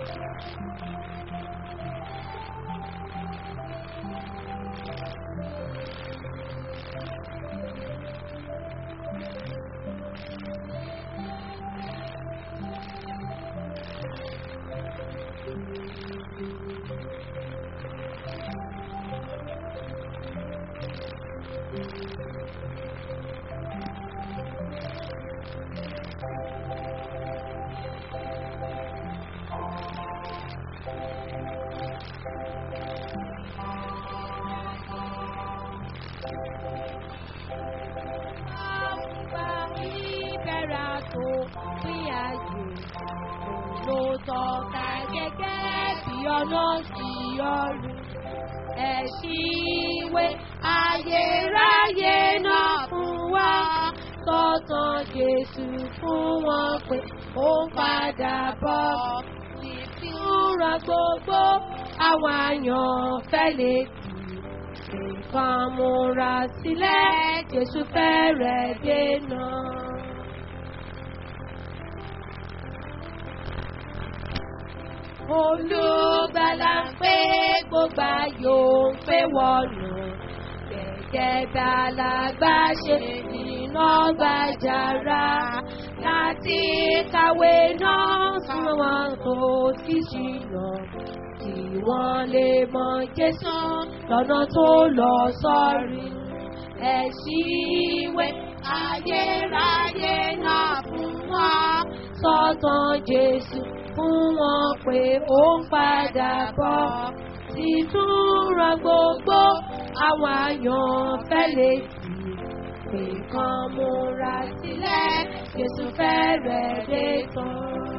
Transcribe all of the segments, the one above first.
ìbẹ̀rẹ̀ tó pín ayé ló tọ́ka gẹ́gẹ́ bí ọ̀nà sí ọ̀run. Ẹ̀ṣìwé ayérayé náà fún wa tọ́tàn Jésù fún wọn pé ó ń padà bọ̀. Ìtura gbogbo àwọn àyànfẹ́ lè tì nǹkan múra sílẹ̀ Jésù fẹ́rẹ̀ dènà. Olùgbàlà ń pé gbogbo ayò ń pé wọnù. Gẹ́gẹ́ gbàlagbà ṣe nínú gbàjára láti kàwé náà fún wọn tó ti ṣìnà. Kí wọ́n lè mọ Jésù lọ́nà tó lọ sọ́rí. Ẹ̀ṣìwé ayérayé náà fún wọn sọ́tàn Jésù fún wọn pé ó ń padà bọ̀. Tìtúnra gbogbo àwọn àyànfẹ́ lè tì pé kan múra sílẹ̀ Jésù fẹ́rẹ̀ dé tán.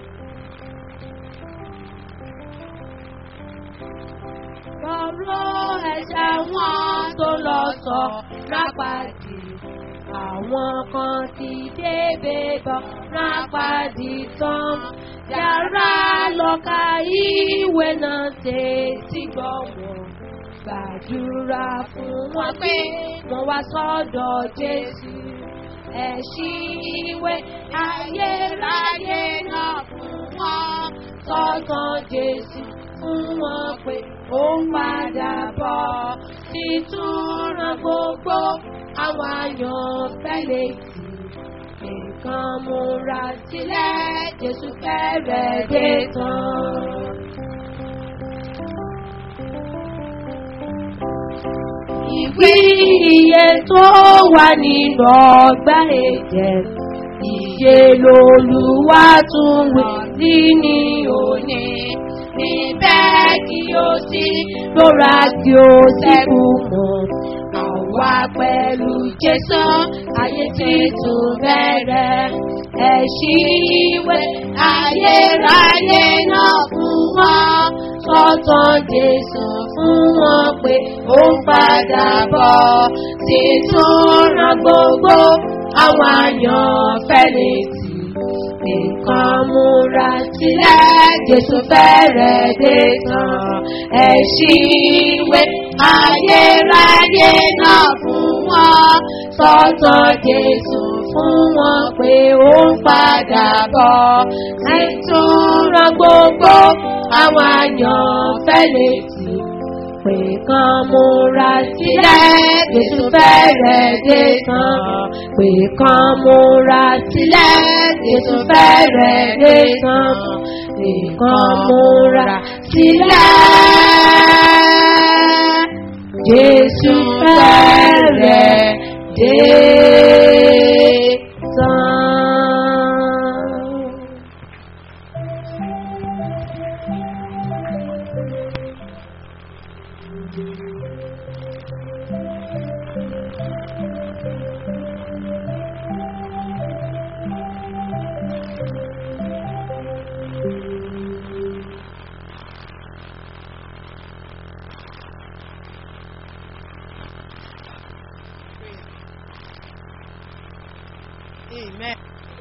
Ọ̀rọ̀ ẹ̀ṣẹ̀ wọn tó lọ sọ rápàdì. Àwọn kan ti débè bọ̀ rápàdì tán. Yàrá lọ́ka ìwé náà ṣe tí gbọ́ wọn. Gbàdúrà fún wọn pé wọ́n wá sọ́dọ̀ Jésù. Ẹ̀ṣìwé ayérayé náà fún wọn. Sọ́tàn Jésù fún wọn pé ó ń padà bọ̀. Títúnra gbogbo àwọn àyànfẹ́ lè tì. Nǹkan múra sílẹ̀ Jésù fẹ́rẹ̀ dé tán. Ìwé iye tó wà nínú ọgbà ẹ̀jẹ̀. Ìyè lolúwa tún wí sí ní òní. Níbẹ̀ kí o sí lóra kí o sì kú mọ́. Àwa pẹ̀lú Jésù ayé títún bẹ̀rẹ̀. Ẹ̀ṣìwé ayérayé náà fún wọn. Sọ́tàn Jésù fún wọn pé ó ń padà bọ̀. Títúnra gbogbo àwọn àyànfẹ́ lè tì. Nǹkan múra sílẹ̀ Jésù fẹ́rẹ̀ dé tán. Ẹ̀ṣìwé ayérayé náà fún wọn. Sọ́tàn Jésù fún wọn pé ó ń padà bọ̀. Títúnra gbogbo àwọn àyànfẹ́ lè tì. Pé kan múra sílẹ̀ Jésù fẹ́rẹ̀ dé tán. Pé kan múra sílẹ̀ Jésù fẹ́rẹ̀ dé tán. Pé kan múra sílẹ̀ Jésù fẹ́rẹ̀ dé tán. Amen.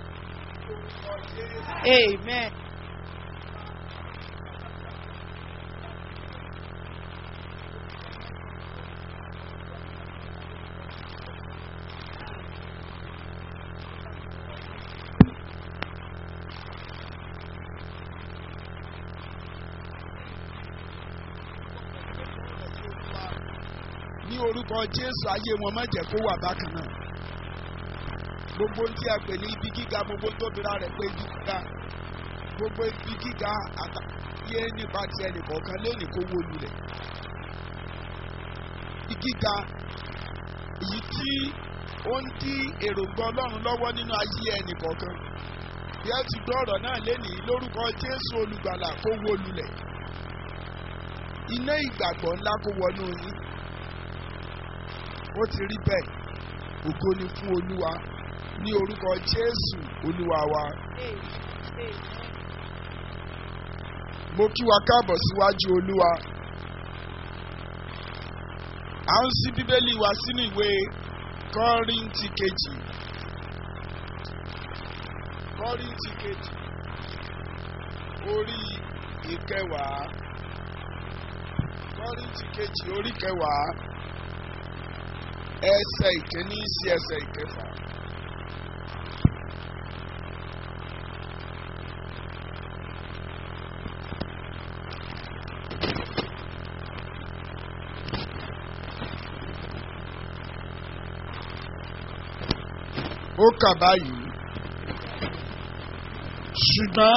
Amen. orúkọ jésù ayé wọn má jẹ́ kó wà bákan náà gbogbo tí a pè ní ibi gíga gbogbo tó bira rẹ̀ pé ibi gíga gbogbo ibi gíga àtàyé nípa ti ẹnìkọ̀ọ̀kan lónìí kó wó lulẹ̀ ibi gíga èyí tí ó ń dí èròǹgbà ọlọ́run lọ́wọ́ nínú ayé ẹnìkọ̀ọ̀kan bí ẹ ti gbọ́ ọ̀rọ̀ náà lénìí lórúkọ jésù olùgbàlà kó wó lulẹ̀ iná ìgbàgbọ́ ńlá kó wọnú yín ó ti rí bẹ́ẹ̀ ògo ni fún olúwa ní orúkọ jésù olúwa wa mo kí wa káàbọ̀ síwájú olúwa à ń ṣí bíbélì wa sínú ìwé kọ́ríntì kejì kọ́ríntì kejì orí ìkẹwàá kọ́ríntì kejì orí kẹwàá ẹsẹ̀ ìkíní sí ẹsẹ̀ ìkẹfà. ó kà báyìí ṣùgbọ́n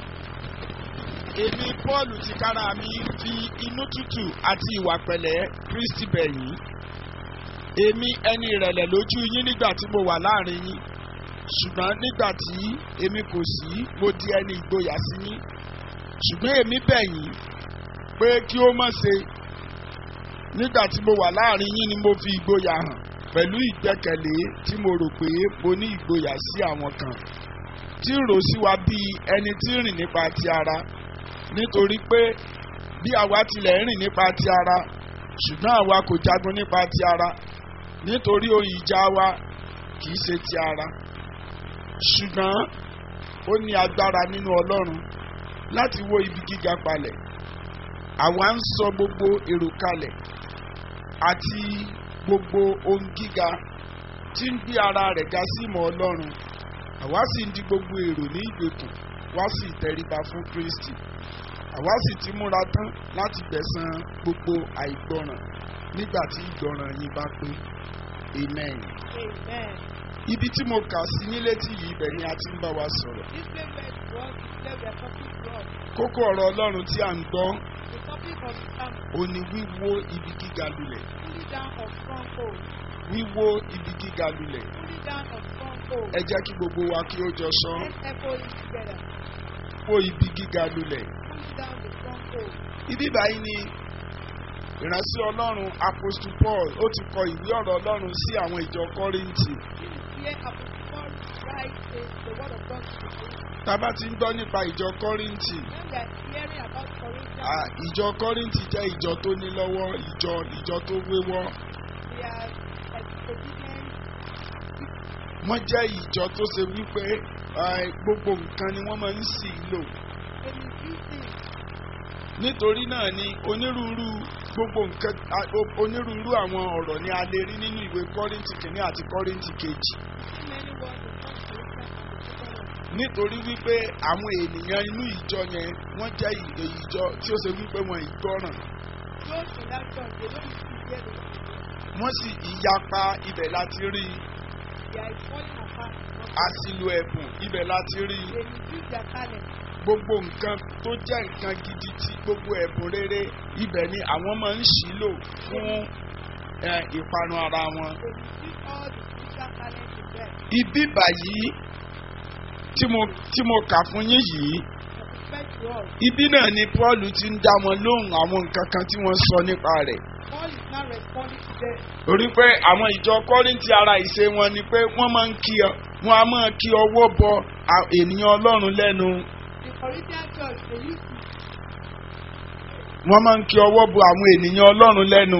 èmi pọ́ọ̀lù tìkára mi fi inú tútù àti ìwà pẹ̀lẹ́ kristi bẹ̀yìn èmi ẹni ìrẹ̀lẹ̀ lójú yín nígbà tí mo wà láàrin yín ṣùgbọ́n nígbà tí èmi kò sí mo di ẹni ìgboyà sí yín ṣùgbọ́n èmi bẹ̀yìn pé kí ó má ṣe nígbà tí mo wà láàrin yín ni mo fi ìgboyà hàn pẹ̀lú ìgbẹ́kẹ̀lé tí mo rò pé mo ní ìgboyà sí àwọn kan tí rò sí wa bíi ẹni tí ń rìn nípa ti ara nítorí pé bí àwa tilẹ̀ ń rìn nípa ti ara ṣùgbọ́n àwa kò jagun nípa ti ara nítorí ohun ìjà wa kì í ṣe ti ara ṣùgbọ́n ó ní agbára nínú ọlọ́run láti wó ibi gíga palẹ̀ àwa ń sọ gbogbo èrò kalẹ̀ àti gbogbo ohun gíga tí ń gbé ara rẹ̀ ga sí ìmọ̀ ọlọ́run àwa sì ń di gbogbo èrò ní ìgbèkùn wá sí ìtẹríba fún kristi àwa sì ti múra tán láti gbẹ̀san gbogbo àìgbọràn nígbà tí ìgbọràn yín bá pé amen. Amen. ibi tí mo kà sí ní létí yìí ibẹ̀ ni a ti ń bá wa sọ̀rọ̀ This place where it was, this place we are talking from. kókó ọ̀rọ̀ ọlọ́run tí à ń gbọ́ The topic of the sermon, ó ní wíwó ibi gíga lulẹ̀ pulling down of stronghold. wíwó ibi gíga lulẹ̀ Pulling down of stronghold. ẹ jẹ́ kí gbogbo wa kí ó jọ sọ Let's echo it together. wó ibi gíga lulẹ̀ Pulling down the stronghold. ibi báyìí ni ìránṣẹ́ ọlọ́run apostle paul ó ti kọ ìwé ọ̀rọ̀ ọlọ́run sí àwọn ìjọ kọ́ríńtì This is where Apostle Paul writes the, the word of God to the Corinthians. tá a bá ti ń gbọ́ nípa ìjọ kọ́ríńtì When we are hearing about Corinthians, à, ìjọ kọ́ríńtì jẹ́ ìjọ tó ní lọ́wọ́ ìjọ ìjọ tó wéwọ́ we are like obedient. wọ́n jẹ́ ìjọ tó ṣe wípé à, gbogbo nǹkan ni wọ́n máa ń sì lò They misuse things. nítorí náà ni onírúurú gbogbo nǹkan à, o- onírúurú àwọn ọ̀rọ̀ ni a lè rí nínú ìwé kọ́ríńtì kìíní àti kọ́ríńtì kejì See many words in First Corinthians and the second one. nítorí wípé àwọn ènìyàn inú ìjọ yẹn wọ́n jẹ́ ì- ìjọ tí ó ṣe wípé wọn ìgbọràn Those in that church, they don't used to hear the word of God. wọ́n sì ìyapa ibẹ̀ láti rí i They are falling apart. àsìlò ẹ̀bùn ibẹ̀ láti rí i They misuse their talent. gbogbo nǹkan tó jẹ́ nǹkan gidi tí gbogbo ẹ̀bùn rere ibẹ̀ ni àwọn máa ń ṣì lò fún ẹ, ìparun ara wọn. They misuse all the spiritual talent in them. ibi báyìí tí mo tí mo kà fún yín yìí For respect to us, ibi náà ni paul ti ń dá wọn lóhùn àwọn nǹkan kan tí wọ́n sọ nípa rẹ̀. Paul is now responding to them. torí pé àwọn ìjọ kọ́rìntì ara ìṣe wọn ni pé wọ́n máa ń kí ọ wọ́n á máa kí ọwọ́ bọ à- ènìyàn ọlọ́run lẹ́nu The Corinthian church, they used to wọ́n máa ń kí ọwọ́ bọ àwọn ènìyàn ọlọ́run lẹ́nu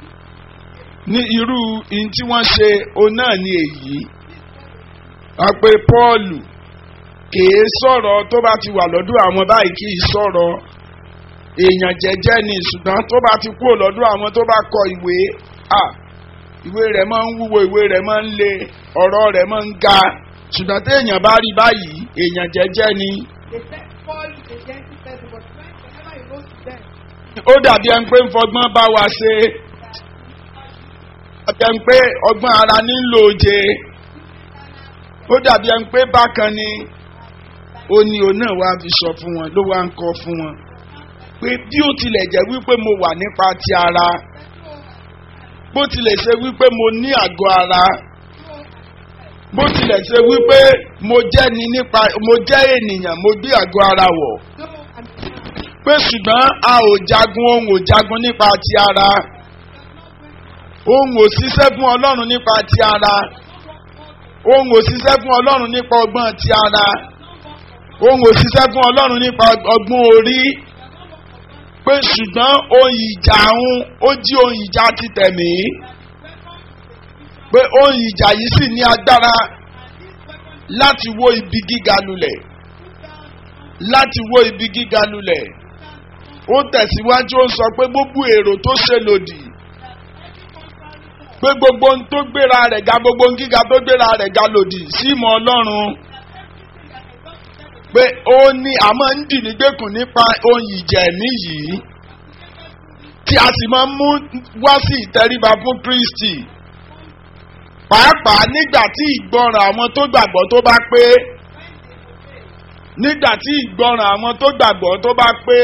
ní irú ihun tí wọ́n ṣe òun náà ni èyí wọ́n pe pọ́ọ̀lù kìí sọ̀rọ̀ tó bá ti wà lọ́dún àwọn báyìí kìí sọ̀rọ̀ èèyàn jẹ́jẹ́ ni ṣùgbọ́n tó bá ti kúrò lọ́dún àwọn tó bá kọ ìwé à ìwé rẹ̀ máa ń wúwo ìwé rẹ̀ máa ń le ọ̀rọ̀ rẹ̀ máa ń ga ṣùgbọ́n téèyàn bá rí báyìí èèyàn jẹ́jẹ́ ni They said Paul is a gentle person, but when, whenever he goes to them, ó dàbí ẹni pé ń fọgbọ́n bá wa ṣe dàbí ẹni pé ọgbọ́n ara nílò oje ó dàbí ẹni pé bákan ni ó ní òun náà wá fi sọ fún wọn ló wá ń kọ́ fún wọn pé bí ó tilẹ̀ jẹ́ wípé mo wà nípa ti ara bó tilẹ̀ ṣe wípé mo ní àgọ́ ara bó tilẹ̀ ṣe wípé mo jẹ́ ni nípa mo jẹ́ ènìyàn mo gbé àgọ́ ara wọ̀ pé ṣùgbọ́n a ò jagun ohun ò jagun nípa ti ara ohun ò ṣiṣẹ́ fún ọlọ́run nípa ti ara ohun ò ṣiṣẹ́ fún ọlọ́run nípa ọgbọ́n ti ara ohun ò ṣiṣẹ́ fún ọlọ́run nípa ọgbọ́n orí pé ṣùgbọ́n ohun ìjà òun ó jí ohun ìjà ti tẹ̀mí pé ohun ìjà yìí sì ní agbára láti wó ibi gíga lulẹ̀ láti wó ibi gíga lulẹ̀ ó tẹ̀síwájú ó sọ pé gbogbo èrò tó ṣe lòdì pé gbogbo ohun tó gbéra rẹ̀ ga gbogbo ohun gíga tó gbéra rẹ̀ ga lòdì sí ìmọ̀ ọlọ́run pé ó ní àmọ́ ń dì nígbèkùn nípa ohun ìjẹ̀mí yìí tí a sì máa ń mú wá sí ìtẹríba fún Kristi pàápàá nígbà tí ìgbọràn àwọn tó gbàgbọ́ tó bá pé nígbà tí ìgbọràn àwọn tó gbàgbọ́ tó bá pé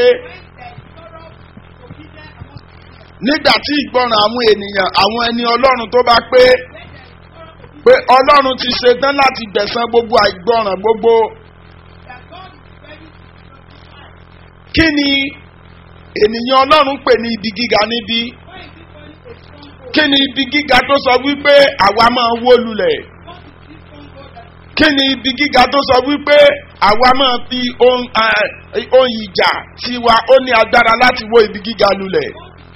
nígbà tí ìgbọràn àwọn ènìyàn àwọn ẹni ọlọ́run tó bá pé pé ọlọ́run ti ṣetán láti gbẹ̀san gbogbo àìgbọràn gbogbo kí ni ènìyàn ọlọ́run pè ní ibi gíga níbí kí ni ibi gíga tó sọ wípé àwa máa wó lulẹ̀ kí ni ibi gíga tó sọ wípé àwa máa fi ohun eh, ohun ìjà tiwa ó ní agbára láti wó ibi gíga lulẹ̀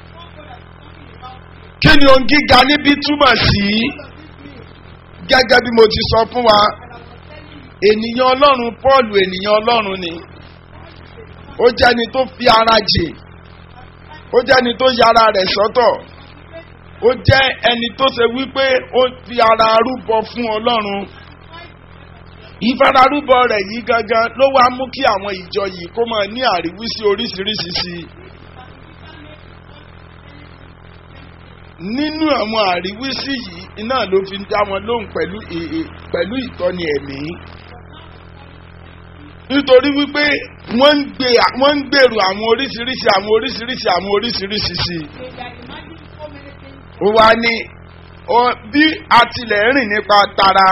kí ni ohun gíga níbí túmọ̀ sí gẹ́gẹ́ bí mo ti sọ fún wa ènìyàn ọlọ́run Pọ́ọ̀lù ènìyàn ọlọ́run ni ó jẹ́ni tó fi ara jè ó jẹ́ni tó yára rẹ̀ sọ́tọ̀ ó jẹ́ ẹni tó ṣe wípé ó fi ara rúbọ fún ọlọ́run ìfararúbọ rẹ̀ yìí gangan ló wá mú kí àwọn ìjọ yìí kó máa ní àríwísí oríṣiríṣi sí i. nínú àwọn àríwísí yìí iná ló fi ń dá wọn lóhùn pẹ̀lú èè pẹ̀lú ìtọ́ni ẹ̀mí nítorí wípé wọ́n ń gbé wọ́n ń gbèrò àwọn oríṣiríṣi àwọn oríṣiríṣi àwọn oríṣiríṣi sí i. ó wá ní ọ- bí a tilẹ̀ rìn nípa tara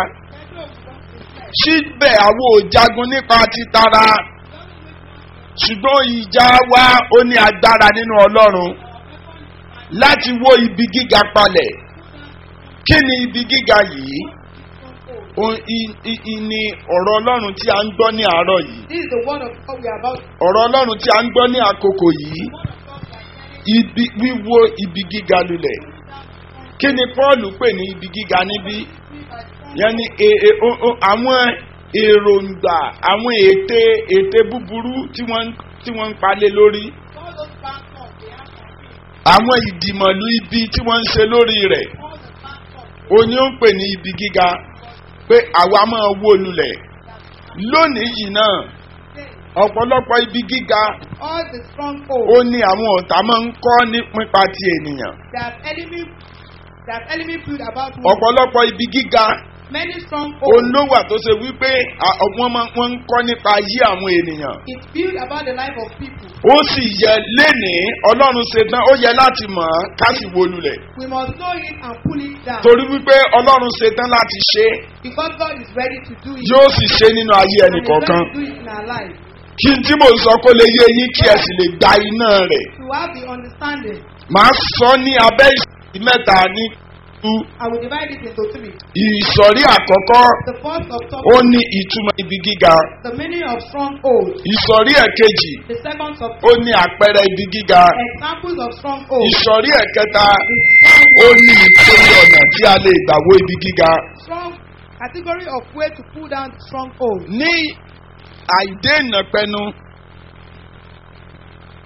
síbẹ̀ àwọn ò jagun nípa ti tara ṣùgbọ́n ìjà wa ó ní agbára nínú ọlọ́run láti wó ibi gíga palẹ̀ kí ni ibi gíga yìí O- i- i- i- ni ọ̀rọ̀ ọlọ́run tí a ń gbọ́ ní àárọ̀ yìí This is the word of God we are about. ọ̀rọ̀ ọlọ́run tí a ń gbọ́ ní àkókò yìí ibi wíwó ibi gíga lulẹ̀ kí ni Paul pè ní ibi gíga níbí yẹn ni e- e- o- o- àwọn èròǹgbà àwọn ète ète búburú tí wọ́n ń- tí wọ́n ń palẹ̀ lórí All those pastors, they have àwọn ìdìmọ̀lú ibi tí wọ́n ń ṣe lórí rẹ̀ all the pastors. òní ó ń pè ní ibi gíga pé àwa máa wó lulẹ̀ lónìí yìí náà ọ̀pọ̀lọpọ̀ ibi gíga All the ó strongholds ní àwọn ọ̀tá máa ń kọ́ ní nípa ti ènìyàn that enemy that enemy build about me. ọ̀pọ̀lọpọ̀ ibi gíga Many òun strongholds ló wà tó ṣe wípé à- wọ́n máa- wọ́n ń kọ́ nípa ayé àwọn ènìyàn is built about the life of people. ó sì yẹ lénìí ọlọ́run ṣetán ó yẹ láti mọ̀ ọ́n ká sì wó lulẹ̀ We must know it and pull it down torí wípé ọlọ́run ṣetán láti ṣe é because God is ready to do it. yóò sì ṣe é nínú ayé and ẹnì is kọ̀ọ̀kan ready to do it in our life. kí n tí mò ń sọ kó lè yé yín kí ẹ sì lè gba iná rẹ̀ To have the understanding, màá sọ ní abẹ́ ìsọ̀rí mẹ́ta ní tú I will divide it into three. ìsọ̀rí àkọ́kọ́ The first of ó topic, ní ìtumọ̀ ibi gíga the meaning of stronghold. ìsọ̀rí ẹ̀kejì The second of ó ní àpẹẹrẹ ibi gíga examples of stronghold. ìsọ̀rí ẹ̀kẹta The strong, ó ní ìpele ọ̀nà tí a lè gbà wó ibi gíga strong category of way to pull down stronghold. ní àìdéènà pẹnu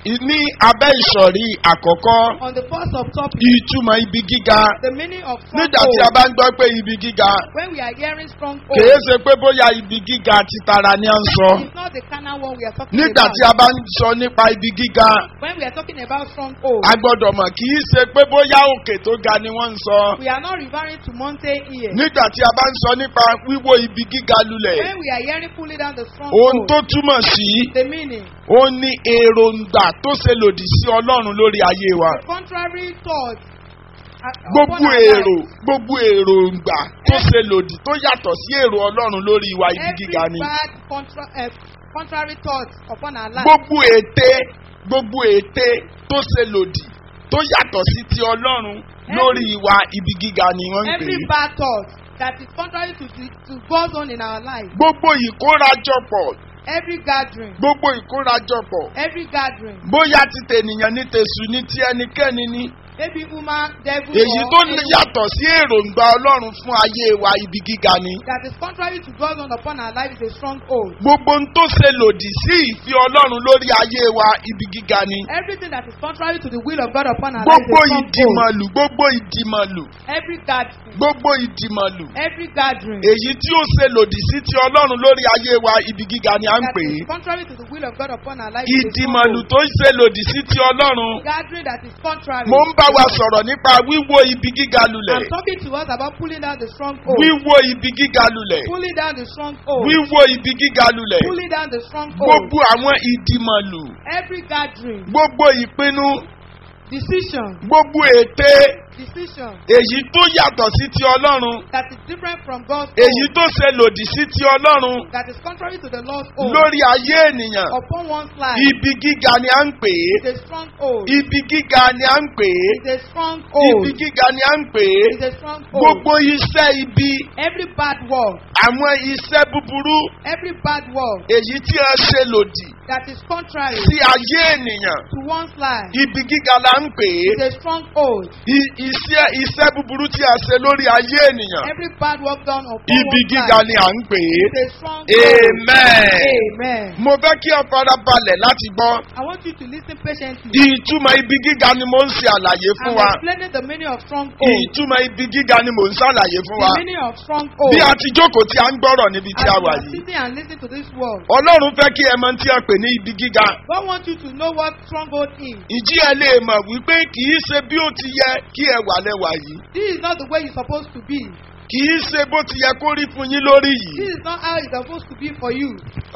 ní abẹ́ ìsọ̀rí àkọ́kọ́ On the first of topic, ìtumọ̀ ibi gíga the meaning of nígbà tí a stronghold. bá ń gbọ́ pé ibi gíga When we are hearing stronghold, kìí ṣe pé bóyá ibi gíga ti tara ni à ń sọ it's not the carnal one we are talking nígbà about. tí a bá ń sọ nípa ibi gíga When we are talking about stronghold, a gbọ́dọ̀ mọ̀ kìí ṣe pé bóyá òkè tó ga ni wọ́n ń sọ we are not referring to mountain here. nígbà tí a bá ń sọ nípa wíwó ibi gíga lulẹ̀ When we are hearing pulling down the ohun tó stronghold, túmọ̀ sí the meaning, ó ní èròǹgbà tó ṣe lòdì sí ọlọ́run lórí ayé wa the contrary thought. uh, upon gbogbo our èrò life. gbogbo èròǹgbà tó ṣe lòdì tó yàtọ̀ sí èrò ọlọ́run lórí wa ibi Every gíga ni bad contra, uh, contrary thought upon our life. gbogbo ète gbogbo ète tó ṣe lòdì tó yàtọ̀ sí ti ọlọ́run lórí wa ibi gíga ni wọ́n ń pè Every é bad thought that is contrary to, the, to God's own in our life. gbogbo ìkórajọpọ̀ Every gathering. gbogbo ìkórajọpọ̀ Every gathering. bóyá ti tènìyàn ní tèṣù ní ti ẹnikẹ́ni ní Maybe woman, devil, èyí or tó anyone yàtọ̀ sí èròǹgbà ọlọ́run fún ayé wa ibi gíga ni that is contrary to God's own upon our life is a stronghold. gbogbo ohun tó ṣe lòdì sí ìfẹ́ ọlọ́run lórí ayé wa ibi gíga ni Everything that is contrary to the will of God upon our life gbogbo is a stronghold. ìdìmọ̀lù gbogbo ìdìmọ̀lù Every gathering. gbogbo ìdìmọ̀lù Every gathering. èyí tí ó ṣe lòdì sí ti ọlọ́run lórí ayé wa ibi gíga ni à ń that pè is é contrary to the will of God upon our life is a ìdìmọ̀lù stronghold. tó ń ṣe lòdì sí ti ọlọ́run Gathering that is contrary. mo ń bá wa sọ̀rọ̀ nípa wíwó ibi gíga lulẹ̀ I'm talking to us about pulling down the stronghold. wíwó ibi gíga lulẹ̀ Pulling down the stronghold. wíwó ibi gíga lulẹ̀ Pulling down the stronghold. gbogbo àwọn ìdìmọ̀lù Every gathering. gbogbo ìpinnu Decision. gbogbo ète Decision. èyí tó yàtọ̀ sí ti ọlọ́run That is different from God's èyí own. tó ṣe lòdì sí ti ọlọ́run That is contrary to the Lord's own. lórí ayé ènìyàn Upon one's life. ibi gíga ni à ń pè é It's a stronghold. ibi gíga ni à ń pè é It's a stronghold. ibi gíga ni à ń pè é It's a stronghold. gbogbo iṣẹ́ ibi Every bad word. àwọn iṣẹ́ búburú Every bad word èyí tí a ṣe lòdì that is contrary sí ayé ènìyàn to one's life. ibi gíga la ń pè é It's a stronghold. I- iṣẹ́ iṣẹ́ búburú tí a ṣe lórí ayé ènìyàn Every bad work done upon ibi one's gíga life. ni à ń pè é It's a stronghold. amen. Amen. mo fẹ́ kí ọ fara balẹ̀ láti gbọ́ I want you to listen patiently. ìtumọ̀ ibi gíga ni mo ń ṣe àlàyé fún I'm wa explaining the meaning of stronghold. ìtumọ̀ ibi gíga ni mo ń ṣàlàyé fún wa The meaning of stronghold. bí a ti jókòó tí a ń gbọ́rọ̀ níbi tí As a you wà are yìí sitting and listening to this word, ọlọ́run fẹ́ kí ẹ mọ tí a pè ní ibi gíga God wants you to know what stronghold is. ìjí ẹ lè mọ̀ wípé kì í ṣe bí ó ti yẹ kí ẹ wà lẹ́wà yìí This is not the way you're supposed to be. kì í ṣe bó ti yẹ kó rí fún yín lórí This yìí is not how it's supposed to be for you.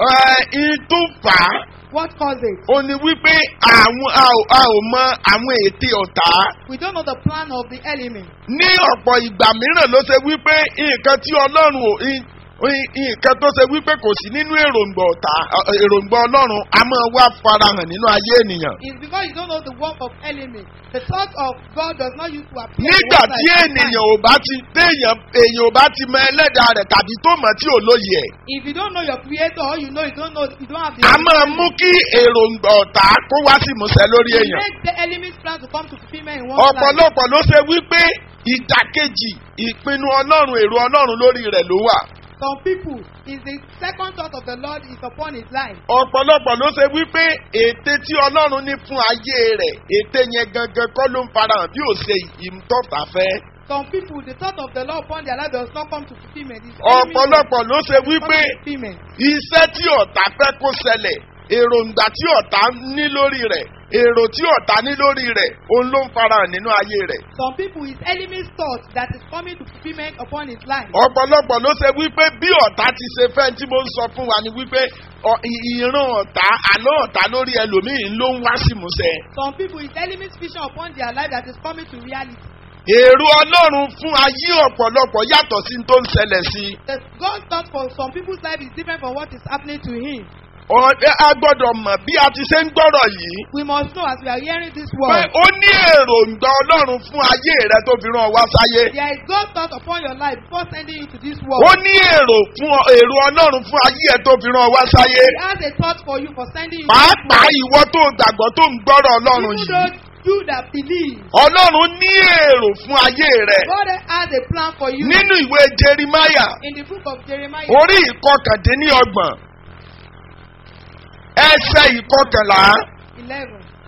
ẹ ìtú fà á What caused it? ó ní wípé àwọn a ò- a ò mọ àwọn ète ọ̀tá We don't know the plan of the enemy. ní ọ̀pọ̀ ìgbà mìíràn ló ṣe wípé nǹkan tí ọlọ́run ò í- í- nǹkan tó ṣe wípé kò sí nínú èròǹgbà ọ̀tá ọ̀- èròǹgbà ọlọ́run a máa wá farahàn nínú ayé ènìyàn. It's because you don't know the work of enemy. The thought of God does not use to appear. in nígbà one's tí life. ènìyàn ò bá ti téèyàn èèyàn ò bá ti mọ ẹlẹ́dàá rẹ̀ tàbí tó mọ̀ tí ò lóye ẹ̀ If you don't know your creator or you know you don't know you don't have the a máa mú kí èròǹgbà ọ̀tá kó wá sí ìmúṣẹ lórí You èèyàn. make the enemy's plan to come to fulfillment in one's life. ọ̀pọ̀lọpọ̀ ló ṣe wípé ìdàkejì ìpinnu ọlọ́run èrò ọlọ́run lórí rẹ̀ ló wà. Some people is the second thought of the Lord is upon his life. ọ̀pọ̀lọpọ̀ ló ṣe wípé ète tí ọlọ́run ní fún ayé rẹ̀ ète yẹn gangan kọ́ ló ń farahàn bí ò ṣe ìmútọ́fà fẹ́. Some people the thought of the Lord upon their life does not come to fulfillment. It's ọ̀pọ̀lọpọ̀ ló ṣe wípé fulfillment. iṣẹ́ tí ọ̀tá fẹ́ kó ṣẹlẹ̀ èròǹgbà tí ọ̀tá ní lórí rẹ̀ èrò tí ọ̀tá ní lórí rẹ̀ òun ló ń farahàn nínú ayé rẹ̀. Some people his enemy's thought that is coming to fulfillment upon his life. ọ̀pọ̀lọpọ̀ ló ṣe wípé bí ọ̀tá ti ṣe fẹ́ tí mo ń sọ fún wa ni wípé ọ- ì- ìran ọ̀tá àlọ́ ọ̀tá lórí ẹlòmíì ló ń wá sí ìmúṣẹ. Some people his enemy's vision upon their life that is coming to reality. èrò ọlọ́run fún ayé ọ̀pọ̀lọpọ̀ yàtọ̀ sí tó ń ṣẹlẹ̀ sí i. The God's thought for some people's life is different from what is happening to him. Ọ- ẹ- a gbọ́dọ̀ mọ̀ bí a ti ṣe ń gbọ́rọ̀ yìí We must know as we are hearing this pé word. ó ní èròǹgbà ọlọ́run fún ayé rẹ tó fi rán ọ wá sáyé. There is God's thought upon your life before sending you to this ó world. ní èrò fún ọ- èrò ọlọ́run fún ayé ẹ tó fi rán ọ wá sáyé. He has a thought for you for sending you to this pàápàá world. ìwọ tó gbàgbọ́ tó ń gbọ́rọ̀ ọlọ́run Even yìí. those you that believe, ọlọ́run ní èrò fún ayé rẹ. God has a plan for you. nínú ìwé jerimaya In the book of Jeremiah, orí ìkọkàndínlọ́gbọ̀n ẹsẹ̀ ìkọkànlá 11.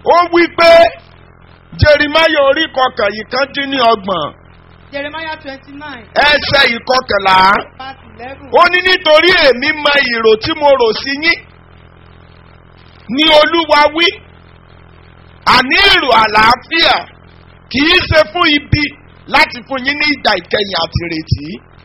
ó wí pé jeremiah orí kọkàn yìí kan dín ní ọgbọ̀n Jeremiah twenty-nine ẹsẹ̀ ìkọkànlá verse eleven. ó ní nítorí èmi mọ ìrò tí mo rò sí yín ní olúwa wí àní èrò àlàáfíà kì í ṣe fún ibi láti fún yín ní ìgbà ìkẹyìn àti ìrètí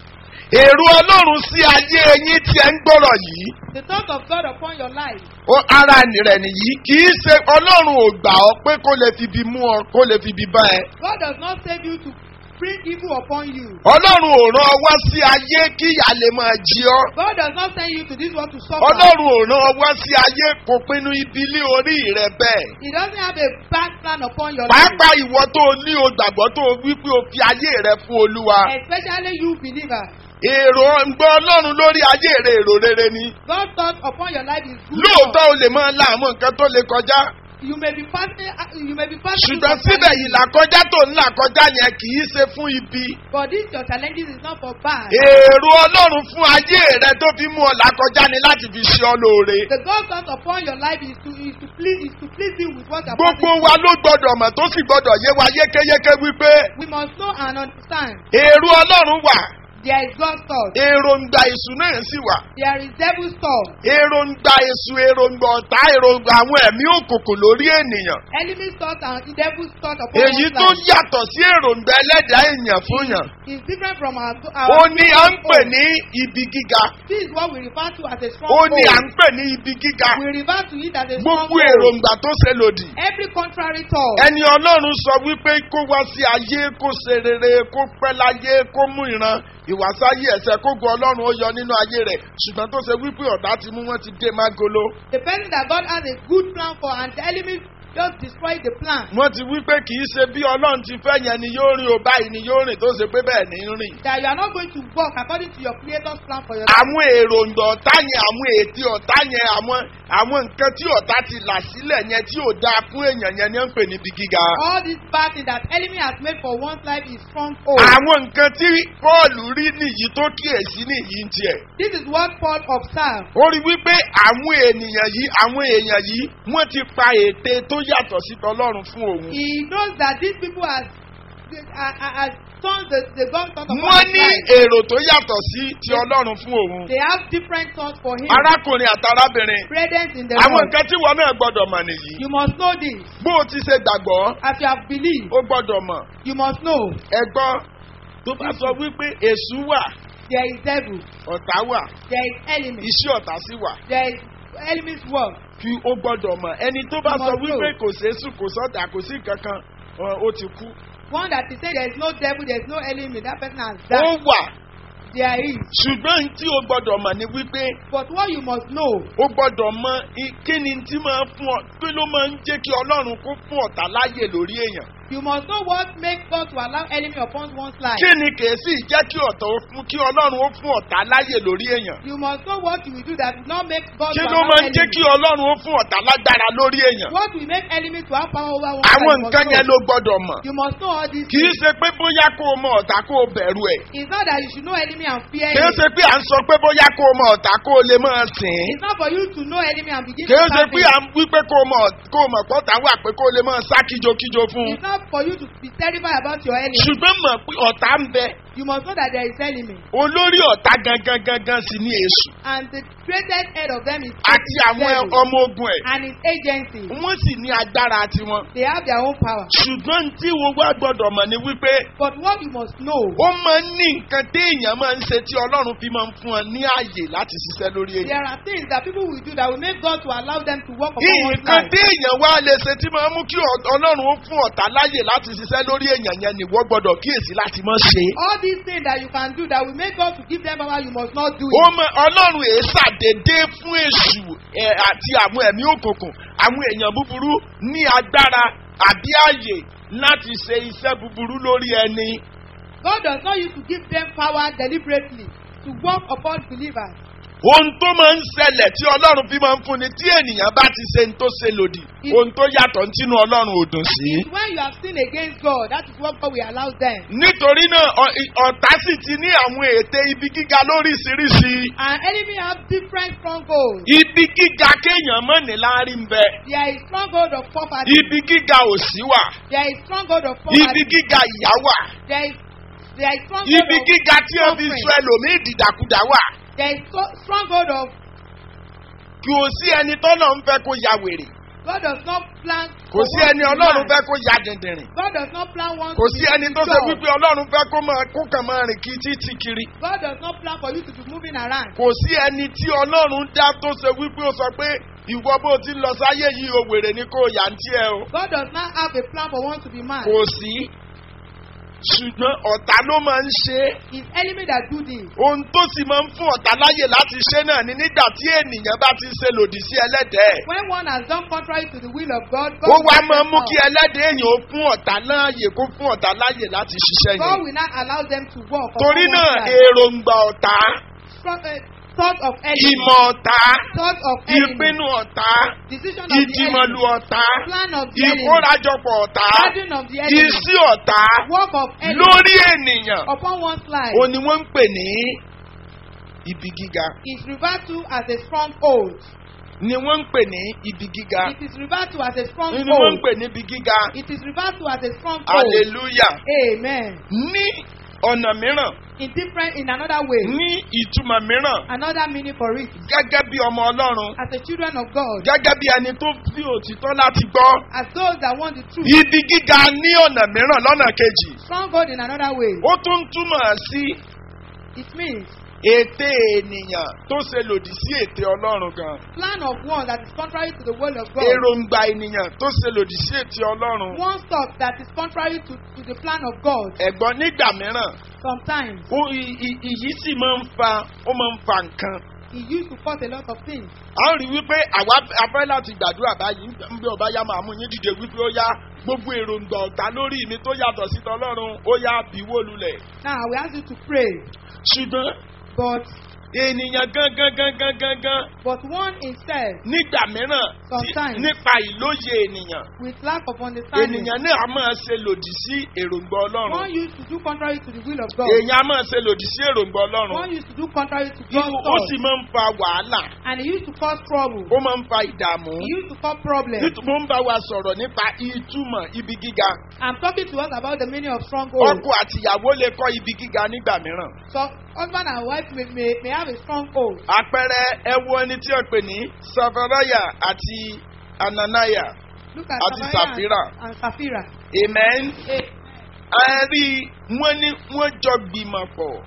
èrò ọlọ́run sí ayé yín tí ẹ ń gbọ́rọ̀ yìí The thought of God upon your life. ó ara rẹ̀ nìyí kì í ṣe ọlọ́run ò gbà ọ́ pé kó lè fi ibi mú ọ kó lè fi ibi bá ẹ God does not save you to bring evil upon you. ọlọ́run ò rán ọ wá sí ayé kí ìyá lè máa jí ọ God does not send you to this world to suffer. ọlọ́run ò rán ọ wá sí ayé kò pinnu ibi lé orí rẹ bẹ́ẹ̀ He doesn't have a bad plan upon your life. pàápàá ìwọ tó o ní o gbàgbọ́ tó o wí pé o fi ayé rẹ fún olúwa Especially you believers. èrò ǹgbọ́ ọlọ́run lórí ayé rẹ èrò rere ni God's thought upon your life is good. lóòótọ́ o lè máa la àwọn nǹkan tó lè kọjá You may be fasting. You may be fasting. ṣùgbọ́n síbẹ̀ yìí làkọjá tó ń là kọjá yẹn kì í ṣe fún ibi But this your challenges is not for bad. èrò ọlọ́run fún ayé rẹ tó fi mú ọ làkọjá ni láti fi ṣe ọ lóore The God's thought upon your life is to is to please is to please you with what you're gbogbo wa ló gbọdọ̀ mọ̀ tó sì gbọdọ̀ yé wa yékéyéké wípé We must know and understand. èrò ọlọ́run wà There is God's thought. èròǹgbà èṣù náà sì wà There is devil's thought. èròǹgbà èṣù èròǹgbà ọ̀tá èròǹgbà àwọn ẹ̀mí òkùnkùn lórí ènìyàn Enemy's thought and the devil's thought upon èyí one's tó life yàtọ̀ sí èròǹgbà ẹlẹ́dàá èèyàn fún yàn is different from our. ó our ní à ń pè ní ibi gíga This is what we refer to as a strong ó ní à ń hold. pè ní ibi gíga We refer to it as a strong gbogbo hold. èròǹgbà tó ṣe lòdì Every contrary thought. ẹni ọlọ́run sọ wípé kó wá sí ayé kó ṣe rere kó pẹ́ láyé kó mú ìran ìwàsáyé ẹ̀sẹ̀ kó gun ọlọ́run ó yọ nínú ayé rẹ̀ ṣùgbọ́n tó ṣe wípé ọ̀tá ti mú wọn ti dé mágolo The person that God has a good plan for and the enemy just destroy the plan. wọ́n ti wípé kì í ṣe bí ọlọ́run ti fẹ́ yẹn ni yóò rìn o báyìí ni yóò rìn tó ṣe pé bẹ́ẹ̀ ni ń rìn. That you are not going to work according to your creator's plan for your life. àwọn èròǹgbà ọ̀tá yẹn àwọn ètí ọ̀tá yẹn àwọn àwọn nǹkan tí ọ̀tá ti là sílẹ̀ yẹn tí ò dáa fún èèyàn yẹn ni ó ń pè níbi gíga. All this bad thing that enemy has made for one's life is strong hold. àwọn nǹkan tí pọ́ọ̀lù rí nìyí tó kíyèsí nìyí ń tiẹ̀. This is what Paul observed. ó rí wípé àwọn ènìyàn yìí àwọn èèyàn yìí wọ́n ti pa ète tó yàtọ̀ sí tọlọ́run fún òun. He knows that these people has has turned the the God thought upon wọ́n his ní life. èrò tó yàtọ̀ sí ti ọlọ́run fún òun. They have different thoughts for him. arákùnrin àtàrábìnrin Brethren in the àwọn Lord. nǹkan tí wọn náà gbọdọ̀ mọ̀ nìyí. You must know this. bó o ti ṣe gbàgbọ́ As you have believed, ó gbọdọ̀ mọ̀. you must know ẹgbọ́n tó bá sọ wípé èṣù wà there is devil, ọ̀tá wà there is enemy, iṣẹ́ ọ̀tá sì wà there is enemy's work. kí ó gbọdọ̀ mọ̀ ẹni tó bá You sọ must wípé know. kò sẹ́sù kò sọ́tà kò sí kankan ọ, ó ti kú. One that is saying there is no devil, there is no enemy, that person has ó died. wà There is. ṣùgbọ́n tí ó gbọdọ̀ mọ̀ ni wípé But what you must know ó gbọdọ̀ mọ i- kí ni tí máa fún ọ kí ló máa ń jẹ́ kí ọlọ́run kó fún ọ̀tá láyè lórí èèyàn. You must know what makes God to allow enemy upon one's life. kí ni kèésì jẹ́ kí ọ̀tá ó fún kí ọlọ́run ó fún ọ̀tá láyè lórí èèyàn. You must know what you will do that will not make God kí to ló allow máa ń jẹ́ enemy. kí ọlọ́run ó fún ọ̀tá lágbára lórí èèyàn. What will make enemy to have power over one àwọn life, you nǹkan must yẹn know. ló gbọdọ̀ mọ̀. You must know all these kì í things. ṣe pé bóyá kó o mọ ọ̀tá kó o bẹ̀rù ẹ̀. It's not that you should know enemy and fear kì í him. ṣe pé à ń sọ pé bóyá kó o mọ ọ̀tá kó o lè máa sìn ín. It's not for you to know enemy and begin kì í to ṣe serve pé him. à ń wí pé kó o mọ kó o mọ̀ pọ́tà wà pé kó o lè máa sá kíjokíjo fún un. It's not for you to be terrified about your enemy. ṣùgbọ́n mọ̀ pé ọ̀tá ń bẹ You must know that there is enemy. olórí ọ̀tá gangan gangan sì ní èṣù And the greatest head of them is àti àwọn devil ọmọ ogun ẹ̀ and his agency. wọ́n sì ní agbára tiwọn. They have their own power. ṣùgbọ́n tí wo wá gbọ́dọ̀ mọ̀ ni wípé But what you must know, ó máa ń ní nǹkan téèyàn máa ń ṣe tí ọlọ́run fi máa ń fún ọ ní ààyè láti ṣiṣẹ́ lórí èyí. there are things that people will do that will make God to allow them to work upon one's nǹkan life. téèyàn wá lè ṣe tí máa ń mú kí ọ- ọlọ́run ó fún ọ̀tá láàyè láti ṣiṣẹ́ lórí èèyàn yẹn ni wọ́n gbọ́dọ̀ kíyèsí láti mọ̀ ṣe. All these things that you can do that will make God to give them power, you must not do ó it. mọ ọlọ́run èé ṣàdédé fún èṣù ẹ̀, àti àwọn ẹ̀mí òkùnkùn àwọn èèyàn búburú ní agbára àbí ààyè láti ṣe iṣẹ́ búburú lórí ẹni. God does not use to give them power deliberately to work upon believers. ohun tó máa ń ṣẹlẹ̀ tí ọlọ́run fi máa ń fúnni tí ènìyàn bá ti ṣe ń tó ṣe lòdì ohun tó yàtọ̀ ń tínú ọlọ́run ò dùn sí. It's when you have sinned against God, that is what God will allow them. nítorí náà ọ- ì- ọ̀tá sì ti ní àwọn ète ibi gíga lóríṣiríṣi. And enemy have different strongholds. ibi gíga kéèyàn mọ̀ ní láàrin ń bẹ. There is stronghold of poverty. ibi gíga òsì wà. There is stronghold of ibi poverty. gíga ìyá wà. There is there is stronghold ibi of gíga tí ó fi sọ ẹlòmíì dìdàkudà wà. there is so, stronghold of kò sí ẹni tọ́nà ń fẹ́ kó ya wèrè. God does not plan. kò sí ẹni ọlọ́run fẹ́ kó ya dìndìnrìn. God does not plan one. kò to sí be ẹni tó ṣe secure. wípé ọlọ́run fẹ́ kó máa kó kàn máa rìn kí títí kiri. God does not plan for you to be moving around. kò sí ẹni tí ọlọ́run dá tó ṣe wípé ó sọ pé ìwọ bó ti ń lọ sáyé yìí o wèrè ni kò yà ń tiẹ̀ o. God does not have a plan for one to be mad. kò sí ṣùgbọ́n ọ̀tá ló máa ń ṣe é. It's enemy that do this. ohun tó sì máa ń fún ọ̀tá láyè láti ṣe náà ni nígbà tí ènìyàn bá ti ṣe lòdì sí ẹlẹ́dẹ̀ẹ́. When one has done contrary to the will of God, God, ó will wá not máa ń mú allow- kí ẹlẹ́dẹ̀ẹ́ èèyàn ó fún ọ̀tá láàyè kó fún ọ̀tá láyè láti ṣiṣẹ́ God yẹn. will not allow them to walk. upon torí one náà side. èròǹgbà ọ̀tá Strong- uh, thought of enemy. ìmọ̀ ọ̀tá Thought of enemy. ìpinnu ọ̀tá Decision of the ìdìmọ̀lù enemy. ọ̀tá Plan of the enemy. ìkórajọpọ̀ ọ̀tá Gathering of the enemy. ìsí ọ̀tá Work of enemy. lórí ènìyàn Upon one's life. ó ní wọ́n ń pè ní ibi gíga is referred to as a stronghold. ni wọ́n ń pè ní ibi gíga It is referred to as a ni wọ́n ń stronghold. pè ní ibi gíga It is referred to as a stronghold. hallelujah Amen. ní ọ̀nà mìíràn In different, in another way, ní ìtumọ̀ mìíràn another meaning for it. gẹ́gẹ́ bí ọmọ ọlọ́run As the children of God, gẹ́gẹ́ bí ẹni tó fi òtítọ́ láti gbọ́ as those that want the truth, ibi gíga ní ọ̀nà mìíràn lọ́nà kejì stronghold in another way. ó tún túmọ̀ sí It means ète ènìyàn tó ṣe lòdì sí ète ọlọ́run gan plan of one that is contrary to the will of God. èròǹgbà ènìyàn tó ṣe lòdì sí ète ọlọ́run One thought that is contrary to, to the plan of God. ẹ̀gbọ́n nígbà mìíràn Sometimes ó i- i- ìyí sì máa ń fa ó máa ń fa nǹkan he used to cause a lot of things. a ń rí wípé àwa afẹ́ láti gbàdúrà báyìí ń bí ọba yá máa mú yín dìde wípé ó yá gbogbo èròǹgbà ọ̀tá lórí mi tó yàtọ̀ sí tọlọ́run ó yá bíwó lulẹ̀ Now we ask you to pray, ṣùgbọ́n but ènìyàn gangan gangan gangan but one himself nígbà mìíràn tí- Sometimes. nípa ìlóye ènìyàn with lack of understanding. ènìyàn náà a máa ṣe lòdì sí èròǹgbà One ọlọ́run used to do contrary to the will of God. èèyàn a máa ṣe lòdì sí èròǹgbà One ọlọ́run used to do contrary to Irú- God's ó thought. sì máa ń fa wàhálà And he used to cause trouble. ó máa ń fa ìdààmú He used to cause problems. nítorí mo ń bá wa sọ̀rọ̀ nípa ìtumọ̀ ibi gíga I'm talking to us about the meaning of stronghold. ọkọ àtìyàwó lè kọ́ ibi gíga nígbà mìíràn So husband and wife may, may, may have a stronghold. àpẹẹrẹ ẹwọ ẹni tí ó pè ní safaraya àti ananaya Look at Àti Samariah Sapphira. and Sapphira. amen Eh, a rí wọ́n ní wọ́n jọ gbìmọ̀ pọ̀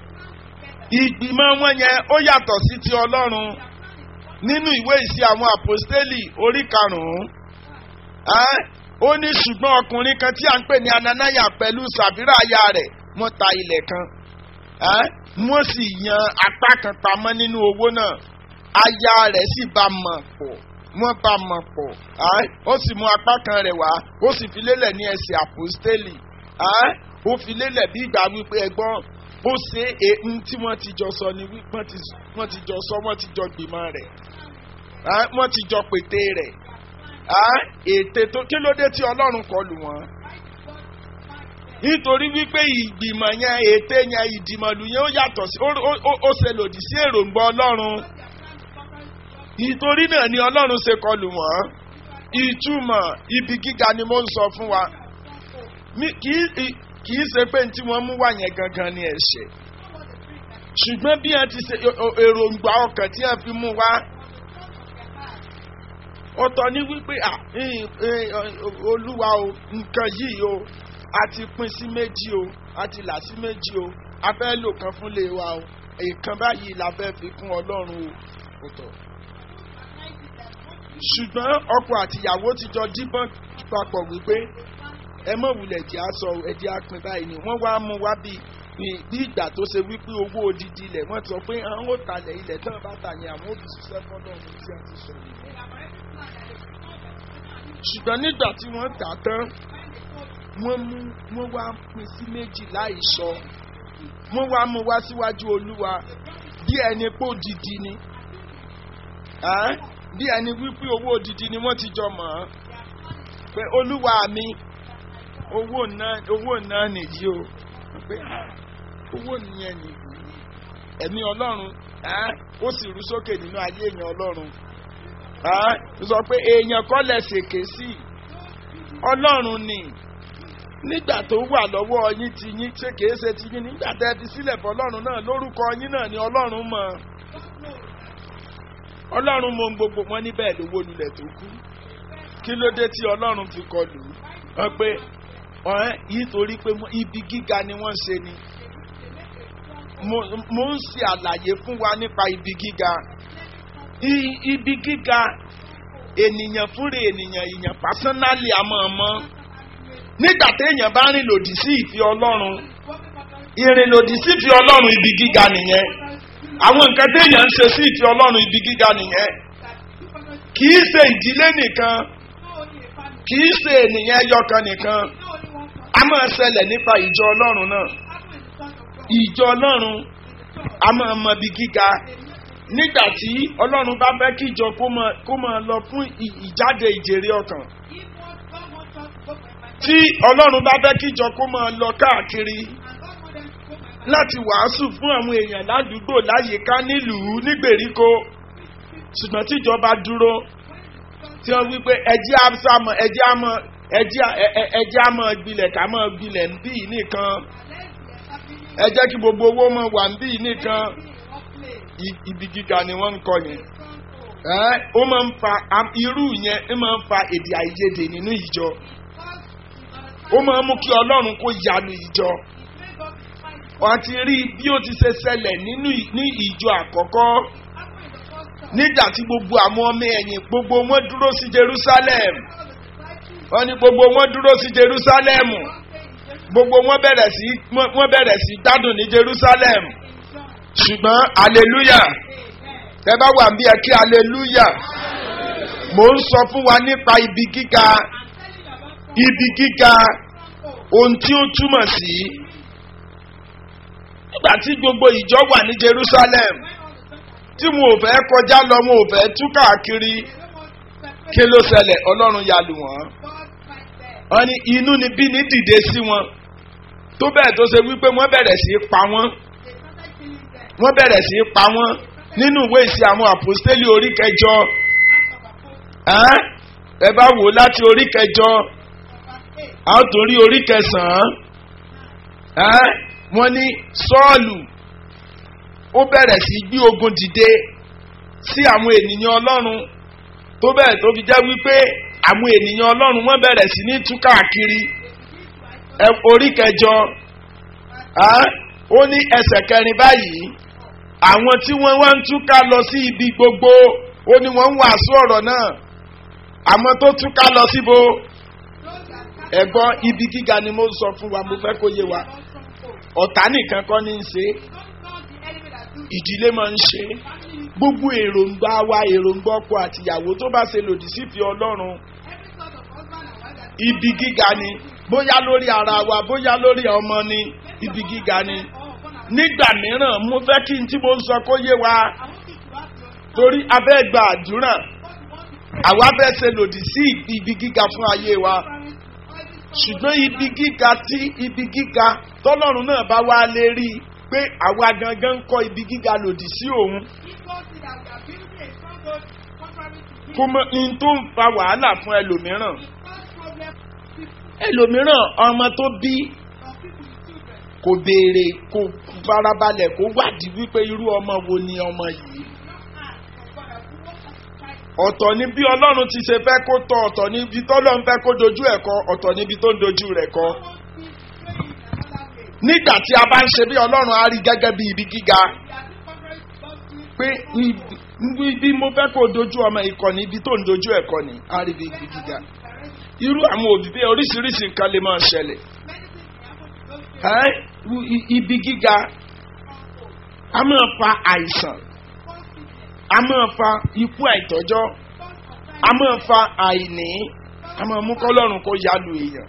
ìgbìmọ̀ wọn yẹn ó yàtọ̀ sí ti ọlọ́run nínú ìwé ìsí àwọn àpòstélì orí karùn-ún Ẹ́, ó ní ṣùgbọ́n ọkùnrin kan tí a ń pè ní ananaya pẹ̀lú sàfírà aya rẹ̀ wọ́n ta ilẹ̀ kan Ẹ́, wọ́n sì yan apá kan pamọ́ nínú owó náà aya rẹ̀ sì bá mọ̀ pọ̀ wọ́n bá mọ̀ pọ̀ Ẹ́, ó sì mú apá kan rẹ̀ wá ó sì fi lélẹ̀ ní ẹsẹ̀ àpòstélì Ẹ́, ó fi lélẹ̀ bí ìgbà wípé ẹgbọ́n ó ṣe èhun tí wọ́n ti jọ sọ ni wí- wọ́n ti wọ́n ti jọ sọ wọ́n ti jọ gbìmọ̀ rẹ̀ Ẹ́, wọ́n ti jọ pété rẹ̀ Ẹ́, ète tó kí ló dé tí ọlọ́run kọ lù wọ́n nítorí wípé ìgbìmọ̀ yẹn ète yẹn ìdìmọ̀lù yẹn ó yàtọ̀ sí ó- ó- ó- ó ṣe lòdì sí èròǹgbà ọlọ́run nítorí náà ni ọlọ́run ṣe kọlù wọ́n ìtumọ̀ ibi gíga ni mo ń sọ fún wa Mi- kì í- kì í ṣe pé ní tí wọ́n mú wá yẹn gangan ni ẹ̀ṣẹ̀ ṣùgbọ́n bí wọ́n ti ṣe o- o- èròǹgbà ọkàn tí wọ́n fi mú wá ọ̀tọ̀ ni wípé à ìn- ìn- olúwa o nǹkan yìí o a ti pín sí méjì o a ti là sí méjì o a fẹ́ lò kan fún lè wa o èèkan báyìí la fẹ́ fi kún ọlọ́run o ọ̀tọ̀ ṣùgbọ́n ọkọ àtìyàwó ti jọ díbọ́n papọ̀ wípé ẹ mọ̀ wulẹ̀ jẹ́ aṣọ ẹ̀jẹ̀ apin báyìí ni wọ́n wá mú wá bí bí ìgbà tó ṣe wípé owó odidi ilẹ̀ wọ́n sọ pé àwọn ò talẹ̀ ilẹ̀ tán bá tà ní àwọn òbí ṣiṣẹ́ fọ́lọ́run tí a ti sọ nìyẹn. ṣùgbọ́n nígbà tí wọ́n tà tán wọ́n mú wọ́n wá pín sí méjì láì sọ wọ́n wá mú wá síwájú olúwa bí ẹni pé òdìdí ni Ẹ́n? bí ẹni wípé owó òdìdí ni wọ́n ti jọ mọ̀ ọ́n pé olúwa mi owó náà owó náà nìyí o pé ah, owó nìyẹn nìyí ẹ̀mí ọlọ́run ẹ́n? ó sì rú sókè nínú ayé èèyàn ọlọ́run ẹ́n? ó sọ pé èèyàn kọ́ lẹ̀ ṣèké sí ọlọ́run ni nígbà tó wà lọ́wọ́ yín ti yín ṣé kìí ṣe ti yín nígbà tẹ́ ẹ fi sílẹ̀ fọlọ́run náà lórúkọ yín náà ni ọlọ́run mọ̀ ọlọ́run mọ ohun gbogbo wọn níbẹ̀ lówó lulẹ̀ tó kú kí ló dé tí ọlọ́run fi kọlù ú? wọ́n pé ọ̀hẹ́ yìí torí pé mo- ibi gíga ni wọ́n ṣe ni mo mo ń ṣe àlàyé fún wa nípa ibi gíga I- ibi gíga ènìyàn fúnra ènìyàn èèyàn pásánálì àmọ́ ọmọ nígbà téèyàn bá rìn lòdì sí ìfẹ́ ọlọ́run ìrìn lòdì sí ìfẹ́ ọlọ́run ibi gíga nìyẹn àwọn nǹkan téèyàn ń ṣe sí ìfẹ́ ọlọ́run ibi gíga nìyẹn kì í ṣe ìdílé nìkan kì í ṣe ènìyàn ẹyọkan nìkan a máa ṣẹlẹ̀ nípa ìjọ ọlọ́run náà ìjọ ọlọ́run a máa mọ ibi gíga nígbà tí ọlọ́run bá fẹ́ kí ìjọ kó máa- kó máa lọ fún ì- ìjáde ìjèrè ọkàn tí ọlọ́run bá fẹ́ kí ìjọ kó máa lọ káàkiri láti wàásù fún àwọn èèyàn ládùúgbò láyìíká nílùú nígbèríko ṣùgbọ́n tí ìjọba dúró tí wọ́n wí pé ẹjẹ́ àmọ́ ẹjẹ́ àmọ́ ẹjẹ́ ẹ- ẹ- ẹjẹ́ àmọ́ gbilẹ̀ ká mọ́ gbilẹ̀ ń bí nìkan ẹ jẹ́ kí gbogbo owó mọ̀ wà ń bí nìkan I- ibi gíga ni wọ́n ń kọ yẹn ẹ́ ó máa ń fa am- irú yẹn ó máa ń fa èdè àìyedè nínú ìjọ ó máa ń mú kí ọlọ́run kó yanu ìjọ wọ́n ti rí bí ó ti ṣe ṣẹlẹ̀ nínú ì- ní ìjọ àkọ́kọ́ nígbà tí gbogbo àwọn ọmọ ẹ̀yìn gbogbo wọn dúró sí jerusalem wọ́n ní gbogbo wọn dúró sí jerusalem gbogbo wọn bẹ̀rẹ̀ sí wọ́n bẹ̀rẹ̀ sí gbádùn ní jerusalem ṣùgbọ́n hallelujah ẹ bá wà bí ẹ kí hallelujah mò ń sọ fún wa nípa ibi gíga ibi gíga ohun tí ó túmọ̀ sí nígbà tí gbogbo ìjọ wà ní jerusalem tí wọn ò fẹ́ kọjá lọ wọn ò fẹ́ tú káàkiri kí ló ṣẹlẹ̀ ọlọ́run ya lù wọ́n wọ́n ní inú ni bí ní dìde sí wọn tó bẹ́ẹ̀ tó ṣe wípé wọ́n bẹ̀rẹ̀ sí í pa wọ́n wọ́n bẹ̀rẹ̀ sí í pa wọ́n nínú ìwé ìsìn àwọn àpòstélì orí kẹjọ ẹ́n? ẹ bá wò ó láti orí kẹjọ a ó tún rí orí kẹsàn-án ẹ́n? wọ́n ní sọ́ọ̀lù ó bẹ̀rẹ̀ sí í gbé ogun dìde sí àwọn ènìyàn ọlọ́run tó bẹ́ẹ̀ tó fi jẹ́ wípé àwọn ènìyàn ọlọ́run wọ́n bẹ̀rẹ̀ sí ní tú káàkiri ẹ orí kẹjọ ẹ́n? ó ní ẹsẹ̀ kẹrin báyìí àwọn tí wọ́n wá ń túká lọ sí ibi gbogbo ó ní wọ́n ń wàásù ọ̀rọ̀ náà àmọ́ tó túká lọ síbo ẹ̀gbọ́n ibi gíga ni mo ń sọ fún wa mo fẹ́ kó yé wa ọ̀tá nìkan kọ́ ní í ṣe ìdílé máa ń ṣe gbogbo èròǹgbà wa èròǹgbà ọkọ àtìyàwó tó bá ṣe lòdì sífìí ọlọ́run ibi gíga ni bóyá lórí ara wa bóyá lórí ọmọ ni ibi gíga ni nígbà mìíràn mo fẹ́ kí n tí mo ń sọ kó yé wa torí abẹ́ gba àdúrà àwa fẹ́ ṣe lòdì sí ibi gíga fún ayé wa ṣùgbọ́n ibi gíga tí ibi gíga tọ́lọ́run náà bá wá lè rí i pé àwa gangan ń kọ́ ibi gíga lòdì sí òun kó mọ ní tó ń fa wàhálà fún ẹlòmíràn ẹlòmíràn ọmọ tó bí kò béèrè kò farabalẹ̀ kó wádìí wípé irú ọmọ wo ni ọmọ yìí ọ̀tọ̀ ni bí ọlọ́run ti ṣe fẹ́ kó tọ́ ọ̀tọ̀ ni ibi tọ́lọ́run fẹ́ kó dojú ẹ̀ kọ ọ̀tọ̀ ni ibi tó ń dojú rẹ̀ kọ. nígbà tí a bá ń ṣe bí ọlọ́run á rí gẹ́gẹ́ bí ibi gíga pé ibi mo fẹ́ kó dojú ọmọ ìkọ́ni ibi tó ń dojú ẹ̀ kọ ni á rí bí ibi gíga. irú àwọn òbí bẹ́ẹ̀ oríṣiríṣi nǹkan lè máa ṣẹlẹ̀. ibi gíga a máa fa àìsàn a máa fa ikú àìtọ́jọ́ a máa fa àìní a máa mú kọ́lọ́run kó yalu èèyàn.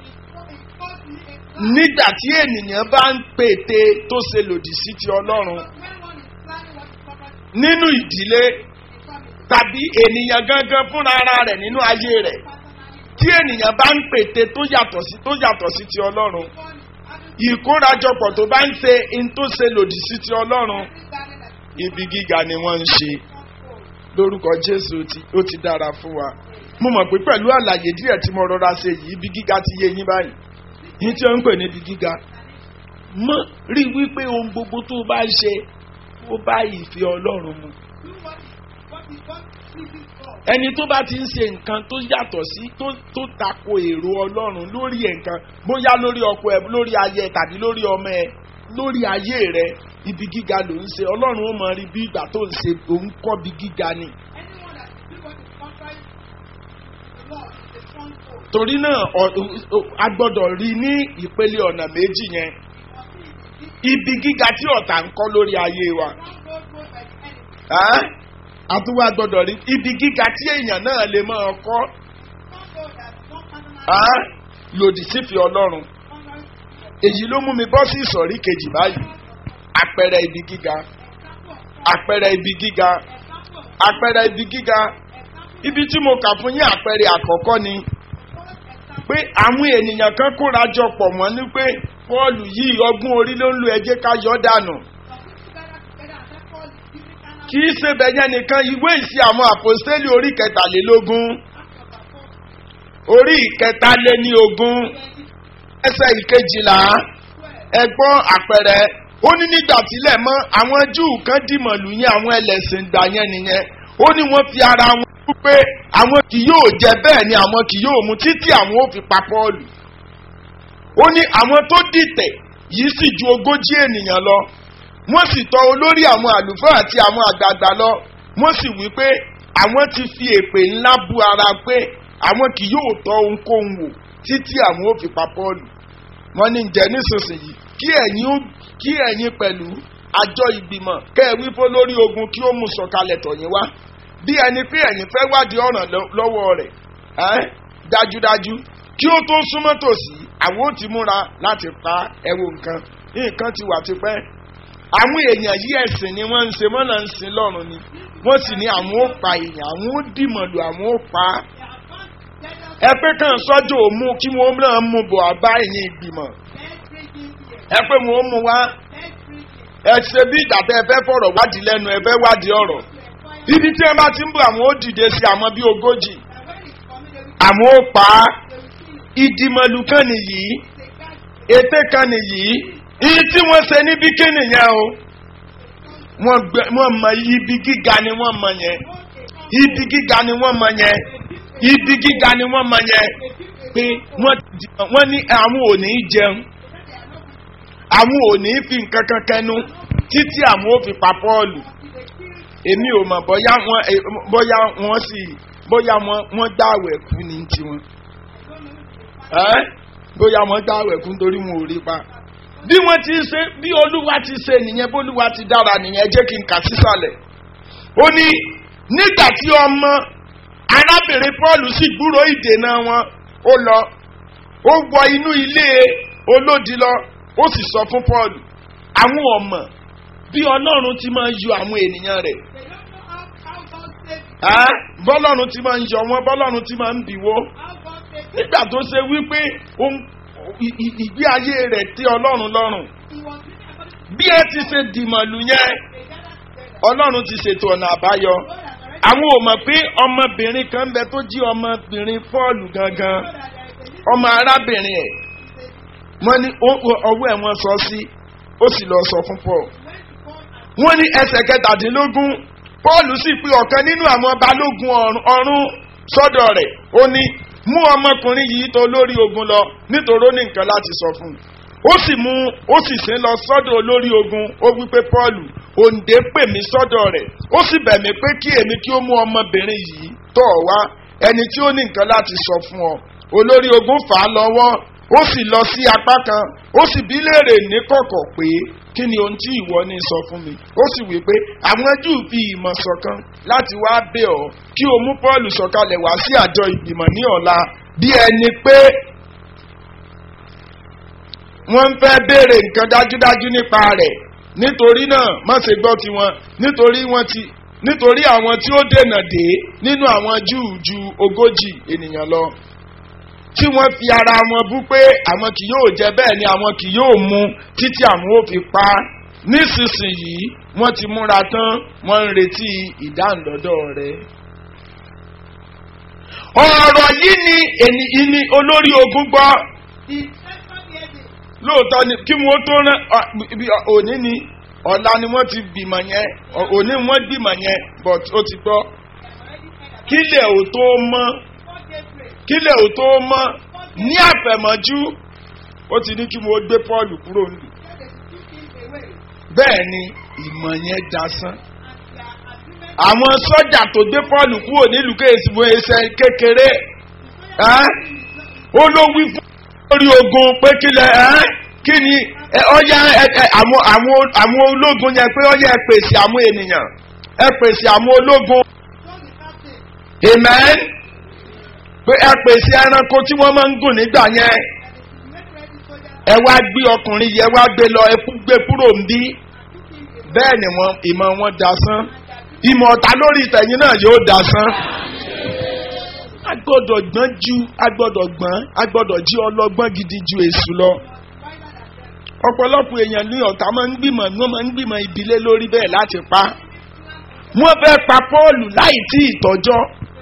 nígbà tí ènìyàn bá ń pète tó ṣe lòdì sí ti ọlọ́run nínú ìdílé tàbí ènìyàn gangan fúnra ara rẹ̀ nínú ayé rẹ̀ tí ènìyàn bá ń pète tó yàtọ̀ sí tó yàtọ̀ sí ti ọlọ́run ìkórajọpọ̀ tó bá ń ṣe in tó ṣe lòdì sí ti ọlọ́run ibi gíga ni wọ́n ń ṣe lórúkọ jésù ó ti- ó ti dára fún wa mo mọ̀ pé pẹ̀lú àlàyé díẹ̀ tí mo rọra ṣe yìí ibi gíga ti yé yín báyìí yín tí ó ń pè ní ibi gíga mọ́ rí wípé ohun gbogbo tó o bá ń ṣe ó bá ìfẹ́ ọlọ́run mu ẹni tó bá ti ń ṣe nǹkan tó yàtọ̀ sí tó tó tako èrò ọlọ́run lórí ẹ̀ nǹkan bóyá lórí ọkọ ẹ lórí ayé ẹ tàbí lórí ọmọ ẹ lórí ayé rẹ ibi gíga ló ń ṣe ọlọ́run ó mọ rí bí ìgbà tó ń ṣe òun kọ́ bí gíga ni. torí náà ọ- ọ- a gbọ́dọ̀ rí ní ìpele ọ̀nà méjì yẹn ibi gíga tí ọ̀tá ń kọ́ lórí ayé wa Ẹ́? a tún wá gbọ́dọ̀ rí ibi gíga tí èèyàn náà lè máa kọ́ Ẹ́? lòdì sífì ọlọ́run èyí ló mú mi bọ́ sí ìsọ̀rí kejì báyìí àpẹẹrẹ ibi gíga àpẹẹrẹ ibi gíga àpẹẹrẹ ibi gíga ibi tí mo kà fún yín àpẹẹrẹ àkọ́kọ́ ni pé àwọn ènìyàn kan kóra jọ pọ̀ mọ́ ní pé pọ́ọ̀lù yìí ọgbọ́n orí ló ń lo ẹjẹ́ ká yọ dànù kì í ṣe bẹ̀yẹn nìkan ìwé ìsì àwọn àpòstélì orí kẹtàlélógún orí ìkẹtàléní ogún ẹsẹ̀ ìkejìlá ẹgbọ́n àpẹẹrẹ ó ní nígbà tílẹ̀ mọ́ àwọn júù kan dìmọ̀lù yẹn àwọn ẹlẹ́sìn gbà yẹn nìyẹn ó ní wọ́n fi ara wọn kú pé àwọn kì yóò jẹ bẹ́ẹ̀ ni àwọn kì yóò mu títí àwọn ò fi pa pọ́ọ̀lù ó ní àwọn tó dìtẹ̀ yìí sì ju ogójì ènìyàn lọ wọ́n sì tọ olórí àwọn àlùfáà àti àwọn àgbààgbà lọ wọ́n sì wí pé àwọn ti fi èpè ńlá bu ara pé àwọn kì yóò tọ ohunkóhun wò títí àwọn ò fi pa pọ́ọ̀lù wọ́n ní ǹjẹ́ nísinsìnyí kí ẹ̀yin ó kí ẹ̀yin pẹ̀lú àjọ ìgbìmọ̀ kẹ́ ẹ wí fún lórí ogun kí ó mú sọ̀kalẹ̀ tọ̀yìn wá bí ẹni pé ẹ̀yin fẹ́ wádìí ọ̀ràn lọ- lọ́wọ́ rẹ̀ ẹ́ dájúdájú kí ó tó súnmọ́ tòsí àwọn ò ti múra láti pa ẹ̀wò nǹkan nǹkan ti wà tipẹ́ àwọn èèyàn yí ẹ̀sìn ni wọ́n ń ṣe wọ́n náà ń sin lọ́rùn ni wọ́n sì ní àwọn ó pa èèyàn àwọn ó dìmọ̀lù àwọn ó pa á ẹ pé kàn sọ́jọ́ ò mú kí wọ́n náà mú bọ̀ àbá ẹ̀yìn ìgbìmọ̀ ẹ pé wọ́n ó mú wá ẹ ṣe bí ìgbà tẹ ẹ fẹ́ fọ̀rọ̀ wádìí lẹ́nu ẹ fẹ́ wádìí ọ̀rọ̀ ibi tí ẹ bá ti ń bọ̀ àwọn ó dìde sí àwọn bíi ogójì àwọn ó pa á ìdìmọ̀lù kan nìyí ète kan nìyí iye tí wọ́n ṣe níbi kí nìyẹn o wọ́n gbẹ wọ́n mọ ibi gíga ni wọ́n mọ yẹn ibi gíga ni wọ́n mọ yẹn ibi gíga ni wọ́n mọ yẹn pé wọ́n ti wọ́n ní àwọn ò ní jẹun àwọn ò ní fi nǹkan kan kẹnu títí àwọn ò fi pa pọ́ọ̀lù èmi ò mọ̀ bóyá wọ́n eh, bóyá wọ́n sì bóyá wọ́n wọ́n gbàwẹ̀ kú ní tiwọn ẹ́ bóyá wọ́n gbàwẹ̀ kú nítorí wọn ò rí pa bí wọ́n ti ṣe bí olúwa ti ṣe nìyẹn bólúwa ti dára nìyẹn jẹ́ kí n kà sísàlẹ̀ ó ní nígbà tí ọmọ arábìnrin paul sì gbúrò ìdènà wọn ó lọ ó wọ inú ilé olódi lọ ó sì sọ fún paul àwọn ọmọ bí ọlọ́run ti máa ń yọ àwọn ènìyàn rẹ̀ Ẹ́, bọ́lọ́run ti máa ń yọ wọn bọ́lọ́run ti máa ń bìwó nígbà tó ṣe wípé ohun- ì- ì- ìgbé ayé rẹ̀ tí ọlọ́run lọ́rùn bí ẹ ti ṣe dìmọ̀lù yẹn ọlọ́run ti ṣètò ọ̀nà àbáyọ àwọn ò mọ̀ pé ọmọbìnrin kan bẹ tó jí ọmọbìnrin fọ́ọ̀lù gangan ọmọ arábìnrin ẹ̀ wọ́n ní ó- ó- ọwọ́ ẹ̀ wọ́n sọ sí ó sì lọ sọ fún paul wọ́n ní ẹsẹ̀ kẹtàdínlógún paul sì pe ọ̀kan nínú àwọn balógun ọ̀run- ọ̀run sọ́dọ̀ rẹ̀ ó ní mú ọmọkùnrin yìí tó lórí ogun lọ nítorí ó ní nǹkan láti sọ fún un ó sì mú ó sì sin lọ sọ́dọ̀ olórí ogun ó wí pé paul òǹdè pè mí sọ́dọ̀ rẹ̀ ó sì bẹ̀ mí pé kí èmi kí ó mú ọmọbìnrin yìí tọ̀ ọ́ wá ẹni tí ó ní nǹkan láti sọ fún ọ olórí ogun fà á lọ́wọ́ ó sì lọ sí apá kan ó sì bí léèrè níkọ̀kọ̀ pé kí ni ohun tí ìwọ ní sọ fún mi ó sì wí pé àwọn júù fi ìmọ̀ ṣọ̀kan láti wá bẹ̀ ọ́ kí o mú paul sọ̀kalẹ̀ wá sí àjọ ìgbìmọ̀ ní ọ̀la bí ẹni pé wọ́n ń fẹ́ béèrè nǹkan dájúdájú nípa rẹ̀ nítorí náà má ṣe gbọ́ tiwọn nítorí wọ́n ti nítorí àwọn tí ó dènà dé nínú àwọn júù ju ogójì ènìyàn lọ tí wọ́n fi ara wọn bú pé àwọn kì yóò jẹ bẹ́ẹ̀ ni àwọn kì yóò mu títí àwọn ò fi pa á nísinsìnyí wọ́n ti múra tán wọ́n ń retí ìdáǹdọ́dọ́ rẹ̀. ọ̀rọ̀ yìí ni ènì ìní olórí ogun gbọ́ The second year they lóòótọ́ ni kí wọ́n tó rán ọ- ibi òní ni ọ̀la ni wọ́n ti bímọ yẹn ọ- òní wọ́n gbìmọ̀ yẹn but ó ti gbọ́ already said that kílẹ̀ ò tó mọ́ before daybreak, kílẹ̀ ò tó mọ́ ní àfẹ̀mọ́jú ó ti ní kí wọ́n gbé pọ́ọ̀lù kúrò nílùú said they should keep him away. bẹ́ẹ̀ ni ìmọ̀ yẹn dasán And their agreement àwọn sọ́jà tó gbé pọ́ọ̀lù kúrò nílùú kéésì fún ẹsẹ̀ kékeré ẹ́ ó ló wí fún lórí ogun pé kílẹ̀ ẹ́ kí ni ẹ, ọyá ẹ, ẹ, àwọn àwọn àwọn ológun yẹn pé ọyá ẹ pèsè àwọn ènìyàn ẹ pèsè àwọn ológun told the captain amen pé ẹ pèsè ẹranko tí wọ́n máa ń gùn nígbà yẹn that they should make ready soldiers ẹ wá gbé ọkùnrin yẹn wá gbé lọ ẹ kú- gbé kúrò ń bí and took him away. bẹ́ẹ̀ ni wọ́n ìmọ̀ wọn dasán And their ìmọ̀ ọ̀tá lórí ìtẹ̀yìn náà yóò dasán. a gbọ́dọ̀ gbọ́n ju a gbọ́dọ̀ gbọ́n a gbọ́dọ̀ jí ọlọ́gbọ́n gidi ju èṣù lọ. wiser than them. ọ̀pọ̀lọpọ̀ èèyàn ní ọ̀tá máa ń gbìmọ̀ wọ́n máa ń gbìmọ̀ ìbílẹ̀ lórí bẹ́ẹ̀ láti pa. wọ́n fẹ́ pa pọ́ọ̀lù láì tí ìtọ́jọ́.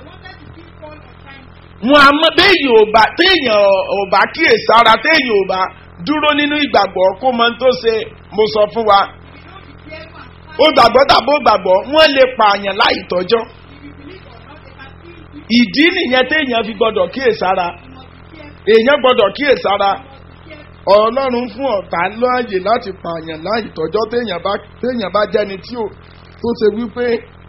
They wanted to kill Paul on time. wọn a mọ béèyàn ò bá téèyàn ò bá kíyèsára téèyàn ò bá dúró nínú ìgbàgbọ́ kó mọ tó ṣe mo sọ fún wa. If you don't be careful and ó gbàgbọ́ tàbí ó gbàgbọ́ wọ́n lè pààyàn láì tọ́jọ́. if you believe or not, they can kill you. ìdí nìyẹn téèyàn fi gbọ́dọ̀ kíyèsára You must be careful. èèyàn gbọ́dọ̀ kíyèsára You must be careful. ọlọ́run fún ọ̀tá láàyè láti pààyàn láì tọ́jọ́ téèyàn bá téèyàn bá jẹ́ni tí ò tó ṣe wípé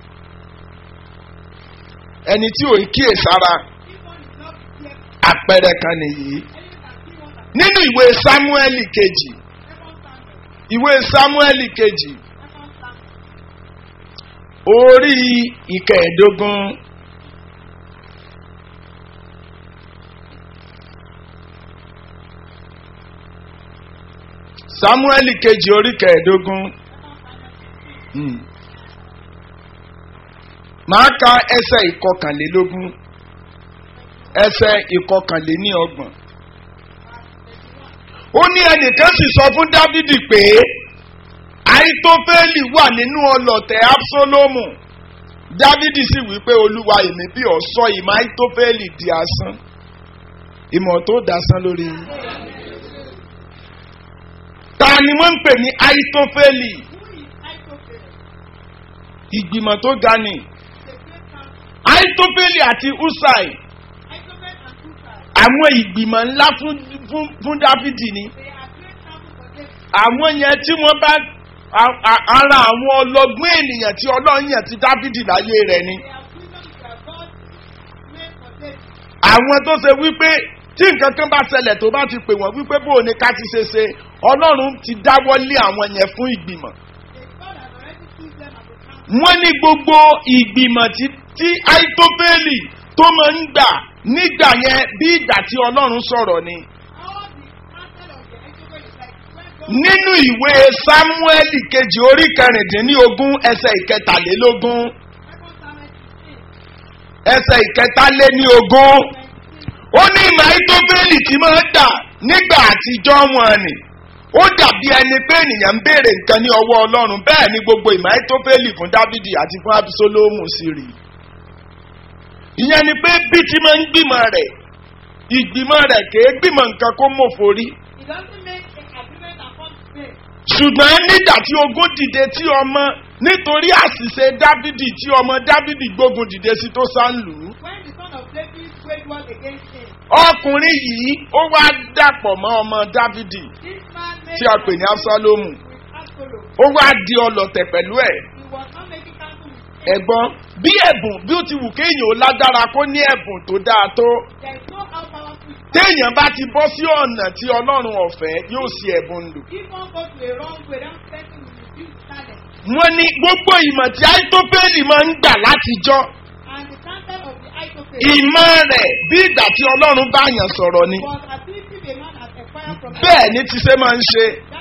ẹni tí ò ń kíyèsára If one is not be careful, àpẹẹrẹ kan nìyí. anyone can kill one that nínú ìwé sámúẹ́lì kejì second Samuel. ìwé sámúẹ́lì kejì Second Samuel. orí ìkẹẹ̀ẹ́dógún sámúẹ́lì kejì orí kẹẹ̀ẹ́dógún Hmm. màá ka ẹsẹ̀ ìkọkànlélógún ẹsẹ̀ ìkọkànléníọgbọ̀n ó ní ẹnìkan sì sọ fún dávidi pé àìtófẹ́lì wà nínú ọlọ̀tẹ̀ absalomu dávidi sì wí pé olúwa èmi bí ọ sọ ìmọ̀ àìtófẹ́lì di asán ìmọ̀ tó dasán lórí yín. ta ni wọ́n ń pè ní àìtófẹ́lì Who is Ahithophel? ìgbìmọ̀ tó ga ni The great council. àìtófẹ́lì àti usai Ahithophel and Hushai. àwọn ìgbìmọ̀ ńlá fún fún fún dávidi ni They are great council for them. àwọn yẹn tí wọ́n bá a- a- ara àwọn ọlọ́gbọ́n ènìyàn tí ọlọ́run yàn ti dávidi láyé rẹ̀ ni. They are wisdom they are God made for them. àwọn tó ṣe wípé tí nǹkan kan bá ṣẹlẹ̀ tó bá ti pè wọ́n wípé bó o ní ká ti ṣe ṣe ọlọ́run ti dáwọ́ lé àwọn yẹn fún ìgbìmọ̀. They God has already chosen them as a council. wọ́n ní gbogbo ìgbìmọ̀ tí tí àìtófẹ́lì tó máa ń gbà nígbà yẹn bí ìgbà tí ọlọ́run sọ̀rọ̀ ni. All the council of the Ahithophel is like when God nínú ìwé sámúẹ́lì kejì orí kẹrìndínlógún ẹsẹ̀ ìkẹtàlélógún second Samuel 16. ẹsẹ̀ ìkẹtàléníogún ó ní ìmọ̀ àìtófẹ́lì tí máa ń dà nígbà àtijọ́ wọn ni ó dàbí ẹni pé ènìyàn ń béèrè nǹkan ní ọwọ́ ọlọ́run bẹ́ẹ̀ ni gbogbo ìmọ̀ àìtófẹ́lì fún dávidi àti fún abisolomu sì rí ìyẹn ni pé bí tí máa ń gbìmọ̀ rẹ̀ ìgbìmọ̀ rẹ̀ kèé gbìmọ̀ nǹkan kó mòfò rí He doesn't make an agreement and come to pay. ṣùgbọ́n nígbà tí ogun dìde tí ọmọ nítorí àṣìṣe dávidi tí ọmọ dávidi gbógun dìde sí tó sá ń lù ú When the son of David waged war against him, ọkùnrin yìí ó wá dàpọ̀ mọ́ ọmọ dávidi this man made tí a pè ní absalomu with Absalom. ó wá di ọlọ̀tẹ̀ pẹ̀lú ẹ̀ He was not making counsel with him. ẹ̀gbọ́n bí ẹ̀bùn bí ó ti wù kéèyàn ó lágbára kó ní ẹ̀bùn tó dáa tó There is no how powerful. téèyàn bá ti bọ́ sí ọ̀nà tí ọlọ́run ọ̀fẹ́ yóò sí ẹ̀bùn lò. If one goes to a wrong way, that person will refuse talent. wọ́n ní gbogbo ìmọ̀ tí àìtópẹ́lì máa ń gbà látijọ́ And the counsel of the Ahithophel ìmọ̀ rẹ̀ bí ìgbà tí ọlọ́run bá yàn sọ̀rọ̀ ni was as if a man had acquired from bẹ́ẹ̀ ni ti ṣe máa ń ṣe That was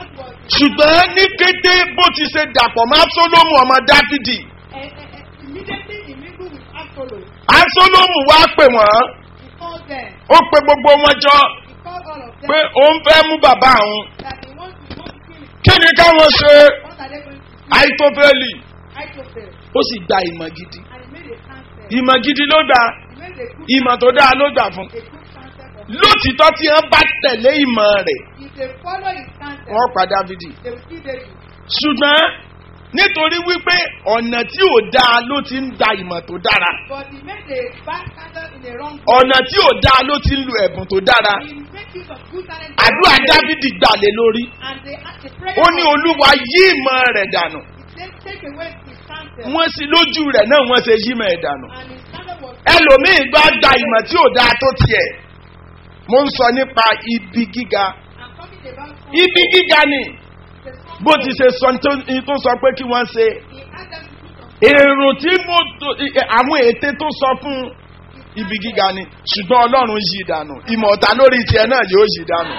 ṣùgbọ́n ní kété bó ti ṣe dàpọ̀ mọ́ absalomu ọmọ dáfídì And, and, and immediately he mingled with Absalom. absalomu wá pè wọ́n He called them. ó pe gbogbo wọn jọ He called all of them. pé òun fẹ́ mú bàbá òun that he wants to, he wants to kill him. kí ni káwọn ṣe What are they going to do? àìtófẹ́lì Ahithophel. ó sì gba ìmọ̀ gidi And he made a counsel. ìmọ̀ gidi ló gbà He made a good, ìmọ̀ tó dáa ló gbà fún a good counsel for him. lótìtọ́ tí wọ́n bá tẹ̀lé ìmọ̀ rẹ̀ If they follow his counsel, wọ́n pa dávidi they will kill David. ṣùgbọ́n nítorí wípé ọ̀nà tí ò dáa ló ti ń da ìmọ̀ tó dára But he made a bad counsel in a wrong way. ọ̀nà tí ò dáa ló ti ń lo ẹ̀bùn tó dára He make use of good talent. àdúrà dávidi gbà lé lórí And they ask the prayer. ó ní of- olúwa yí ìmọ̀ rẹ̀ dànù He said, take away his counsel. wọ́n sì lójú rẹ̀ náà wọ́n ṣe yí ìmọ̀ ẹ̀ dànù And his counsel was ẹlòmíì gbá da ìmọ̀ tí ò dáa tó tiẹ̀ mo ń sọ nípa ibi gíga I'm talking about ibi gíga ni the son bó ti ṣe sọ tó- tó sọ pé kí wọ́n ṣe He asked them to do something. èrò tí mo tó- àwọn ète tó sọ fún ibi gíga ni ṣùgbọ́n ọlọ́run yí dànù ìmọ̀ ọ̀tá lórí tiẹ̀ náà yóò yí dànù.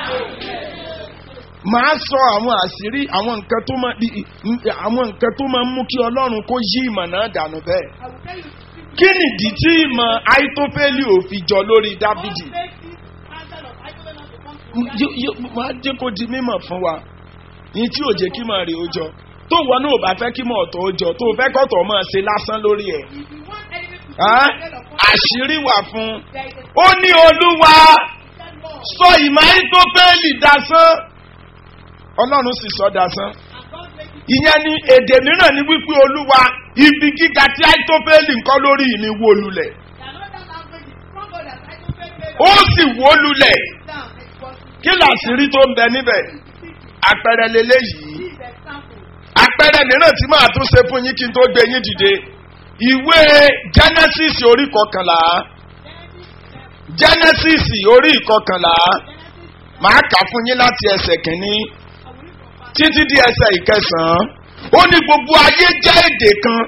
màá sọ àwọn àṣírí àwọn nǹkan tó máa àwọn nǹkan tó máa ń mú kí ọlọ́run kó yí ìmọ̀ náà dànù bẹ́ẹ̀. I will tell you the secret. kí nìdí tí ìmọ̀ àìtófẹ́lì ò fi jọ lórí dábìdì. God made this counsel of Ahithophel not to come to M- pass. yó- yó- máa jẹ́ kó di mímọ̀ fún wa ní tí ò jẹ́ kí mọ̀ rè ó jọ tó wọ náà ò bá fẹ́ kí mọ̀ ọ̀tọ̀ ó jọ tó fẹ́ kọ́tọ̀ máa ṣe lásán lórí ẹ̀. If you want enemy to Ẹ́, be dead upon you, àṣírí wà fún there is a ó ní olúwa certain law. sọ ìmọ̀ àìtófẹ́lì dasán ọlọ́run sì sọ dasán And God made it. ìyẹn ni èdè mìíràn ní wípé olúwa ibi gíga tí àìtófẹ́lì ń kọ́ lórí mi wó lulẹ̀ The another language is stronger than Ahithophel made ó sì wó lulẹ̀ down. It was kí làṣírí tó ń bẹ níbẹ̀ àpẹẹrẹ lélẹ́yìí this example. àpẹẹrẹ mìíràn tí màá tún ṣe fún yín kí n tó gbé yín dìde ìwé genesis orí kọkànlá Genesis, genesis uh, orí ìkọkànlá Genesis, uh, màá kà fún yín láti ẹsẹ̀ kìíní I will read from verse títí di ẹsẹ̀ ìkẹsàn-án ó ní gbogbo ayé jẹ́ èdè kan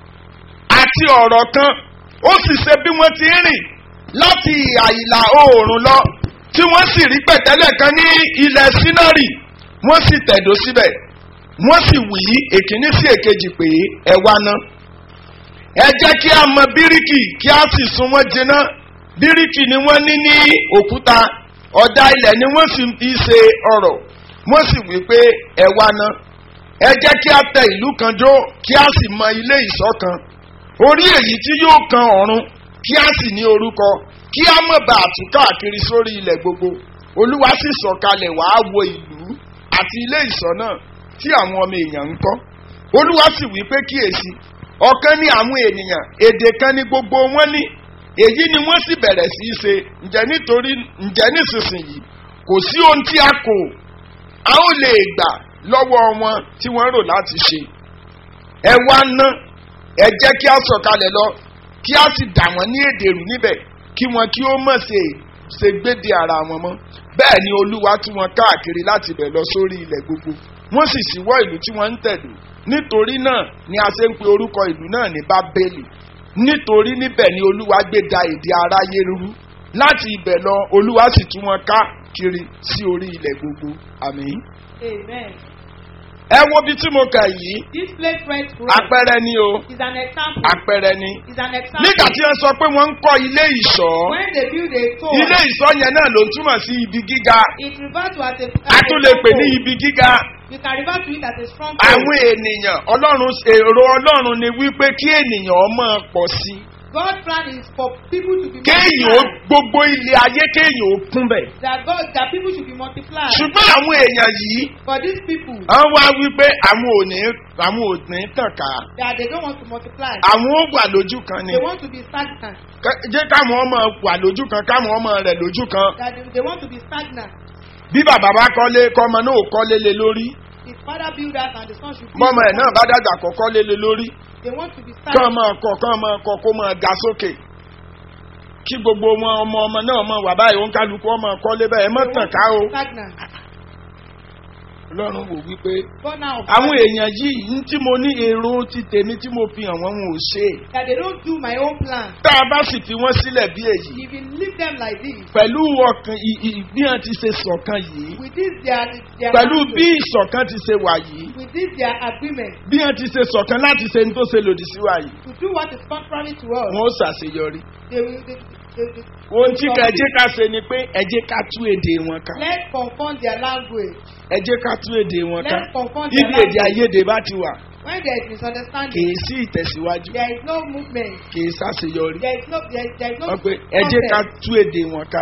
àti ọ̀rọ̀ kan ó sì ṣe bí wọ́n ti ń rìn láti ìhà ìlà oòrùn lọ tí wọ́n sì rí pẹ̀tẹ́lẹ̀ kan ní ilẹ̀ sínárì wọ́n sì tẹ̀dó síbẹ̀ wọ́n sì wí èkíní sí èkejì pé ẹ wá ná ẹ jẹ́ kí a mọ bíríkì kí a sì sun wọ́n jiná bíríkì ni wọ́n ní ní òkúta ọ̀dà ilẹ̀ ni wọ́n sì fi ṣe ọ̀rọ̀ wọ́n sì wí pé ẹ wá ná ẹ jẹ́ kí a tẹ ìlú kan jó kí a sì mọ ilé ìṣọ́ kan orí èyí tí yóò kan ọ̀run kí a sì ní orúkọ kí a mọ̀ bá àtún káàkiri sórí ilẹ̀ gbogbo olúwa sì sọ̀kalẹ̀ wàá wo ìlú àti ilé ìṣọ́ náà tí àwọn ọmọ èèyàn ń kọ́ olúwa sì wí pé kíyèsí ọ̀kan ní àwọn ènìyàn èdè kan ní gbogbo wọn ní èyí ni wọ́n sì bẹ̀rẹ̀ sí í ṣe ǹjẹ́ nítorí ǹjẹ́ nísinsìnyí kò sí ohun tí a kò a ó lè gbà lọ́wọ́ wọn tí wọ́n rò láti ṣe ẹ wá ná ẹ jẹ́ kí a sọ̀kalẹ̀ lọ kí a sì dà wọ́n ní èdè rù níbẹ̀ kí wọn kí ó mọ̀ ṣe ṣe gbéde ara wọn mọ́ bẹ́ẹ̀ ni olúwa tú wọn káàkiri láti bẹ̀ lọ sórí ilẹ̀ gbogbo wọ́n sì ṣíwọ́ ìlú tí wọ́n ń tẹ̀dó nítorí náà ni a ṣe ń pe orúkọ ìlú náà ní bábélì nítorí níbẹ̀ ni olúwa gbé da èdè aráyé rú láti ibẹ̀ lọ olúwa sì tú wọn káàkiri sí orí ilẹ̀ gbogbo àmín. Amen. ẹ wo bí tí mo kà yìí This place went wrong. àpẹẹrẹ ni o is an example. àpẹẹrẹ ni is an example. nígbà tí wọ́n sọ pé wọ́n ń kọ́ ilé ìṣọ́ when they build a tower. ilé ìṣọ́ yẹn náà ló túmọ̀ sí ibi gíga it refers to as a. a as tún a lè pè ní stronghold. ibi gíga you can refer to it as a strong. àwọn ènìyàn ọlọ́run èrò ọlọ́run ni wípé kí ènìyàn máa pọ̀ sí i God's plan is for people to be kéèyàn ó multiplied. gbogbo ilé ayé kéèyàn ó kún bẹ̀. that God that people should be multiplied. ṣùgbọ́n àwọn èèyàn yìí for these people wọ́n wá wípé àwọn ò ní àwọn ò ní tàn ká that they don't want to multiply. àwọn ó wà lójú kan ni they want to be stagnant. Ká- jẹ́ káwọn ọmọ wà lójú kan káwọn ọmọ rẹ̀ lójú kan that they, they want to be stagnant. bí bàbá bá kọ́lé kọ́mọ náà ò kọ́lé lé lórí his father build that and the son should build. bọ́mọ ẹ̀ náà bá dàgbà kọ́ kọ́lé lé lórí they want to be kán stagnant. máa kọ́ kán máa kọ́ kó máa ga sókè kí gbogbo wọn ọmọ ọmọ náà máa wà báyìí òun kálukú ọmọ kọ́lé bẹ́ẹ̀ ẹ mọ̀ They tàn want ká to o be stagnant. ọlọ́run wò wípé God now àwọn èèyàn yìí ní tí mo ní èrò ti tèmi tí mo fi hàn wọ́n wọn ò ṣe é. that they don't do my own plan. tá a bá sì fi wọ́n sílẹ̀ bí èyí If you leave them like this, pẹ̀lú ọkàn ì- ì- bí wọ́n ti ṣe ṣọ̀kan yìí with this their their pẹ̀lú agreement, bí ìṣọ̀kan ti ṣe wà yìí with this their agreement bí wọ́n ti ṣe ṣọ̀kan láti ṣe ní tó ṣe lòdì sí wa yìí to do what is contrary to us, wọ́n ó ṣàṣeyọrí. they will they, they, they, ohun tí ká ẹjẹ́ ká ṣe ni pé ẹjẹ́ ká tú èdè wọn ká let's confront their language. ẹjẹ́ ká tú èdè wọn ká Let's confront their ibi èdè language. àìyedè bá ti wà When there is misunderstanding, kìí sí ìtẹ̀síwájú there is no movement. kìí ṣàṣeyọrí There is no there, is- there is no wọ́n pe ẹjẹ́ ká concept. tú èdè wọn ká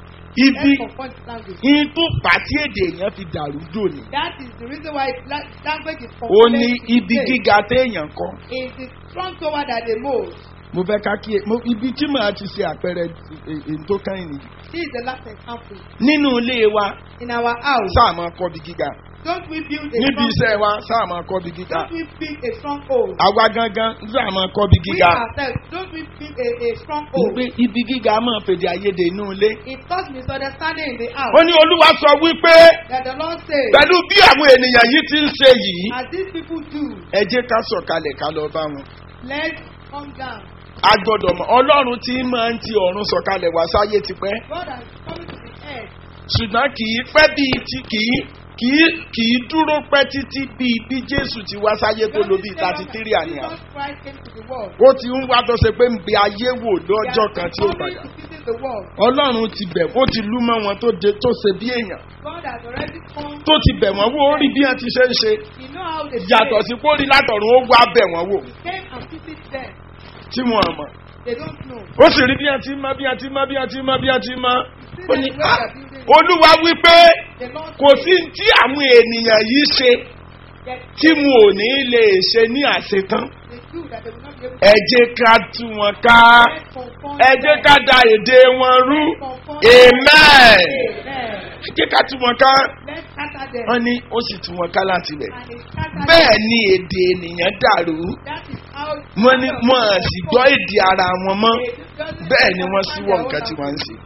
ibi Let's confront the language. yín tó pàtí èdè èèyàn fi dàrú dòní That is the reason why la- language is ó ní confused ibi today. gíga téèyàn kọ Is the strong tower that they mold. mo fẹ́ ká kí mo ibi tí màá ti ṣe àpẹẹrẹ è- èyí tó kàn yín nìyí This is the last example. nínú ilé wa In our house, sáà máa kọ́ bí gíga don't we build a níbi strong iṣẹ́ wa sáà máa kọ́ bí gíga Don't we build a stronghold? àwa gangan sáà máa kọ́ bí We gíga ourselves, don't we build a, a mo stronghold? pé ibi gíga máa fèdè àìyedè inú ilé. It caused misunderstanding in the house. ó ní olúwa sọ wípé That the Lord says, pẹ̀lú bí àwọn ènìyàn yìí ti ń ṣe yìí as these people do, ẹ jẹ́ ká sọ̀kalẹ̀ ká lọ bá wọn. let's come down. a gbọ́dọ̀ mọ̀ ọlọ́run tí máa ń ti ọ̀run sọ̀kalẹ̀ wá sáyé tipẹ́ God has come to the earth. ṣùgbọ́n kì í pẹ́ bíi ti kì í kì í kì í dúró pẹ́ títí bíi bí jésù ti wá sáyé tó lo bíi thirty three àníyàn. Jesus Christ came to the world. ó ti ń wá tó ṣe pé ń bẹ ayé wò He has lọ́jọ́ kan been tí ó coming padà. to visit the world. ọlọ́run ti bẹ̀ ó ti lú mọ́ wọn tó de tó ṣe bí èèyàn God has already come. tó ti bẹ̀ wọ́n wò ó rí bí wọ́n ti ṣe ń ṣe He know how they yàtọ̀ play. sí kó rí látọ̀run ó wá bẹ̀ wọ́n wò He came and visit them. tí wọ́n mọ̀. They don't know. ó sì rí bí a ti mọ bí a ti mọ bí a ti mọ bí a ti mọ. See ó them ní the way "Ah, they are building. olúwa wípé The Lord kò says sí tí àwọn ènìyàn yìí ṣe that tí mo ò ní lè ṣe ní àṣetán. they do that they will not be able ẹ jẹ́ ká tú wọn ká Let's confront ẹ jẹ́ them. ká da èdè wọn rú Let's confront amen. them. Amen. ẹ jẹ́ ká tú wọn ká Let's scatter them. wọ́n ní ó sì tú wọn ká láti bẹ̀. And they scatter bẹ́ẹ̀ them. ni èdè ènìyàn dàrú That is how. wọ́n ní wọ́n á sì gbọ́ èdè ara wọn mọ́ bẹ́ẹ̀ ni wọ́n síwọ́ nǹkan tí wọ́n ń ṣe.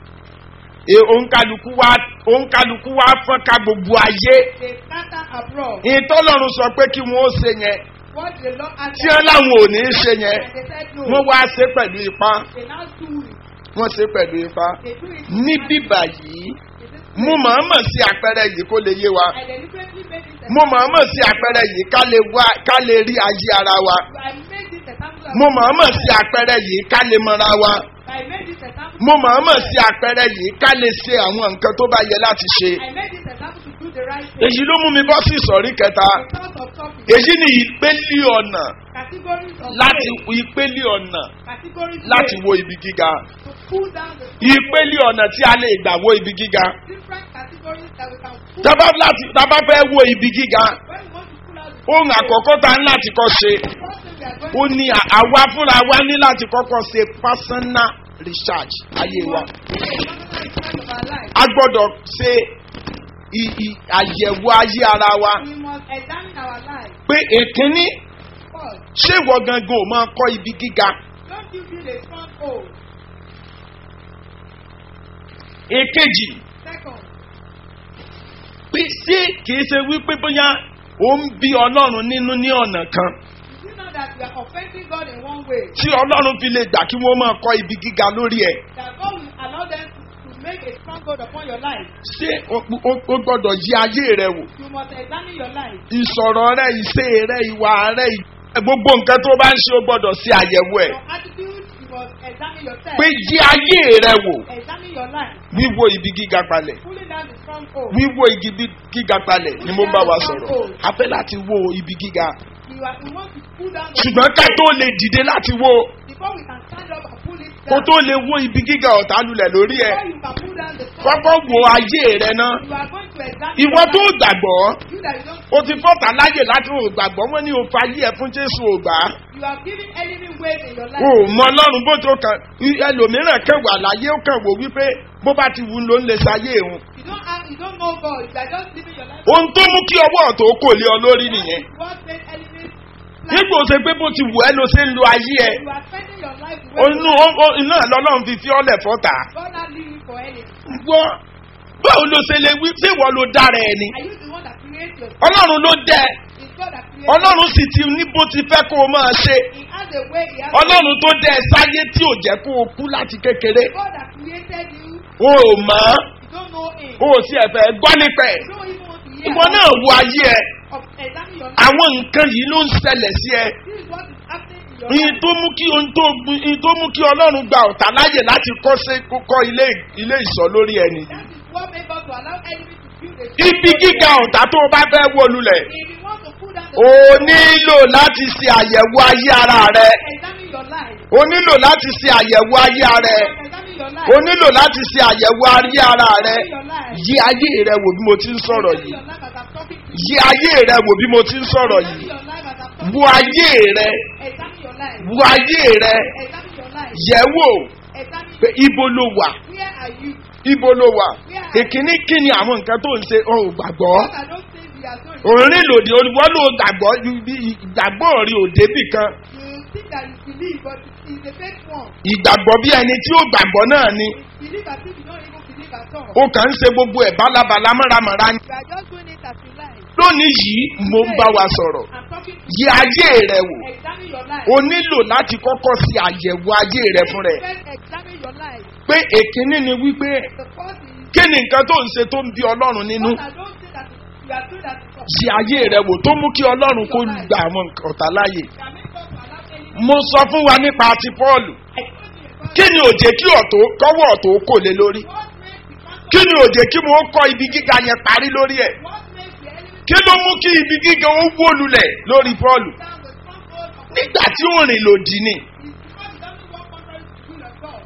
E òǹkàlùkù wa òǹkàlùkù wa fọ́n ká gbogbo ayé. They scatter abroad. ìtọ́lọ́run sọ pé kí wọ́n ó ṣe yẹn What the Lord has tí wọ́n láwọn ò ní í ṣe yẹn And they said no. wọ́n wá ṣe pẹ̀lú ipá They now do it. wọ́n ṣe pẹ̀lú ipá. They do it. ní bíbà yìí They do it. mo mọ̀ọ́mọ̀ sí àpẹẹrẹ yìí kó lè yé wa I deliberately made this mo mọ̀ọ́mọ̀ sí àpẹẹrẹ yìí ká lè wá ká lè rí ayé ara wa I made this example. of- mo mọ̀ọ́mọ̀ sí àpẹẹrẹ yìí ká lè mọra wa I made this example. mo mọ̀ọ́mọ̀ sí àpẹẹrẹ yìí ká lè ṣe àwọn nǹkan tó bá yẹ láti ṣe. I made this example to do the right thing. èyí ló mú mi bọ́ sí ìsọ̀rí kẹta Because of topic. èyí ni ìpele ọ̀nà Categories of láti faith. ìpele ọ̀nà Categories láti faith. wo ibi gíga To pull down the ìpele ọ̀nà tí a lè gbà wo ibi gíga different categories that we can pull. tábà láti tábà fẹ́ wo ibi gíga When we want to pull out the ohun àkọ́kọ́ tá ń láti kọ́ ṣe first thing we are going ó ní à- àwa fúnra wa ní láti kọ́kọ́ ṣe personal research ayé wa to do a personal research of our life. a gbọ́dọ̀ ṣe i- i- àyẹ̀wò ayé ara wa We must examine our life pé èkínní first. ṣé ìwọ gangan ò máa kọ́ ibi gíga Don't you build a stronghold. èkejì Second, pé ṣé kìí ṣe wípé bóyá ó ń bí ọlọ́run nínú ní ọ̀nà kan you know that we are offending God in one way. tí ọlọ́run fi lè gbà kí wọ́n máa kọ́ ibi gíga lórí ẹ̀ That God will allow them to, to make a stronghold upon your life. ṣé o o- o gbọ́dọ̀ yí ayé rẹ wò You must examine your life. ìsọ̀rọ̀ rẹ ìṣe rẹ ìwà rẹ ì- gbogbo nǹkan tó bá ń ṣe o gbọ́dọ̀ ṣe àyẹ̀wò ẹ̀ Your attitude, you must examine yourself. pé yí ayé rẹ wò Examine your life. wíwo ibi gíga palẹ̀ Pulling down the stronghold. wíwo igi bí- gíga palẹ̀ ni mo bá wa sọ̀rọ̀ a fẹ́ láti wo ibi gíga You, are, you want to pull down the ṣùgbọ́n ká tó lè dìde láti wo before we can stand up and pull it kó down. tó lè wo ibi gíga ọ̀tá lulẹ̀ lórí ẹ̀ Before you can pull down the kọ́kọ́ stronghold, wo ayé rẹ náà you are going to examine ìwọ your tó life. gbàgbọ́ You that you don't o ti fọ́ta láyè láti ò gbàgbọ́ wọ́n ní o fa ayé ẹ̀ fún jésù ò gbà á You are giving enemy weight in your life. o mọ ọlọ́run bó tó kàn ẹlòmíràn kẹwàá láyé ó kàn wò wípé bó bá ti wù ú ló ń lè ṣayé òun You don't have, you don't know God. You are just living your life. ohun tó mú kí ọwọ́ ọ̀tọ̀ kò lé ọ lórí nìyẹn What made enemies nígbà ó ṣe pé bó ti wù ẹ́ ló ṣe ń lo ayé ẹ̀ You are spending your life the way inú ó- ó- iná lọ́lọ́run fi fi ọ́lẹ̀ fọ́ta God not leave you for anything. gbọ́ báwo ló ṣe lè wí ṣé ìwọ ló dára ẹ ni Are you the one that creates yourself? ọlọ́run ló dẹ It's God that creates ọlọ́run sì ti ní bó ti fẹ́ kó o máa ṣe He has a way. He has ọlọ́run tó dẹ ẹ sáyé tí ò jẹ́ kó o kú láti kékeré God that created you. o ò mọ̀ ọ́ You don't know Him. o ò sì ẹ̀fẹ̀ gbọ́ nípa ẹ̀ You don't even want to hear ìwọ náà wo ayé ẹ of examine your life. àwọn nǹkan yìí ló ń ṣẹlẹ̀ sí ẹ This is what is happening in your ìyìn life. tó mú kí ohun tó gbin ìyìn tó mú kí ọlọ́run gba ọ̀tá láyè láti kọ́ sí kọ́ ilé ilé ìsọ̀ lórí ẹni That is what made God to allow enemy to build a ibi gíga ọ̀tá tó o bá fẹ́ wó lulẹ̀ If you want to put down the o nílò láti ṣe àyẹ̀wò ayé ara rẹ examine your life. o nílò láti ṣe àyẹ̀wò ayé ara rẹ Examine your life. o nílò láti ṣe àyẹ̀wò ayé ara rẹ Examine your life. yí ayé rẹ wò bí mo ti ń sọ̀rọ̀ Examine yìí your life as I'm talking to you. yí ayé rẹ wò bí mo ti ń sọ̀rọ̀ Examine yìí your life as I'm talking wo ayé rẹ Examine your life. wo ayé rẹ Examine your life. yẹ̀ wò Examine pé ibo ló wà where are you? ibo ló wà ìkíní kí ni àwọn nǹkan tó ń ṣe ò gbàgbọ́ What are those things we are doing? òrin lòdì olùwọ́ ló gbàgbọ́ ìgbàgbọ́ rí òde bì kan You think that you believe, but it's a fake one. ìgbàgbọ́ bí ẹni tí ó gbàgbọ́ náà ni You believe as if you don't even believe at all. ó kàn ń ṣe gbogbo ẹ̀ bálabàla mọ́ramọ́ra ni. You are just doing it as you like. lónìí yìí mo ń bá wa sọ̀rọ̀ I'm talking to yí ayé rẹ wò you. Examine your life. o nílò láti kọ́kọ́ ṣe àyẹ̀wò ayé rẹ fún rẹ First, examine your life. pé èkíní ni wípé The first is kí ni nǹkan tó ń ṣe tó ń bí ọlọ́run nínú what are those things that you are doing that is yí ayé rẹ wò tó mú kí ọlọ́run kó gba àwọn ọ̀tá láàyè that make us to allow any. mo sọ fún wa nípa ti pọ́ọ̀lù I told you about kí ni òjè kí ọ̀tọ̀ kọ́wọ́ ọ̀tọ̀ kò lé lórí what makes the country, kí ni òjè kí mo kọ́ ibi gíga yẹn parí lórí ẹ̀ what makes the enemy kí ló mú kí ibi gíga ó wó lulẹ̀ lórí pọ́ọ̀lù down the stronghold of nígbà tí ó rìn lòdì ni is because he doesn't walk contrary to the will of God.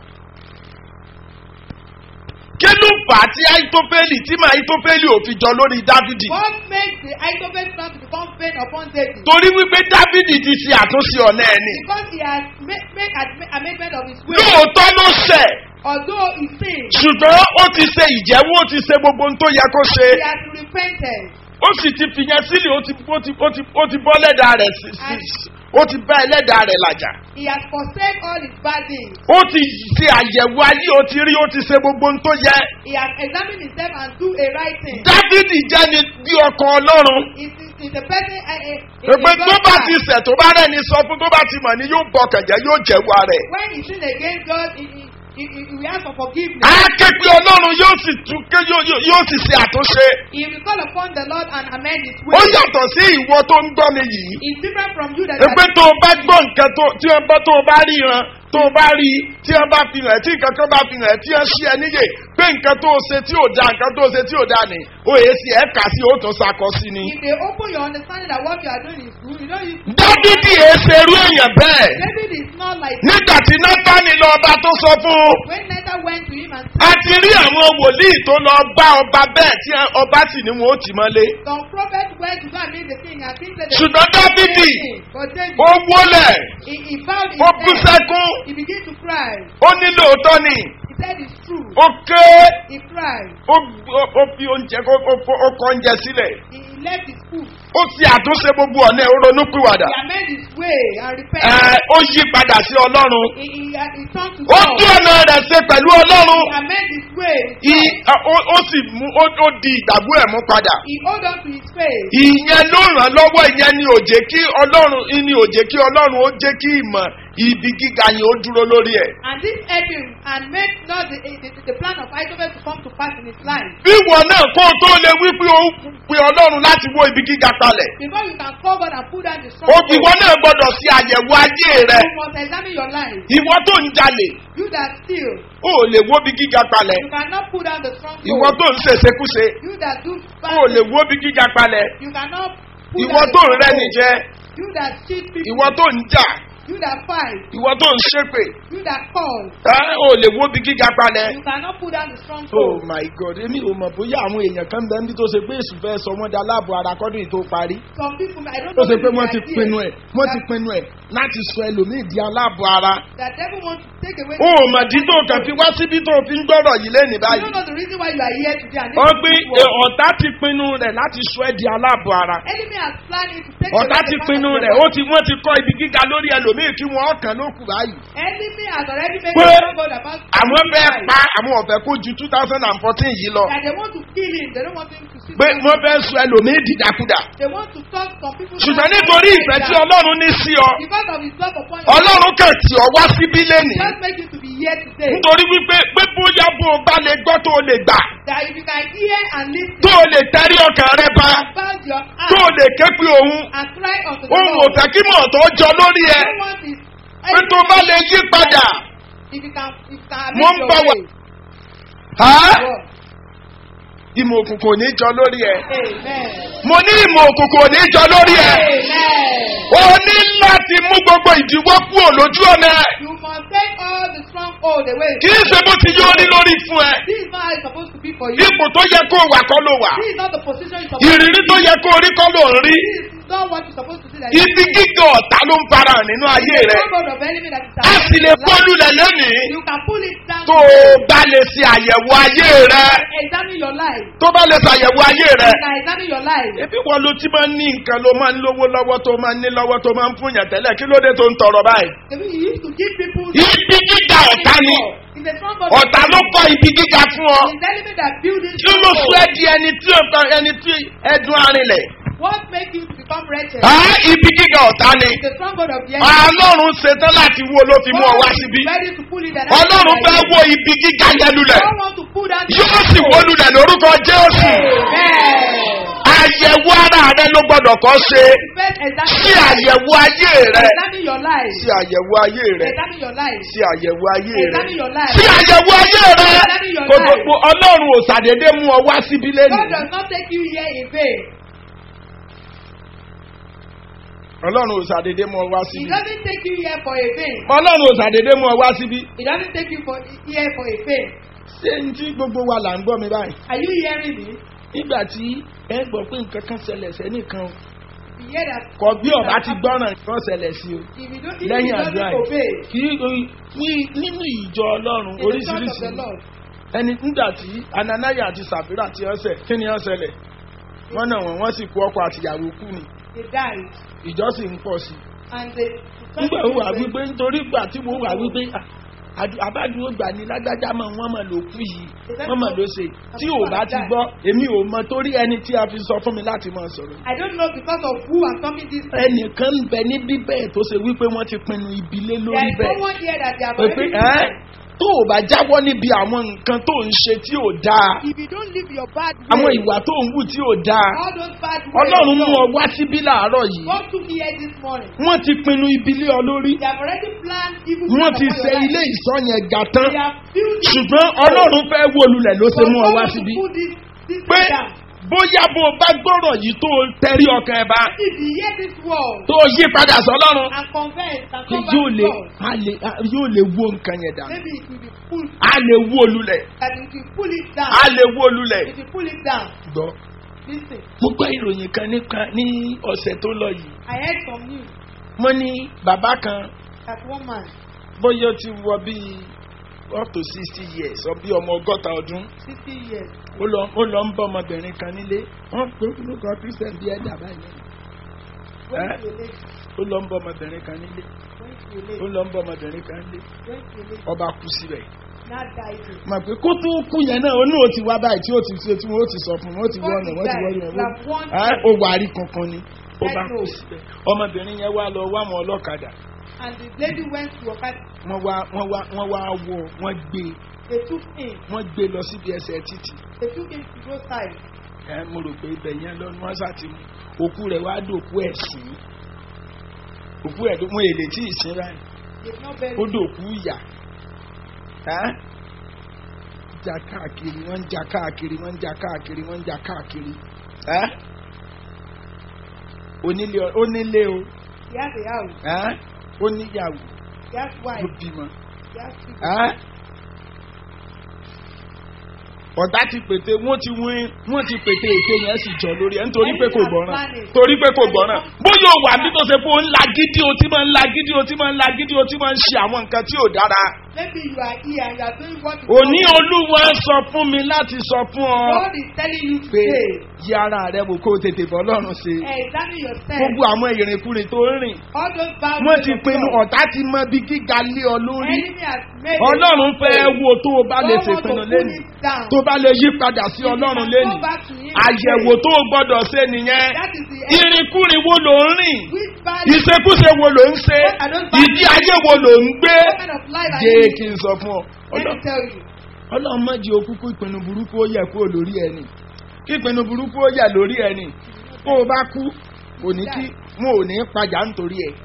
kí ló fà á tí àìtófẹ́lì tí màá àìtófẹ́lì ò fi jọ lórí dávidi What makes the Ahithophel plan to become vain upon David? torí wípé dávidi ti ṣe àtúnṣe ọ̀nà ẹni Because he has made, made admi- amendment of his will. lóòótọ́ ló ṣẹ̀ Although he sinned, ṣùgbọ́n ó ti ṣe ìjẹ́wọ́ ó ti ṣe gbogbo ohun tó yẹ kó ṣe he has repented. ó sì ti fìyẹn sílẹ̀ ó ti ó ti ó ti ó ti bọ́ lẹ́dàá rẹ̀ sí sí ó ti bá ẹlẹ́dàá rẹ̀ làjà He has forsake all his bad deeds. ó ti ṣe àyẹ̀wò ayé ó ti rí ó ti ṣe gbogbo ohun tó yẹ He has examined himself and do a right thing. dávidi jẹ́ni bí ọkàn ọlọ́run It is is the person a a a pé a tó God bá man. ti ṣẹ̀ tó bá rẹ́ni sọ fún tó bá ti mọ̀ ni yóò bọ̀ kẹ̀jẹ́ yóò jẹ̀wọ́ rẹ̀. When he sin against God, he he he, he, he will ask for forgiveness. á ké pé ọlọ́run yóò sì tún ké yóò yóò- yóò sì ṣe àtúnṣe. He will call upon the Lord and amend his ó way. yàtọ̀ sí ìwọ tó ń gbọ́ mi yìí. It's different from you that pé tó o bá gbọ́ nǹkan tó tí o bá tó o bá ríran tó o bá rí tí wọ́n bá fi hàn tí nǹkan kan bá fi hàn tí wọ́n ṣí ẹ níyè pé nǹkan tó o ṣe tí ò da nǹkan tó o ṣe tí ò da ni o èé sí ẹ kà sí o tó ṣàkọ sí ni. if they open your understanding that what you are doing is good, you know you. dávidi èé ṣe irú èèyàn bẹ́ẹ̀ David is not like nígbà tí nátánì lọ ọba tó sọ fún un when Nathan went to him and a ti rí àwọn wòlíì tó lọ bá ọba bẹ́ẹ̀ tí ọba sì ní wọn ó tì mọ́lé. some prophets went to go and meet the king and king said. ṣùgbọ́n dávidi But David, ó wólẹ̀ he, he bowed his ó bú head. sẹ́kún He began to cry. ó ní lóòótọ́ ni He said it's true. ó ké He cried. ó ó- ó fi oúnjẹ kó ó kó- ó kọ oúnjẹ sílẹ̀ He, he left his food. ó ti àtúnṣe gbogbo ọ̀nà ẹ̀ ó ronú pìwàdà He amended his way and ẹ̀ repented. ó yí padà sí ọlọ́run He, he, he turned to ó God. tún ọ̀nà rẹ̀ ṣe pẹ̀lú ọlọ́run He amended his way. with I- God. ó- ó sì mú ó ó di ìgbàgbọ́ ẹ̀ mú padà He hold on to his faith. ìyẹn ló ràn lọ́wọ́ ìyẹn ni ò jẹ́ kí ọlọ́run ni ò jẹ́ kí ọlọ́run ó jẹ́ kí ìmọ̀ ibi gíga yẹn ó dúró lórí ẹ̀. And this helped him and made not the, the, the plan of Isaac to come to pass in his life. bí ìwọ náà kó o tó lè wí pé ó pe ọlọ́run láti wó ibi gíga kalẹ̀ Before you can call God and put down the strong ó ìwọ náà gbọ́dọ̀ ṣe àyẹ̀wò ayé rẹ you must examine your life. ìwọ tó ń jalè You that steal, ó lè wó ibi gíga kalẹ̀ you cannot put down the strong ìwọ tó ń ṣèṣekúṣe You that do bad ó lè things, wó ibi gíga kalẹ̀ you cannot put ìwọ down tó the ń rẹ́ni stronghold. jẹ́ You that cheat people, ìwọ tó ń jà you that fight, ìwọ tó ń ṣépè you that call, ẹ́, ó lè wó ibi gíga kalẹ̀. you cannot put down the strong oh my god èmi ò mọ̀ bóyá àwọn èèyàn kan bẹ́ẹ̀ ní tó ṣe pé èṣù fẹ́ sọ wọ́n di aláàbò ara kọ́dún yìí tó parí Some people, I don't tó know ṣe pé if wọ́n they ti are pinnu here, ẹ̀ wọ́n ti that pinnu ẹ̀ láti sọ ẹlòmíì di aláàbọ̀ ara. That devil wants to take away. o ò mọ̀ dí tó kàn fi wá síbí tó fi ń gbọ́rọ̀ yìí lẹ́nìí You báyìí. don't know the reason why you are here today. And ó this gbé is this world. ọ̀tá ti pinnu rẹ̀ láti sọ ẹ́ di aláàbọ̀ ara. Enemy has planned it to take ọ̀tá away ti the part pinnu of rẹ̀ your ó body. ti wọ́n ti kọ́ ibi gíga lórí ẹlòmíì kí wọ́n kàn ló kù báyìí. Enemy has already made Pé a God about àwọn fẹ́ pa àwọn ọ̀fẹ́ kó ju two thousand and fourteen yìí lọ. that they want to kill him. They don't want him to see. pé wọ́n fẹ́ sọ ẹlòmíì dìdàkudà. They want to talk some people. ṣùgbọ́n nítorí ìfẹ́ tí ọlọ́run ní sí ọ Because of his love upon you. ọlọ́run kàn tí ọ wá síbí lẹ́nìí. Just make you to be here today. nítorí wípé pé bóyá bó o bá lè gbọ́ tó o lè gbà That if you can hear and listen. tó o lè tẹ́rí ọkàn rẹ bá Bound your tó o eyes lè ké pé òun and cry unto the òun ò Lord. fẹ́ kí mọ̀ tó jọ lórí ẹ No one is. pé tó o bá lè yí padà. If you can, if you can Mo make ń your bá wa- way. Há? God. ìmọ̀ òkùnkùn ò ní jọ lórí ẹ. Amen. mo ní ìmọ̀ òkùnkùn ò ní jọ lórí ẹ. Amen. o ní láti mú gbogbo ìdíwọ́ kúrò lójú ọ̀nà ẹ. You must take all the stronghold away. kì í ṣe bó ti yọ orí lórí fún ẹ. This is not how it's supposed to be for you. ipò tó yẹ kó o wà kọ́ ló wà. This is not the position you're supposed ìrírí tó yẹ kó o rí kọ́ ló ń rí. This is not what you're supposed to do. That ibi gíga ọ̀tá ló ń fara hàn nínú ayé rẹ. God of enemy that is a sì lè around your bọ́ọ̀lù life. lẹ̀ lónìí. You can pull it down. tó o bá lè ṣe àyẹ̀wò ayé rẹ. Examine your life. tó bá lè ṣe àyẹ̀wò ayé rẹ. You can examine your life. ebi wọn ló ti máa ń ní nǹkan ló máa ń lówó lọ́wọ́ tó máa ń ní lọ́wọ́ tó máa ń fún yàn tẹ́lẹ̀ kí ló dé tó ń tọrọ báyìí. Maybe you used to give people. ibi gíga ọ̀tá ni It's a strong God. ọ̀tá ló kọ́ ibi gíga fún ọ. It's the enemy that build this kí ló sọ stronghold. ẹ́ di ẹni tí ọ̀tá ẹni tí ẹdun arinlẹ̀. What make you to become wretched? á ibi gíga ọ̀tá ni. It's the strong God of the enemy. ọlọ́run ṣetán láti wo ló fi mú ọ wá síbí. is ready to pull it down. ọlọ́run fẹ́ wo ibi gíga yẹn lulẹ̀. God want to pull down. the yóò sì wó lulẹ̀ lórúkọ jésù. Amen. àyẹ̀wò ara rẹ ló gbọ́dọ̀ kọ́ ṣe. First, examine sí àyẹ̀wò ayé rẹ. Examine your life. sí àyẹ̀wò ayé rẹ. Examine your life. sí àyẹ̀wò ayé rẹ. Examine your life. sí àyẹ̀wò ayé rẹ. kò gbogbo ọlọ́run ò ṣàdédé mú ọ wá síbí God lẹ́nu. does not take you here in vain. ọlọ́run ò ṣàdédé mú ọ wá He síbí. doesn't take you here for a vain. ọlọ́run ò ṣàdédé mú ọ wá síbí. He doesn't take you for here for a vain. ṣé n tí gbogbo wa là ń gbọ́ mi báyìí. Are you hearing me? nígbà tí ẹ gbọ́ pé nǹkan kan ṣẹlẹ̀ sẹ́nìkan You hear that? kọ bí ọba ti gbọ́ràn nǹkan ṣẹlẹ̀ sí o. If you don't, if lẹ́yìn you àdúrà don't obey, yìí kì í ní nínú ìjọ ọlọ́run in the church of oríṣiríṣi the Lord, ẹni nígbà tí ananaya àti sàfírà ti ọ̀sẹ̀ kí ni ó ṣẹlẹ̀ wọ́n náà wọ́n wọ́n sì kú ọkọ àtìyàwó kú ni they died. ìjọ sì ń pọ̀ sí i. And they, nígbà wo wà wípé nítorí ìgbà tí mo wà wípé ah, àdú- àbádúró gbà ní lágbájá mọ̀ wọ́n mọ̀ ló kú yìí wọ́n mọ̀ ló ṣe tí ò bá ti gbọ́ èmi ò mọ torí ẹni tí a fi sọ fún mi láti máa sọ̀rọ̀. I don't know because of who I'm talking this to. ẹnìkan ń bẹ níbí bẹ́ẹ̀ tó ṣe wípé wọ́n ti pinnu ibi lé There lórí is bẹ́ẹ̀. someone here that they have pé pé already ẹ́ tó o bá jáwọ́ níbi àwọn nǹkan tó ń ṣe tí ò dáa If you don't live your bad way, àwọn ìwà tó ń wù tí ò dáa all those bad ways, ọlọ́run mú ọ wá síbí láàárọ̀ yìí God took me here this morning. wọ́n ti pinnu ibi lé ọ lórí They have already planned evil wọ́n plans ti upon ṣe your life. ilé ìsọ yẹn ga tán They have built it. ṣùgbọ́n ọlọ́run fẹ́ wó lulẹ̀ ló ṣe But mú ọ God wá want to síbí put this, this pé thing down. bóyá bó o bá gbọ́rọ̀ yìí tó o tẹrí ọkàn ẹ̀ bá If you hear this word tó o yí padà sọ́lọ́run and confess and kí come yóò back lè to God, a lè a yóò lè wó nǹkan yẹn dànù maybe it will be pulled, a lè wó lulẹ̀ that if you pull it down, a lè wó lulẹ̀ if you pull it down, gbọ́. listen, mo gbọ́ ìròyìn kan nípa ní ọ̀sẹ̀ tó lọ yìí I heard some news mo ní bàbá kan that one man, bóyá ó ti wọ bíi up to sixty years ọ bí ọmọ ọgọ́ta ọdún 60 years, ó lọ ó lọ ń bọ́ ọmọbìnrin kan nílé wọ́n pé orúkọ christian bíi ẹ̀dá báyìí went Eh? to a lady, ó lọ ń bọ́ ọmọbìnrin kan nílé went to a ó lady, lọ ń bọ́ ọmọbìnrin kan nílé went to a lady, ọba kú síbẹ̀ now died. mọ̀ pé kó tó kú yẹn náà ó ní ó ti wá báyìí tí ó ti ṣe tí wọ́n ó ti sọ fún un wọ́n ti wọ́n ọ̀nà wọ́n ti wọ́n ọ̀nà Like one wọ́n ó wà á rí kankan ni ó bá kú síbẹ̀ ọmọbìnrin yẹn wá lọ wá àwọn ọlọ́kadà and the lady went to a party. wọ́n wá wọ́n wá wọ́n wá wọ wọ́n gbé They took him. wọ́n gbé lọ síbi ẹsẹ̀ títì They took him to go side. ẹ mo rò pé ibẹ̀ yẹn lọ́nu wọ́n ṣàti mú òkú rẹ̀ wá dòkú ẹ̀ sí òkú ẹ̀ ló mú èlé tí ì sin báyìí They've not buried ó him. dòkú ìyà ẹ́ jà káàkiri wọ́n ń jà káàkiri wọ́n ń jà káàkiri wọ́n ń jà káàkiri ẹ́ onílé ọ- onílé o He has a house. ẹ́ oníyàwó He has ló wife. bímọ He has children. ẹ́ ọ̀tá ti pète wọ́n ti wín wọ́n ti pète ète yẹn sì jọ lórí ẹ̀ nítorí pé kò gbọ́ràn torí pé kò gbọ́ràn bóyá o wà bí tó ṣe pé o ń la gidi o ti máa ń la gidi o ti máa ń la gidi o ti máa ń ṣe àwọn nǹkan tí ò dára. Maybe you are here and you are doing what is òní wrong. olúwa sọ fún mi láti sọ fún ọ God is telling you pé today. yí ara rẹ wò kó o tètè bọ́ lọ́rùn ṣe Examine yourself. gbogbo àwọn ìrìnkúrìn tó ń rìn All those bad wọ́n ways ti of pinnu God. ọ̀tá ti mọ bí gíga lé ọ lórí Enemy has made ọlọ́run a fẹ́ mistake. wo tó o bá lè God wants to ṣèpinnu pull lẹ́nu it down. tó bá lè yí padà sí If you ọlọ́run can lẹ́nu go back to him àyẹ̀wò today, tó o gbọ́dọ̀ ṣe nìyẹn That is the end. ìrìnkúrin wo ló ń rìn Which bad ìṣekúṣe wo ló ń ṣe What are those bad ìdí ayé wo ló ń gbé what kind of life are jẹ́ you kí n sọ fún ọ Let Ọlọ́- me tell you. ọlọ́run má jẹ́ okúkú ìpinnu burúkú ó yẹ kúrò lórí ẹni kí ìpinnu burúkú ó yẹ lórí ẹni kó o bá kú kò ní kí wọn ò ní padà nítorí ẹ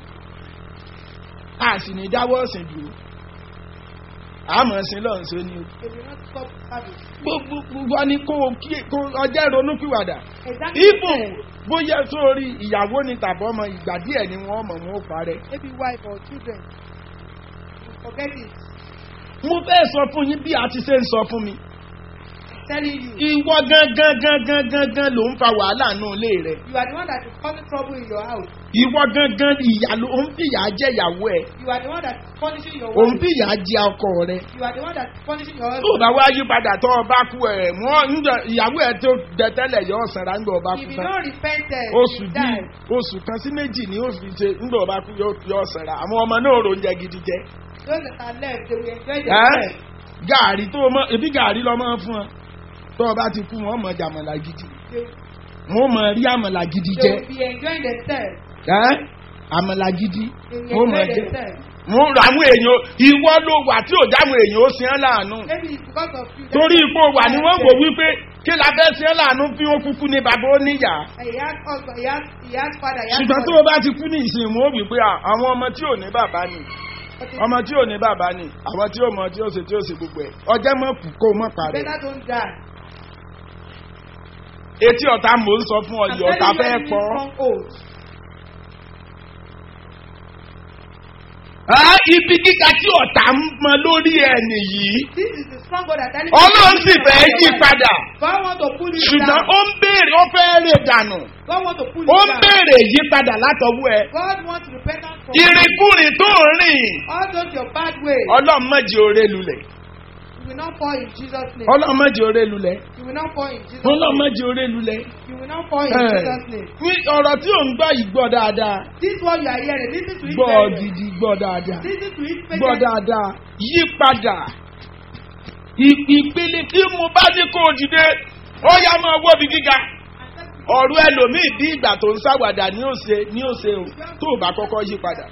a sì ní dáwọ́ ọ̀sìn dúró àmọ́ sí lọ́run sí ni o They will not stop service. gbogbo gbogbo ni kó o kí kó ọjọ́ ìrònúpìwàdà Exactly. ibò bóyá sórí ìyàwó ni tàbí ọmọ ìgbà díẹ̀ ni wọ́n mọ̀ wọ́n parẹ́. Maybe wife or children. You forget it. mo fẹ́ sọ fún yín bí a ti ṣe ń sọ fún mi. I'm telling you. ìwọ gangan gangan gangan ló ń fa wàhálà nù ilé rẹ. You are the one that is causing trouble in your house. ìwọ gangan ìyá ló ń fìyà jẹ ìyàwó ẹ. You are the one that is punishing your ò ń wife. fìyà jẹ ọkọ rẹ. You are the one that is punishing your tó o husband. bá wá yí padà tó o bá kú ẹ mọ ìyàwó ẹ tó dẹ tẹ́lẹ̀ yọ ọ̀sán rà ńgbà ọba If kú you tán. don't repent, then oṣù you bíi die. oṣù kan sí méjì ni ó fi ṣe ńgbà ọba kú yọ yọ ọ̀sán rà àwọn ọmọ náà rò ń jẹ gidi jẹ. Those that are left, they will enjoy Ẹ́, themselves. gàárì tó o mọ ebi gàárì lọ mọ fún ọ tó o bá ti kú wọn mọ jàmọ̀lá gidi They, wọn mọ rí àmọ̀lá gidi they jẹ will be enjoying themselves. ẹ́ àmọ̀lá gidi They will wọn mọ enjoy jẹ themselves. wọn ra àwọn èèyàn ìwọ ló wà tí ò dáwọn èèyàn ó sin ẹ́ láàánú Maybe it's because of you. torí ipò wà ní wọ́n wò wípé kí la fẹ́ sin ẹ́ láàánú bí wọ́n kúkú ní bàbá ó níyà And he has husband, he has, he has father, he has ṣùgbọ́n tó mother. o bá ti kú ní ìsìn mú ó wí pé à, àwọn ọmọ tí ò ní bàbá ni But it's ọmọ tí ò ní bàbá ni àwọn tí ò mọ tí ó ṣe tí ó ṣe gbogbo ẹ̀ ọjọ́ mọ̀ kú kó o mọ̀ parẹ́ better don't die. etí ọ̀tá mò ń sọ fún ọ I'm yìí ọ̀tá telling you, fẹ́ enemy pọ̀ stronghold. Ah, ibi gíga tí ọ̀tá ń mọ lórí ẹ̀ nìyí This is the stronghold that enemy ọlọ́run sì fẹ́ yí padà God want to pull it ṣùgbọ́n down. ó ń béèrè ó fẹ́ rè dànù God want to pull ó it ń down. béèrè yípadà látọwọ́ ẹ God wants repentance from ìrìnkúrìn tó ń rìn all those your bad ways. ọlọ́run mọ̀jì oré lulẹ̀ You will not fall in Jesus' name. ọlọ́run mọ̀jì oré lulẹ̀ You will not fall in Jesus' ọlọ́run name. mọ̀jì oré lulẹ̀ You will not fall in Eh. Jesus' name. ní ọ̀rọ̀ tí ò ń gbọ́ yìí gbọ́ dáadáa This one you are hearing. Listen to it gbọ́ very well. gidi gbọ́ dáadáa Listen to it gbọ́ patiently. dáadáa yípadà Ì- ìpele tí mo bá ní kó o dìde ó yá máa wọ́ bí gíga ọ̀rọ̀ ẹlòmíì bí ìgbà tó ń sáwàdà ní òsè ní òsè o tó o bá kọ́kọ́ yí padà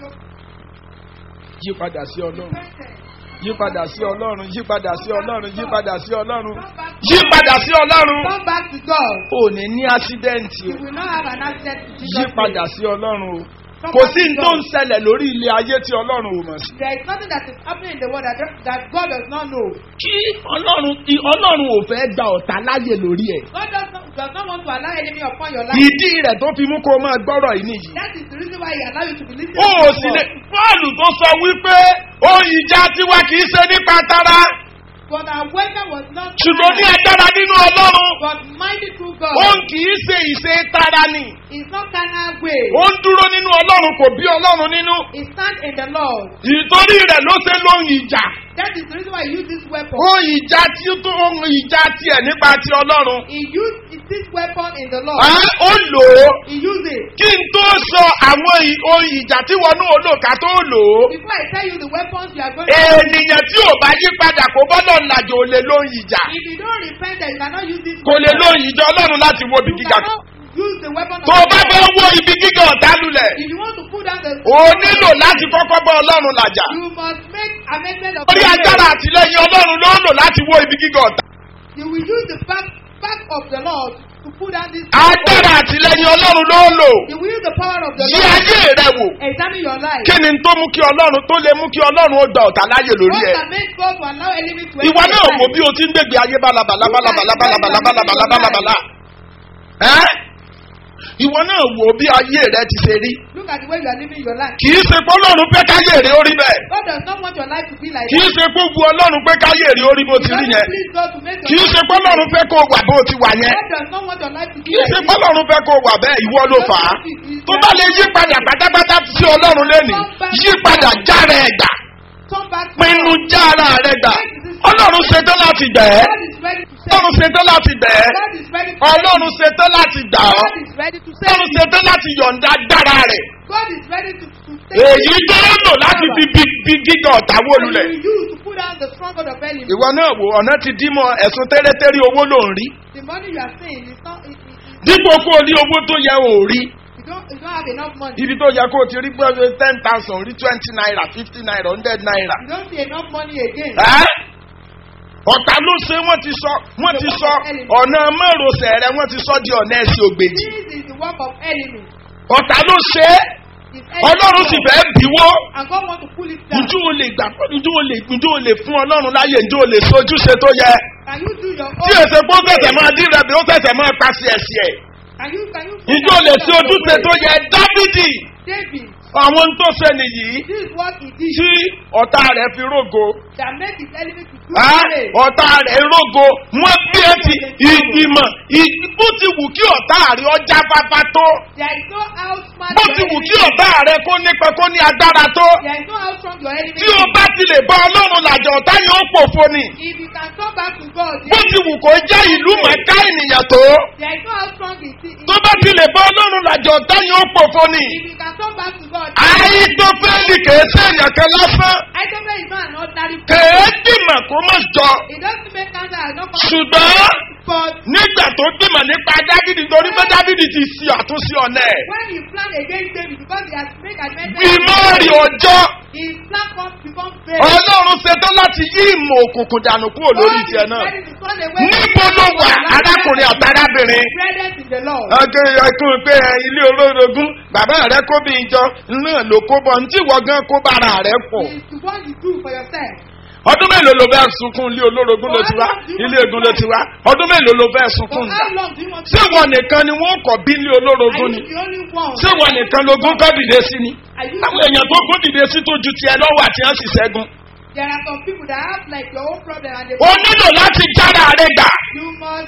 yí padà sí ọlọ́run yí padà sí ọlọ́run yí padà sí ọlọ́run yí padà sí ọlọ́run yí padà sí ọlọ́run Come back to God. ò ní ní ásídẹ́ǹtì You o will not have an accident in Jesus' yí name. padà sí ọlọ́run o kò sí ní tó ń ṣẹlẹ̀ lórí ilé ayé tí ọlọ́run ò mọ̀ sí. There is nothing that is happening in the world that, that God does not know. kí ọlọ́run kí- ọlọ́run ò fẹ́ gba ọ̀tá láyè lórí ẹ̀ God does not, does not want to allow enemy upon your life. ìdí rẹ̀ tó fi mú kó o máa gbọ́rọ̀ yìí nìyí. That is the reason why he allow you to be listening ó to ò sì lè God. bọ́ọ̀lù tó sọ wípé ohun ìjà tiwa kì í ṣe nípa tara But our weapon was not ṣùgbọ́n ní carnal, agbára nínú ọlọ́run but mighty through God. òun kì í ṣe ìṣe tara ni It's not carnal way. ó ń dúró nínú ọlọ́run kò bí ọlọ́run nínú It stands in the Lord. ìtorí rẹ̀ ló ṣe lóhun ìjà That is the reason why he used this weapon. ohun ìjà tí ó tó ohun ìjà tiẹ̀ nípa ti ọlọ́run He used this weapon in the Lord. Á, ó lò ó He used it. kí n tó sọ àwọn ì- ohun ìjà tí wọn náà lò ká tó lò ó Before I tell you the weapons you are going to ènìyàn tí ò bá yí padà kó bọ́dọ̀ làjò ò lè lóhun ìjà If you don't repent, then you cannot use this kò lè lóhun ìjà ọlọ́run láti wo ibi You gíga cannot use the weapon of tó o the bá Lord. fẹ́ wo ibi gíga ọ̀tá lulẹ̀ If you want to put down the o nílò láti kọ́kọ́ bá ọlọ́run làjà you must make amendment of orí the agbára way. àtìlẹyìn ọlọ́run ló ń lò láti wo ibi gíga ọ̀tá You will use the back back of the Lord to put down this agbára àtìlẹyìn ọlọ́run ló ń lò You will use the power of the yí Lord. ayé rẹ wò Examine your life. kí ni tó mú kí ọlọ́run tó lè mú kí ọlọ́run ó gba ọ̀tá láyè lórí What ẹ can make God to allow enemy to ìwọ enter náà your wò life? bí o ti ń gbègbè ayé bálabàlà bálabàlà bálabàlà bálabàlà bálabàlà ẹ́ ìwọ náà wò bí ayé rẹ ti ṣe rí Look at the way you are living your life. kì í ṣe pé ọlọ́run pé káyé rẹ ó rí bẹ́ẹ̀ God does not want your life to be like kì í that. ṣe pé wu ọlọ́run pé káyé rẹ ó rí bó He ti rí doesn't yẹn please God to make kì í your ṣe life pé ọlọ́run fẹ́ kó o wà bó ti wà yẹn God does not want your life to be kì í like ṣe this. pé ọlọ́run fẹ́ kó o wà bẹ́ẹ̀ ìwọ ló fà á tó bá lè yí padà pátápátá sí ọlọ́run lẹ́nìí yí padà jára ẹ̀ gbà Come back to pinnu God. jára rẹ̀ gbà ọlọ́run ṣetán láti gbẹ̀ ẹ́ God is ready to save ọlọ́run you. ṣetán láti gbẹ̀ ẹ́ God is ready to save ọlọ́run you. ṣetán láti gbà ọ́ God is ready to save ọlọ́run you. ṣetán láti yọ̀ǹda agbára rẹ̀ God is ready to, to save èyí tó ń lò láti fi bí bí gíga ọ̀tá wó And lulẹ̀. he will use to put down the stronghold of enemy. ìwọ náà wò ọ̀nà ti dí mọ́ ẹ̀sùn tẹ́lẹ̀tẹ́lẹ̀ owó ló ń rí The money you are saying is not. It, it, it, dípò kó o ní owó tó yẹ ò rí you don't. You don't have enough money. ibi tó yẹ kó o ti rí gbọ́dọ̀ ten thousand rí twenty naira fifty naira hundred naira. You don't see enough money again. Ẹ́? ọ̀tá ló ṣe wọ́n ti sọ wọ́n ti sọ ọ̀nà márosẹ̀ rẹ wọ́n ti sọ di ọ̀nà ẹ̀sìn ògbèjì This is the work of enemy. ọ̀tá ló ṣe é It's ọlọ́run sì fẹ́ bíwó And God want to pull it down. ǹjú o lè gbà ǹjú o lè ǹjú o lè fún ọlọ́run láyè ǹjú o lè sojúṣe tó yẹ Can you do your own? tí èsè pé ó fẹsẹ̀ máa dín rẹ̀ bí ó fẹsẹ̀ máa pàṣẹ ẹ̀sìn ẹ̀ Can you? Can you? ǹjú o lè ṣe ojúṣe tó yẹ dávidi David. àwọn tó ṣe nìyí This is what he did. tí ọ̀tá rẹ̀ fi rógo That made his enemy to do Á, away. ọ̀tá rẹ̀ rógo wọ́n bí ẹ ti ìgbìmọ̀ ì- bó ti wù kí ọ̀tá rẹ̀ ọjà bàbá tó There is no how smart bó your ti wù enemy kí is. ọ̀tá rẹ̀ kó nípa kó ní agbára tó There is no how strong your enemy tí o is. bá ti lè bá ọlọ́run làjà ọ̀tá yẹn ó pòfo ni If you can come back to God, bó ti wù kó jẹ́ ìlú mọ̀ká ènìyàn tó there is no how strong it is. tó bá ti lè bá ọlọ́run làjà ọ̀tá yẹn ó pòfo ni If you can come back to God, àìtọ́fẹ́lì kèé sẹ́yìn kan lásán I don't know it's not an ordinary kèé dìmọ̀ kó má jọ It doesn't make cancer as not ṣùgbọ́n But nígbà tó dìmọ̀ nípa dávidi torí pé dávidi ti ṣe àtúnṣe ọ̀nà ẹ̀ when he plan against David, because he has made amendment, ìmọ̀ọ́rì ọjọ́ his plan comes become fair. ọlọ́run ṣetán láti yí ìmọ̀ òkùnkùn dànù kúrò lórí God tiẹ̀ is náà ready to turn away níbo ló wà arákùnrin àtàrábìnrin Credit in the Lord. ọjọ́ ẹkún pé ẹ, ilé olórogún bàbá rẹ kó bí ìjọ náà ló kó bọ ntí ìwọ gan kó bára rẹ pọ̀ It's the one you do for yourself. ọdún mélòó ló fẹ́ sunkún ilé olórogún ló ti wá ilé egun ló ti wá ọdún mélòó ló fẹ́ For sunkún how nǹkan long do you want to ṣé ìwọ nìkan ni wọ́n kọ̀ bí ilé Are olórogún you ni the only one? ṣé ìwọ nìkan lógún kọ́ dìde sí ni Are you àwọn èèyàn tó kún dìde sí tó ju tiẹ̀ lọ́wọ́ àti ẹ̀ sì ṣẹ́gun There are some people that have like your own problem and they o nílò láti jára rẹ gbà you must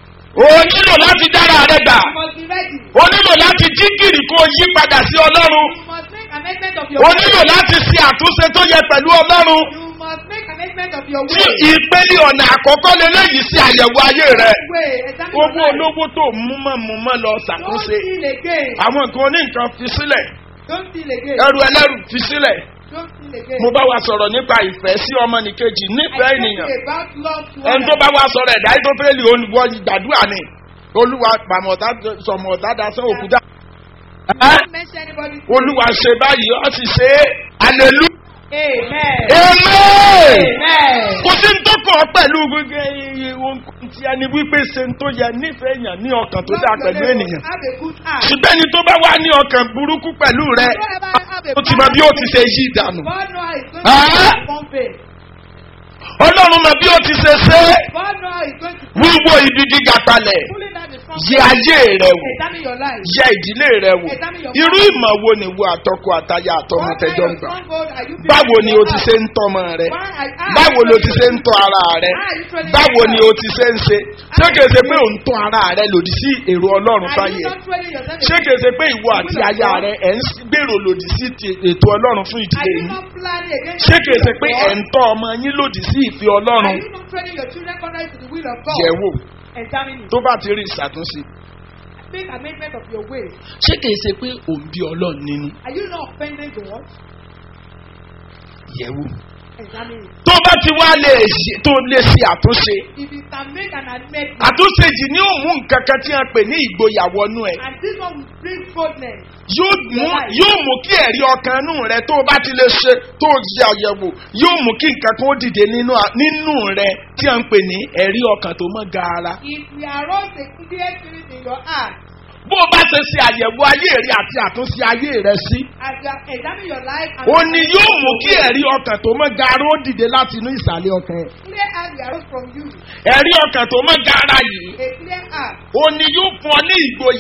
o nílò láti jára rẹ gbà you must be ready. o nílò láti jí gìrì kó o yí padà sí ọlọ́run You must make amendment of your o way. nílò láti ṣe àtúnṣe tó yẹ pẹ̀lú ọlọ́run You must make amendment of your tí way. ìpele ọ̀nà àkọ́kọ́ lélẹ́yìí sí àyẹ̀wò ayé rẹ Way. Examine owó your life. olówó tó mú mọ́ mú mọ́ lọ Don't ṣàkóso steal again. àwọn nǹkan oníǹkan fi sílẹ̀ Don't steal again. ẹrù ẹlẹ́rù fi sílẹ̀ Don't steal again. mo bá wa sọ̀rọ̀ nípa ìfẹ́ sí ọmọnìkejì nífẹ̀ẹ́ I ènìyàn talk about love to ẹni tó others. bá wá sọ̀rọ̀ ẹ̀dá tó fẹ́ lè olùwọ́ gbàdúrà ni olúwa pàmọ̀tá sọ̀mọ̀tá dasán òkúta Don't mention anybody's name. olúwa ṣe báyìí ó sì ṣe é hallelujah Amen. amen Amen. kò sí ń tọkọ̀ pẹ̀lú gbogbo ohun tí a ní wípé ṣe ń tó yẹ nífẹ̀ẹ́ èèyàn ní ọkàn tó dáa pẹ̀lú ènìyàn Have a good heart. ṣùgbọ́n ẹni tó bá wà ní ọkàn burúkú pẹ̀lú rẹ Don't ever have a ó ti mọ bí ó ti ṣe yí ìdànù God know how he's going Ah. to become faith. ọlọ́run mọ bí ó ti ṣe ṣe é God know how he's going to wíwo ibi gíga kalẹ̀ pulling down the strong yẹ ayé rẹ wò Examine your life. yẹ ìdílé rẹ wò irú ìmọ̀ wo ni wo àtọkọ àtaya àtọmọ What kind tẹjọ ń of gbà stronghold are you building báwo in ni your o ti life? ṣe ń tọmọ rẹ Why are- how are báwo you lo ti ṣe ń training tọ ara rẹ How are you training báwo ni o yourself? ti ṣe ń ṣe ṣé kìí ṣe pé ò ń tọ ara rẹ lòdì sí èrò ọlọ́run Are fáyé you ẹ not training yourself? ṣé kìí ṣe pé ìwọ àti aya rẹ ẹ̀ ń gbèrò lòdì sí ti- ètò ọlọ́run fún Are ìdílé you yìí not planning against ṣé kìí ṣe the pé will of ẹ̀ ń God? tọ́ ọmọ yín lòdì sí ìfẹ́ Are ọlọ́run you not training your children contrary to the will of God? yẹ̀ wò Examine it. tó bá ti rí ìṣàtúnṣe Make amendment of your way. ṣé kìí ṣe pé òun bí ọlọ́run nínú Are you not offending God? yẹ̀ wò Examine it. tó bá ti wá lè ṣe tó lè ṣe àtúnṣe If you can make an amendment, àtúnṣe yìí ní òun nǹkan kan tí a pè ní ìgboyà wọnú ẹ and this one will bring boldness. yóò mú yóò mú kí ẹ̀rí ọkàn inú rẹ tó o bá ti lè ṣe tó o ṣe àyẹ̀wò yóò mú kí nǹkan kan ó dìde nínú à- nínú rẹ tí a ń pè ní ẹ̀rí ọkàn tó mọ́ gaara. If we arouse a clear spirit in your heart, bó o bá ṣe ṣe àyẹ̀wò ayé rẹ àti àtúnṣe ayé rẹ sí as you are examining your life, and o ní yóò mú kí ẹ̀rí ọkàn tó mọ́ gaara ó dìde láti inú ìsàlẹ̀ ọkàn ẹ. clear heart will arouse from you. ẹ̀rí ọkàn tó mọ́ gaara yìí A clear heart. o ní yóò fún ọ ní ìgboyà It will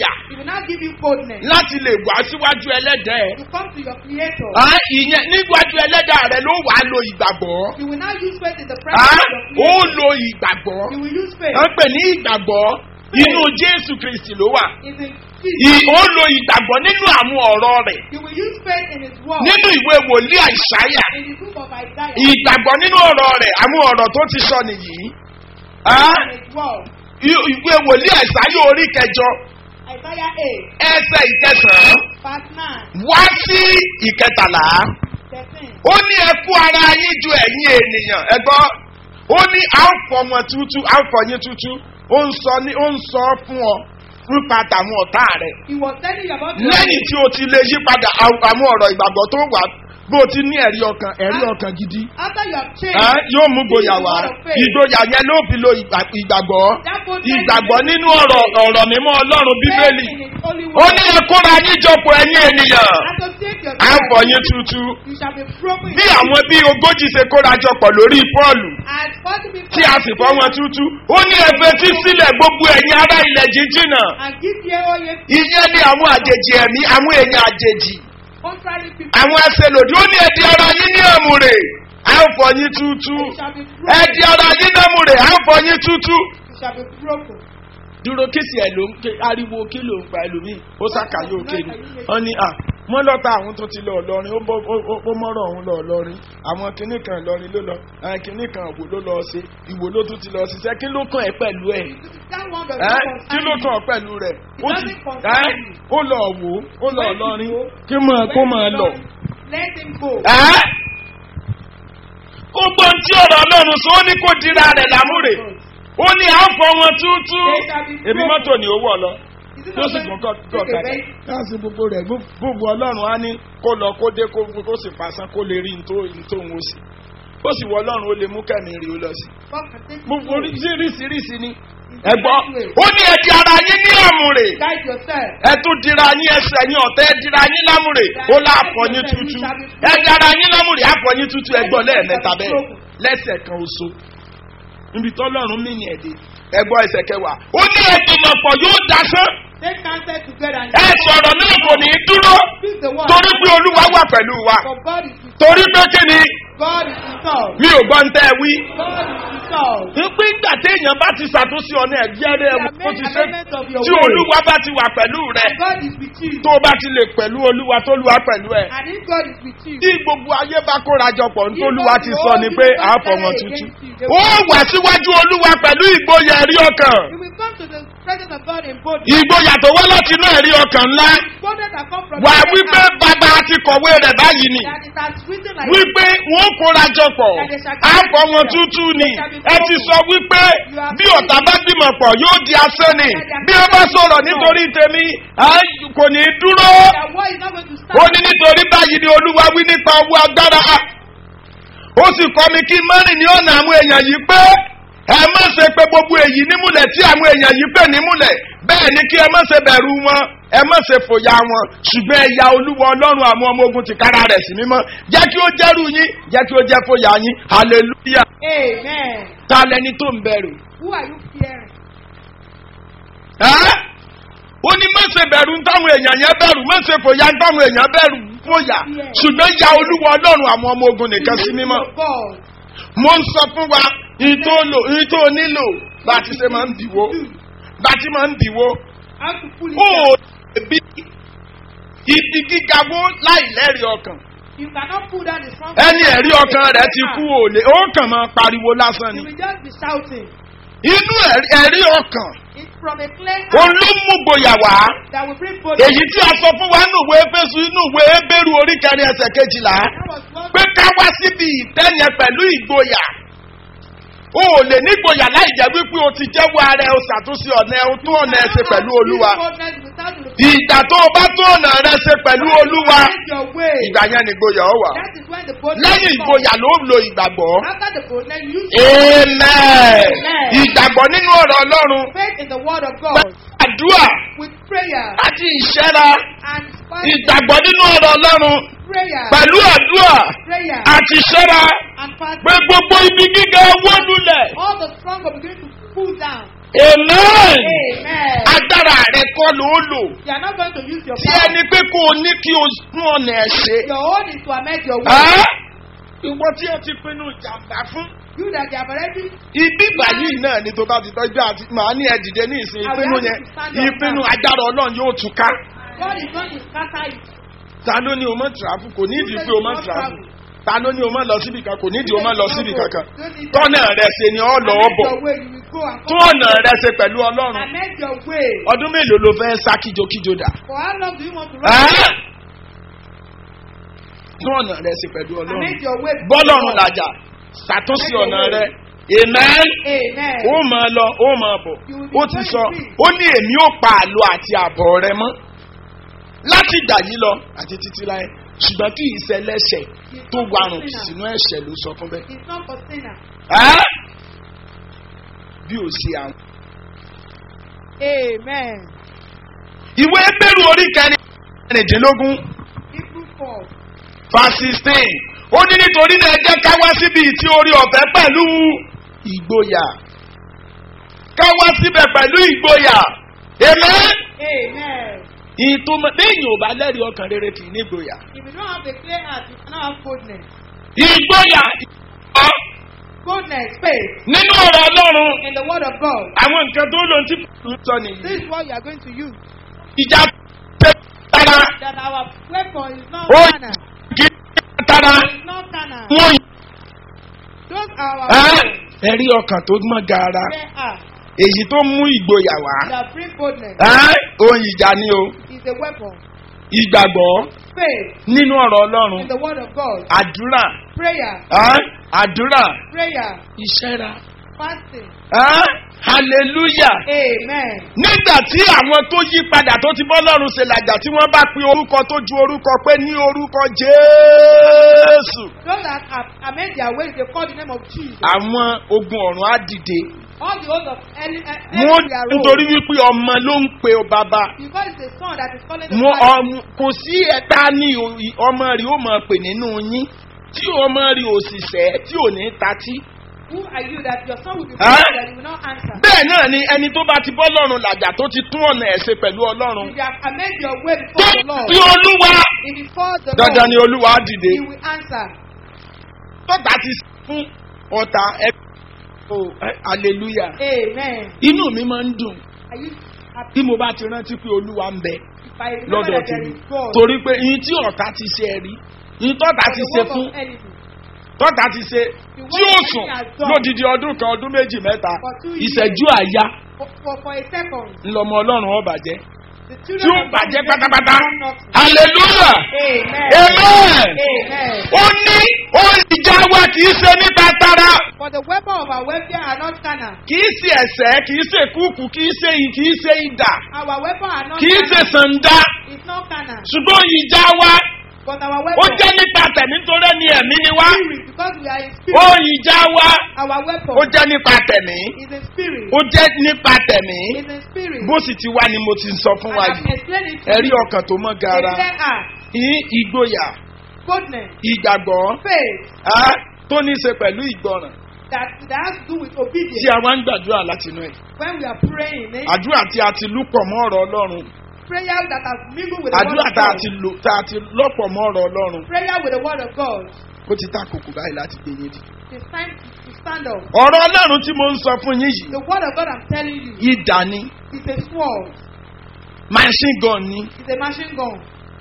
now give you boldness láti lè wá síwájú ẹlẹ́dẹ̀ ẹ̀. to come to your creator. Á, ìyẹn níwájú ẹlẹ́dẹ̀ rẹ̀ ló wàá lo ìgbàgbọ́. You will now use faith in the Á, presence of ó your creator. lo ìgbàgbọ́. You will use faith. wọ́n pè ní ìgbàgbọ́ inú jésù kristi ló wà. It's in Ì- Jesus. ó lo ìgbàgbọ́ nínú àwọn ọ̀rọ̀ rẹ̀ You will use faith in his word. nínú ìwé wòlíì àìsáyà In the book of Isaiah. ìgbàgbọ́ nínú ọ̀rọ̀ rẹ̀ àwọn ọ̀rọ̀ tó ti sọ nìyí. Á, In his word. i- ìwé wòlíì àìsáyà orí kẹjọ Isaiah 8, ẹsẹ̀ ìkẹsàn-án verse 9, wá sí ìkẹtàlá 13. ó ní ẹ kú ara yín ju ẹ̀yin ènìyàn ẹ gbọ́ ó ní à ń fọ wọn tútú à ń fọ yín tútú ó ń sọ ní ó ń sọ fún ọ nípa tàwọn ọ̀tá rẹ̀ He was telling you about your lẹ́yìn tí o ti lè yí padà àwọn àwọn ọ̀rọ̀ ìgbàgbọ́ tó wà bó o ti ní ẹ̀rí ọkàn ẹ̀rí ọkàn gidi After you have changed, Ẹ́, yóò mú gboyà wá ìgboyà yẹn ló fi lo ìgbà- ìgbàgbọ́ that boldness ìgbàgbọ́ nínú ọ̀rọ̀ ọ̀rọ̀ mímọ́ ọlọ́run bíbélì faith in his holy ó word. ní ẹ kóra yín jọpọ̀ ẹ̀yin ènìyàn Associate à ń fọ yourself. yín tútú You shall be broken. bí àwọn bí ogójì ṣe kóra jọpọ̀ lórí pọ́ọ̀lù And forty people tí a sì fọ́ wọn tútú ó ní ẹgbẹ́ tí sílẹ̀ gbogbo ẹ̀yin ará ilẹ̀ jíjìnà And give ye all ye ìyẹn ní àwọn àjèjì ẹ̀mí àwọn èèyàn àjèjì contrary people. àwọn ẹsẹ̀ lòdì ó ní ẹ̀dí ara yín ní àmúrè à ń fọ yín tútú You shall be broken. ẹ̀dí ara yín ní àmúrè à ń fọ yín tútú. You shall be broken. dúró kíṣì ẹ̀ ló ń ké ariwo kí ló ń pa ẹlòmíì ó ṣàkàyé òkè ni wọ́n ní à wọ́n lọ́ta àwọn tó ti lọ ọlọ́rin ó bọ́- ó- ó- ó mọ́rọ̀ ọ̀hún lọ ọlọ́rin àwọn kinní kan ìlọrin ló lọ àwọn kinní kan ìwò ló lọ ṣe ìwò ló tún ti lọ ṣiṣẹ́ kí ló kàn ẹ́ pẹ̀lú ẹ̀ That one does ẹ́ not kí ló concern kàn you. ọ́ pẹ̀lú rẹ̀ ó ti doesn't concern ẹ́ you. ó lọ wò ó ó lọ When ọlọ́rin you go, kí mọ̀ kó when máa you lọ. go, Let him go. ẹ́ kó gbọ́n tí ọ̀rọ̀ ọlọ́run sọ ó ní kó dira rẹ̀ lámúrè ó ní à ń fọ wọn tútú èmi mọ́tò ni ó wọ̀ lọ Is it tó not sì going gùn to kọ́ take a kàdá very láti gbogbo rẹ̀ gbogbo ọlọ́run á ní kó lọ kó dé kó kó sì pàṣán kó lè rí ntòun ó sì ó sì wọ ọlọ́run ó lè mú kẹ́mi rí ó lọ sí. God can take you gbogbo through. oríṣiríṣiríṣi ni It's ẹ gbọ́ the best way. ó ní ẹ̀dí ara yín ní àmúrè Guide yourself. ẹ tún dira yín ẹsẹ̀ yín ọ̀tẹ́ ẹ dira yín lámúrè ó láàfọ̀ yín tútú ẹ̀dí ara yín lámúrè àfọ̀ yín tútú ẹ gbọ́ lẹ́ẹ̀mẹ́ta bẹ́ẹ̀ lẹ́sẹ̀ kan oṣù níbi tọ́lọ́run mí ni ẹ̀dẹ̀ ẹ gbọ́ ẹsẹ̀ kẹwàá ó ní ẹ̀dùnmọ̀ pọ̀ yóò dasán Take counsel together and ẹ sọ̀rọ̀ náà kò ní í dúró speak the word. torí pé olúwa wà pẹ̀lú wa For God is with torí pé kí ni God is with us. mi ò gbọ́ ń tẹ́ ẹ wí. God is with us. pípé ìgbà téèyàn bá ti ṣàtúnṣe ọ̀nà ẹ̀gbẹ́ rẹ̀ You have ó ti made ṣe amendment of your tí way. olúwa bá ti wà pẹ̀lú rẹ̀ God is with you. tó o bá ti lè pẹ̀lú olúwa tó lúwa pẹ̀lú ẹ̀. And if God is with you, tí gbogbo ayé bá kórajọpọ̀ ní olúwa ti sọ ni pé àáfọ̀ wọn tútù. ó wà síwájú olúwa pẹ̀lú ìgboyà ẹ̀rí ọkàn. you will come to the presence of God in boldness. ìgboyà tó wá láti inú ẹ̀rí ọkàn ńlá. Boldness that come from wà the wípé heart. bàbá ti kọ̀wé rẹ̀ báyìí ni. That it has written like wípé wọ́n kórajọpọ̀ àáfọ̀ wọn tútù ni. ẹ ti sọ wípé bí ọ̀tá bá gbìmọ̀ pọ̀ yóò di asán ni. bí wọ́n bá sọ̀rọ̀ nítorí tèmi à, kò ní í dúró. that war is not going to ó start. ní nítorí báyìí ni olúwa wí nípa owó agbára ó sì kọ́ mi kí mọ́rin ní ọ̀nà àwọn èèyàn yìí pé ẹ má ṣe pé gbogbo èyí nímúlẹ̀ tí àwọn èèyàn yìí pè nímúlẹ̀ bẹ́ẹ̀ ni kí ẹ má ṣe bẹ̀rù wọn ẹ má ṣe fòyà wọn ṣùgbọ́n ẹ̀yà olúwa ọlọ́run àwọn ọmọ ogun ti kára rẹ̀ sí mímọ́ jẹ́ kí ó jẹ́rù yín jẹ́ kí ó jẹ́ fòyà yín hallelujah Amen. ta lẹni tó ń bẹ̀rù. Who are you fearing? Ẹ́? ó ní má ṣe bẹ̀rù ń táwọn èèyàn yẹn bẹ̀rù má ṣe fòyà ń táwọn èèyàn bẹ̀rù fòyà ṣùgbọ́n ya olúwa ọlọ́run àwọn ọmọ ogun nìkan sí mímọ́. Of God. mo ń sọ fún wa ìtò lò ìtò nílò bá a ti ṣe máa ń dìwó bá a ti máa ń dìwó How to pull it ó down. bí ibi gíga wó láì lẹ́rìí ọkàn You cannot pull down the strong. ẹni ẹ̀rí ọkàn rẹ̀ ti kú òòlè ó kàn máa pariwo lásán You ni will just be shouting. inú ẹ̀rí- ẹ̀rí ọkàn It's from a clear òun heart ló mú gboyà wá that will bring boldness. èyí tí a sọ fún wa nínú ìwé efésù inú ìwé ebéru orí kẹrin ẹsẹ̀ kejìlá That was what pé ká wá síbi ìtẹ́yẹn pẹ̀lú ìgboyà o ò lè nígboyà láì jẹ́ wípé o ti jẹ́wọ́ ara ẹ o ṣàtúnṣe ọ̀nà ẹ o tún ọ̀nà ẹ ṣe pẹ̀lú olúwa Boldness without the ìgbà tó o bá tún ọ̀nà rẹ ṣe pẹ̀lú olúwa Make your way. ìgbà yẹn ni ìgboyà ọ wà That is when the boldness lẹ́yìn comes. ìgboyà ló ń lo ìgbàgbọ́ After the boldness, you amen Amen. ìgbàgbọ́ nínú ọ̀rọ̀ ọlọ́run faith in the word of God àdúrà with prayer àti ìṣẹ́ra and fasting. ìgbàgbọ́ nínú ọ̀rọ̀ ọlọ́run prayer, pẹ̀lú àdúrà prayer àti ìṣẹ́ra and fasting. pé gbogbo ibi gíga wó lulẹ̀ All the strong will begin to pull down. amen Amen. agbára agbára rẹ kọ́ ló lò You are not going to use your tí power. ẹni pé kó o ní kí o fún ọ̀nà ẹ̀ ṣe. Your own is to amend your way. Ẹ́ ìwọ tí o ti pinnu ìjàmbá fún. You that they have already ibi báyìí náà ni tó bá ti tọ́jú àti màá ní ẹ̀dìdẹ ní ìsìn ìpinnu yẹn ìpinnu agbára ọlọ́run yóò tún ká. God is going to scatter it. ta ló ní o mọ̀ tìráfù kò nídìí pé o mọ̀ tìráfù ta ló ní o mọ̀ lọ síbi kan kò nídìí o mọ̀ lọ síbi kankan tọ́nà rẹ ṣe ni ọ lọ Amend bọ̀ your way, you will go and tún come. ọ̀nà rẹ ṣe pẹ̀lú ọlọ́run Amend your way. ọdún mélòó ló fẹ́ sá kíjokíjo dà For how long do you want to Ẹ́? run? tún ọ̀nà rẹ ṣe pẹ̀lú ọlọ́run Amend your way. bọ́lọ́run làjà ṣàtúnṣe ọ̀nà rẹ amen Amen. ó máa lọ ó máa bọ̀ ó ti sọ ó ní èmi ò pa àlọ́ àti àbọ̀ rẹ mọ́ láti ìgbà yìí lọ àti títí láyé ṣùgbọ́n kì í ṣẹlẹ́ṣẹ̀ tó warùn sínú ẹ̀ṣẹ̀ ló sọ fún bẹ́ẹ̀. It's not for sinner. Ẹ́? bí ó ṣe àwọn. Amen. ìwé bẹ́rù orí kẹrìndínlógún Hebrew 4. verse sixteen ó ní nítorí náà ẹ jẹ́ ká wá síbi tí orí ọ̀fẹ́ pẹ̀lú ìgboyà ká wá síbẹ̀ pẹ̀lú ìgboyà amen. Amen. ìtumọ̀ lẹ́yìn ò bá lẹ́rìí ọkàn rere kì í ní ìgboyà. If you don't have a clear heart, you cannot have boldness. ìgboyà ọ̀ Boldness, faith nínú ọ̀rọ̀ ọlọ́run in the word of God. àwọn nǹkan tó lò ń tí kò sọ nìyí. This is what you are going to use. ìjà tẹ tara That our weapon is not ó carnal. kì í tara It's not carnal. wọ́n yìí. Those are our Ẹ́, weapons. ẹ̀rí ọkàn tó gbọ́n gaara They are. èyí tó mú ìgboyà wá. That bring boldness Ẹ́, ohun ìjà ni o is a weapon. ìgbàgbọ́ Faith nínú ọ̀rọ̀ ọlọ́run in the word of God. àdúrà Prayer. ẹ́, àdúrà Prayer. ìṣẹ́ra Fasting. ẹ́, hallelujah. Amen. nígbà tí àwọn tó yí padà tó ti bọ́ lọ́rùn ṣe làjà tí wọ́n bá pe orúkọ tó ju orúkọ pé ní orúkọ jésù. Those that have amend their ways, they call the name of Jesus. àwọn ogun ọ̀run á dìde. All the oaths of any, wọ́n any their nítorí role. wípé ọmọ ló ń pe bàbá. Because it's a son that is calling the Wọ́n father. ọmọ kò sí ẹ̀ta ní o- ọmọ rí ó mọ̀ pè nínú yín tí ọmọ rí òṣìṣẹ́ tí ò ní tatí. Who are you that your son will be Huh? praying that you will not answer? bẹ́ẹ̀ náà ni ẹni tó bá ti bọ́ lọ́rùn làjà tó ti tún ọ̀nà ẹ̀ ṣe pẹ̀lú ọlọ́run. If you have amend your way tó before the Lord, bí olúwa if you follow the dandan Lord, ni olúwa á dìde. He will answer. tọ́ta ti fún ọ̀tá ẹ o hallelujah. Amen. inú mi máa ń dùn Are you happy? bí mo bá ti rántí pé olúwa ń bẹ If I remember lọ́dọ̀ that there tèmi is God, torí pé ìyín tí ọ̀tá ti ṣe ẹ rí ìyín tọ́ta for ti the ṣe work fún of enemy, tọ́ta ti ṣe tí ó sùn lódìdí ọdún kan ọdún méjì mẹ́ta For two years. ìṣẹ́jú àyà for, for, for a second, ńlọmọ ọlọ́run ọba jẹ́ the tí children ó of bàjẹ́ God will pátápátá become nothing. hallelujah Amen. amen Amen. ó ní ohun ìjà wa kì í ṣe nípa tara For the weapon of our warfare are not carnal. kì í ṣe ẹ̀sẹ̀ kì í ṣe kúkú kì í ṣe kì í ṣe idà Our weapon are not kì í ṣe carnal. sànda It's not carnal. ṣùgbọ́n ìjà wa But our ó weapon jẹ́ nípa tẹ̀mí nítorí ẹni ẹ̀mí ni wá spirit, because we are in spirit. ohun ìjà wa Our weapon ó jẹ́ nípa tẹ̀mí is in spirit. ó jẹ́ nípa tẹ̀mí Is in spirit. bó sì ti wá ni mo ti sọ fún And wa I've yìí explained it to ẹ̀rí you. ọkàn tó mọ́ A gara clear heart, ní ìgboyà boldness, ìgbàgbọ́ faith á, tó ní í ṣe pẹ̀lú ìgbọràn that, that has to do with tí obedience. a wá ń gbàdúrà látinú ẹ̀ When we are praying, eh? àdúrà tí a ti lúpọ̀ mọ́ ọ̀rọ̀ ọlọ́run prayer that has mingled with the word àdúrà of tá a God. ti lò tá a ti lọ́pọ̀ mọ́ ọ̀rọ̀ ọlọ́run Prayer with the word of God. ó ti ta kòkò báyìí láti gbé yín dì. It's time to stand up. ọ̀rọ̀ ọlọ́run tí mo ń sọ fún yín yìí The word of God I'm telling you ìdá ni is a sword. machine gun ni It's a machine gun.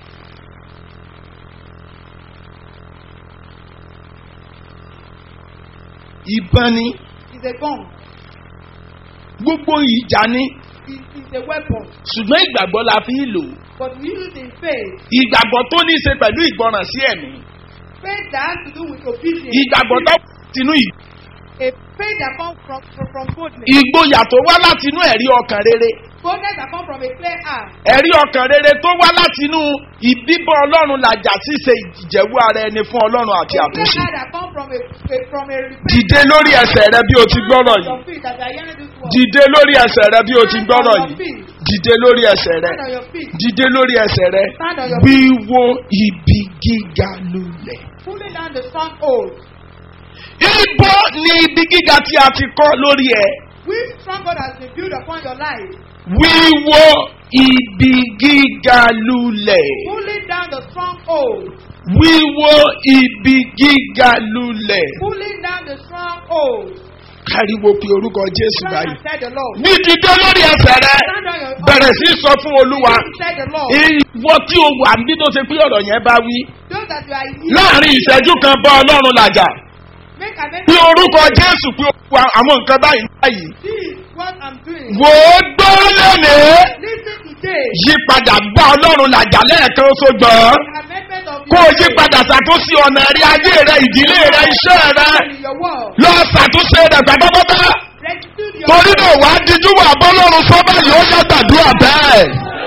ìbọn ni It's a gun. gbogbo ìjà ni It, it's a weapon. ṣùgbọ́n ìgbàgbọ́ la fi ń lò ó. But we use it in faith. ìgbàgbọ́ tó ní í ṣe pẹ̀lú ìgbọràn sí ẹ̀mí Faith that has to do with obedience. ìgbàgbọ́ tó tinú ì- A faith that comes from, from, from boldness. ìgboyà tó wá látinú ẹ̀rí ọkàn rere Boldness that comes from a clear heart. ẹ̀rí ọkàn rere tó wá látinú ìbíbọ̀ ọlọ́run làjà ṣíṣe ìjẹ̀wú ara ẹni fún ọlọ́run àti A clear àtúnṣe heart that comes from a, a from a repentance. dìde lórí ẹsẹ̀ rẹ bí o ti gbọ́rọ̀ yìí Your feet that you are hearing this word. dìde lórí ẹsẹ̀ rẹ bí o ti Stand gbọ́rọ̀ on your yìí feet. dìde lórí ẹsẹ̀ rẹ Stand on your feet. dìde lórí ẹsẹ̀ rẹ Stand on your wíwo ibi gíga lulẹ̀. Pulling down the stronghold. ibo ni ibi gíga tí a ti kọ́ lórí ẹ̀ Which stronghold has been built upon your life? wíwó ibi gíga lulẹ̀ Pulling down the stronghold. wíwó ibi gíga lulẹ̀ Pulling down the stronghold. káríwo pé orúkọ jésù Stand báyìí and said the Lord. ní dídé lórí ẹsẹ̀ rẹ Stand on your bẹ̀rẹ̀ sí sọ fún olúwa said the Lord. ìwọ tí o wà níbi tó ṣe pé ọ̀rọ̀ yẹn bá wí Those that you are in láàrin ìṣẹ́jú kan bá ọlọ́run làjà make amendment. bí orúkọ jésù pé wa àwọn nǹkan báyìí báyìí This is what I'm doing. wò ó gbọ́ lónìí Listen today. yí padà bá ọlọ́run làjà lẹ́ẹ̀kan sógbọ́n Amendment of kó o your yí way. padà ṣàtúnṣe ọ̀nà rí ayé rẹ ìdílé rẹ iṣẹ́ rẹ in your word. lọ ṣàtúnṣe rẹ pátápátá Restitute your torí náà wàá díjú wà bọ́lọ́run sọ́bà yóò yá gbàdúrà bẹ́ẹ̀.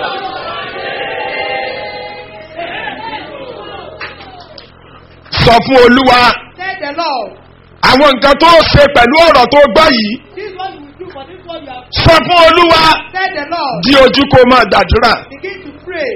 sọ fún olúwa Said the Lord. àwọn nǹkan tó ṣe pẹ̀lú ọ̀rọ̀ tó gbọ́ yìí This is what you will do for this one you have sọ fún olúwa said the Lord. di ojú kó máa gbàdúrà. Begin to pray.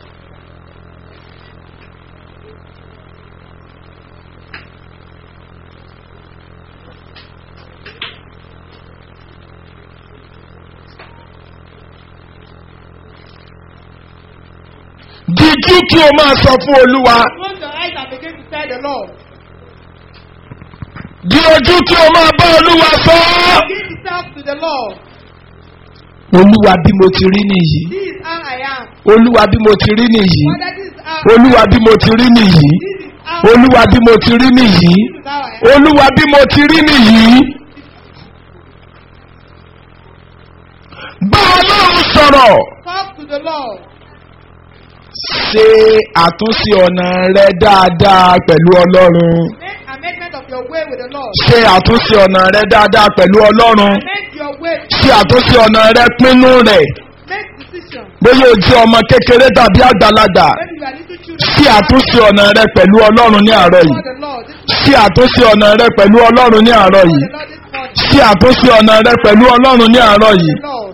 díjú kí o máa sọ fún olúwa Close your eyes and begin to tell the Lord. di ojú kí o máa bá olúwa sọ. Begin to talk to the Lord. olúwa bí mo ti rí nìyí This is how I am. olúwa bí mo ti rí nìyí Father, this is how olúwa bí mo ti rí nìyí This is how olúwa bí mo ti rí nìyí This is how I am. olúwa bí mo ti rí nìyí. bá ọlọ́run sọ̀rọ̀ Talk to the Lord. ṣe àtúnṣe ọ̀nà rẹ dáadáa pẹ̀lú ọlọ́run Make amendment of your way with the Lord. ṣe àtúnṣe ọ̀nà rẹ dáadáa pẹ̀lú ọlọ́run Make your way. ṣe àtúnṣe ọ̀nà rẹ pinnu rẹ̀ Make decision. bóyá o jẹ́ ọmọ kékeré tàbí àgbàlagbà When you are little children. ṣe àtúnṣe ọ̀nà rẹ pẹ̀lú ọlọ́run ní àárọ̀ yìí For the Lord. This is ṣe àtúnṣe ọ̀nà rẹ pẹ̀lú ọlọ́run ní àárọ̀ for yìí the Lord this morning. ṣe àtúnṣe ọ̀nà rẹ pẹ̀lú ọlọ́run ní àárọ̀ yìí The Lord.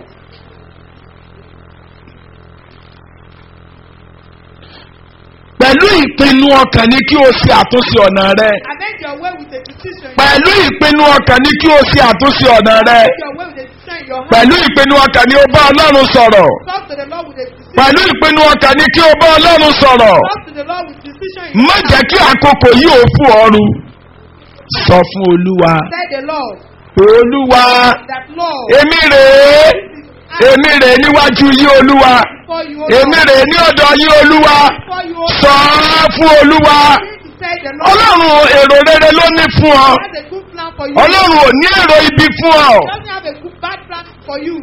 pẹ̀lú ìpinnu ọkàn ní kí o ṣe àtúnṣe ọ̀nà rẹ Amend your way with a decision. pẹ̀lú ìpinnu ọkàn ní kí o ṣe àtúnṣe ọ̀nà rẹ Amend your way with a decision in your heart. pẹ̀lú ìpinnu ọkàn ní o bá ọlọ́run sọ̀rọ̀ Talk to the Lord with a decision. pẹ̀lú ìpinnu ọkàn ní kí o bá ọlọ́run sọ̀rọ̀ Talk to the Lord with decision in má your jẹ́ heart. kí àkókò yìí ò fún ọrùn sọ fún olúwa Said the Lord. olúwa That Lord. èmi rèé èmi rèé níwájú yí olúwa For you. èmi rèé ní ọ̀dọ̀ yí olúwa For you. sọ fún olúwa Said the Lord. ọlọ́run èrò rere ló ní fún ọ has a good plan for you. ọlọ́run ò ní èrò ibi fún ọ doesn't have a good bad plan for you.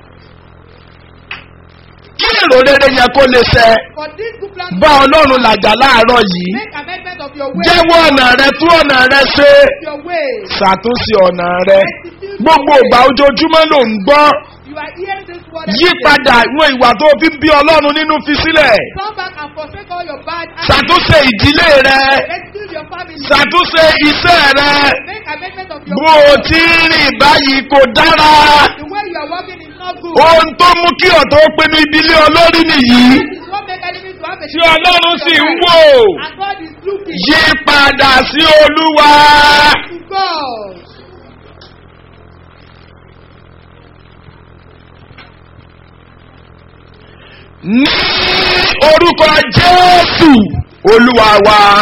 kí èrò rere yẹn kó lè ṣẹ For this good plan bá ọlọ́run làjà láàárọ̀ yìí make amendment of your way. jẹ́wọ́ ọ̀nà rẹ tú ọ̀nà rẹ ṣe your way. ṣàtúnṣe ọ̀nà rẹ gbogbo ìgbà ojoojúmọ́ ló ń gbọ́ You are hearing this word. yí padà àwọn ìwà tó fi ń bí ọlọ́run nínú fi sílẹ̀ Come back and forsake all your bad acts. ṣàtúnṣe ìdílé rẹ Rescue your family. ṣàtúnṣe iṣẹ́ rẹ Make amendment of your bó o ti ń rìn báyìí kò dára The way you are working is not good. ohun tó mú kí ọ̀tọ̀ pinnu ìdílé olórí nìyí This is what make enemies to have a tí ọlọ́run sì ń wò And God is looking yí padà sí olúwa. to God. ní orúkọ jésù olúwa wa.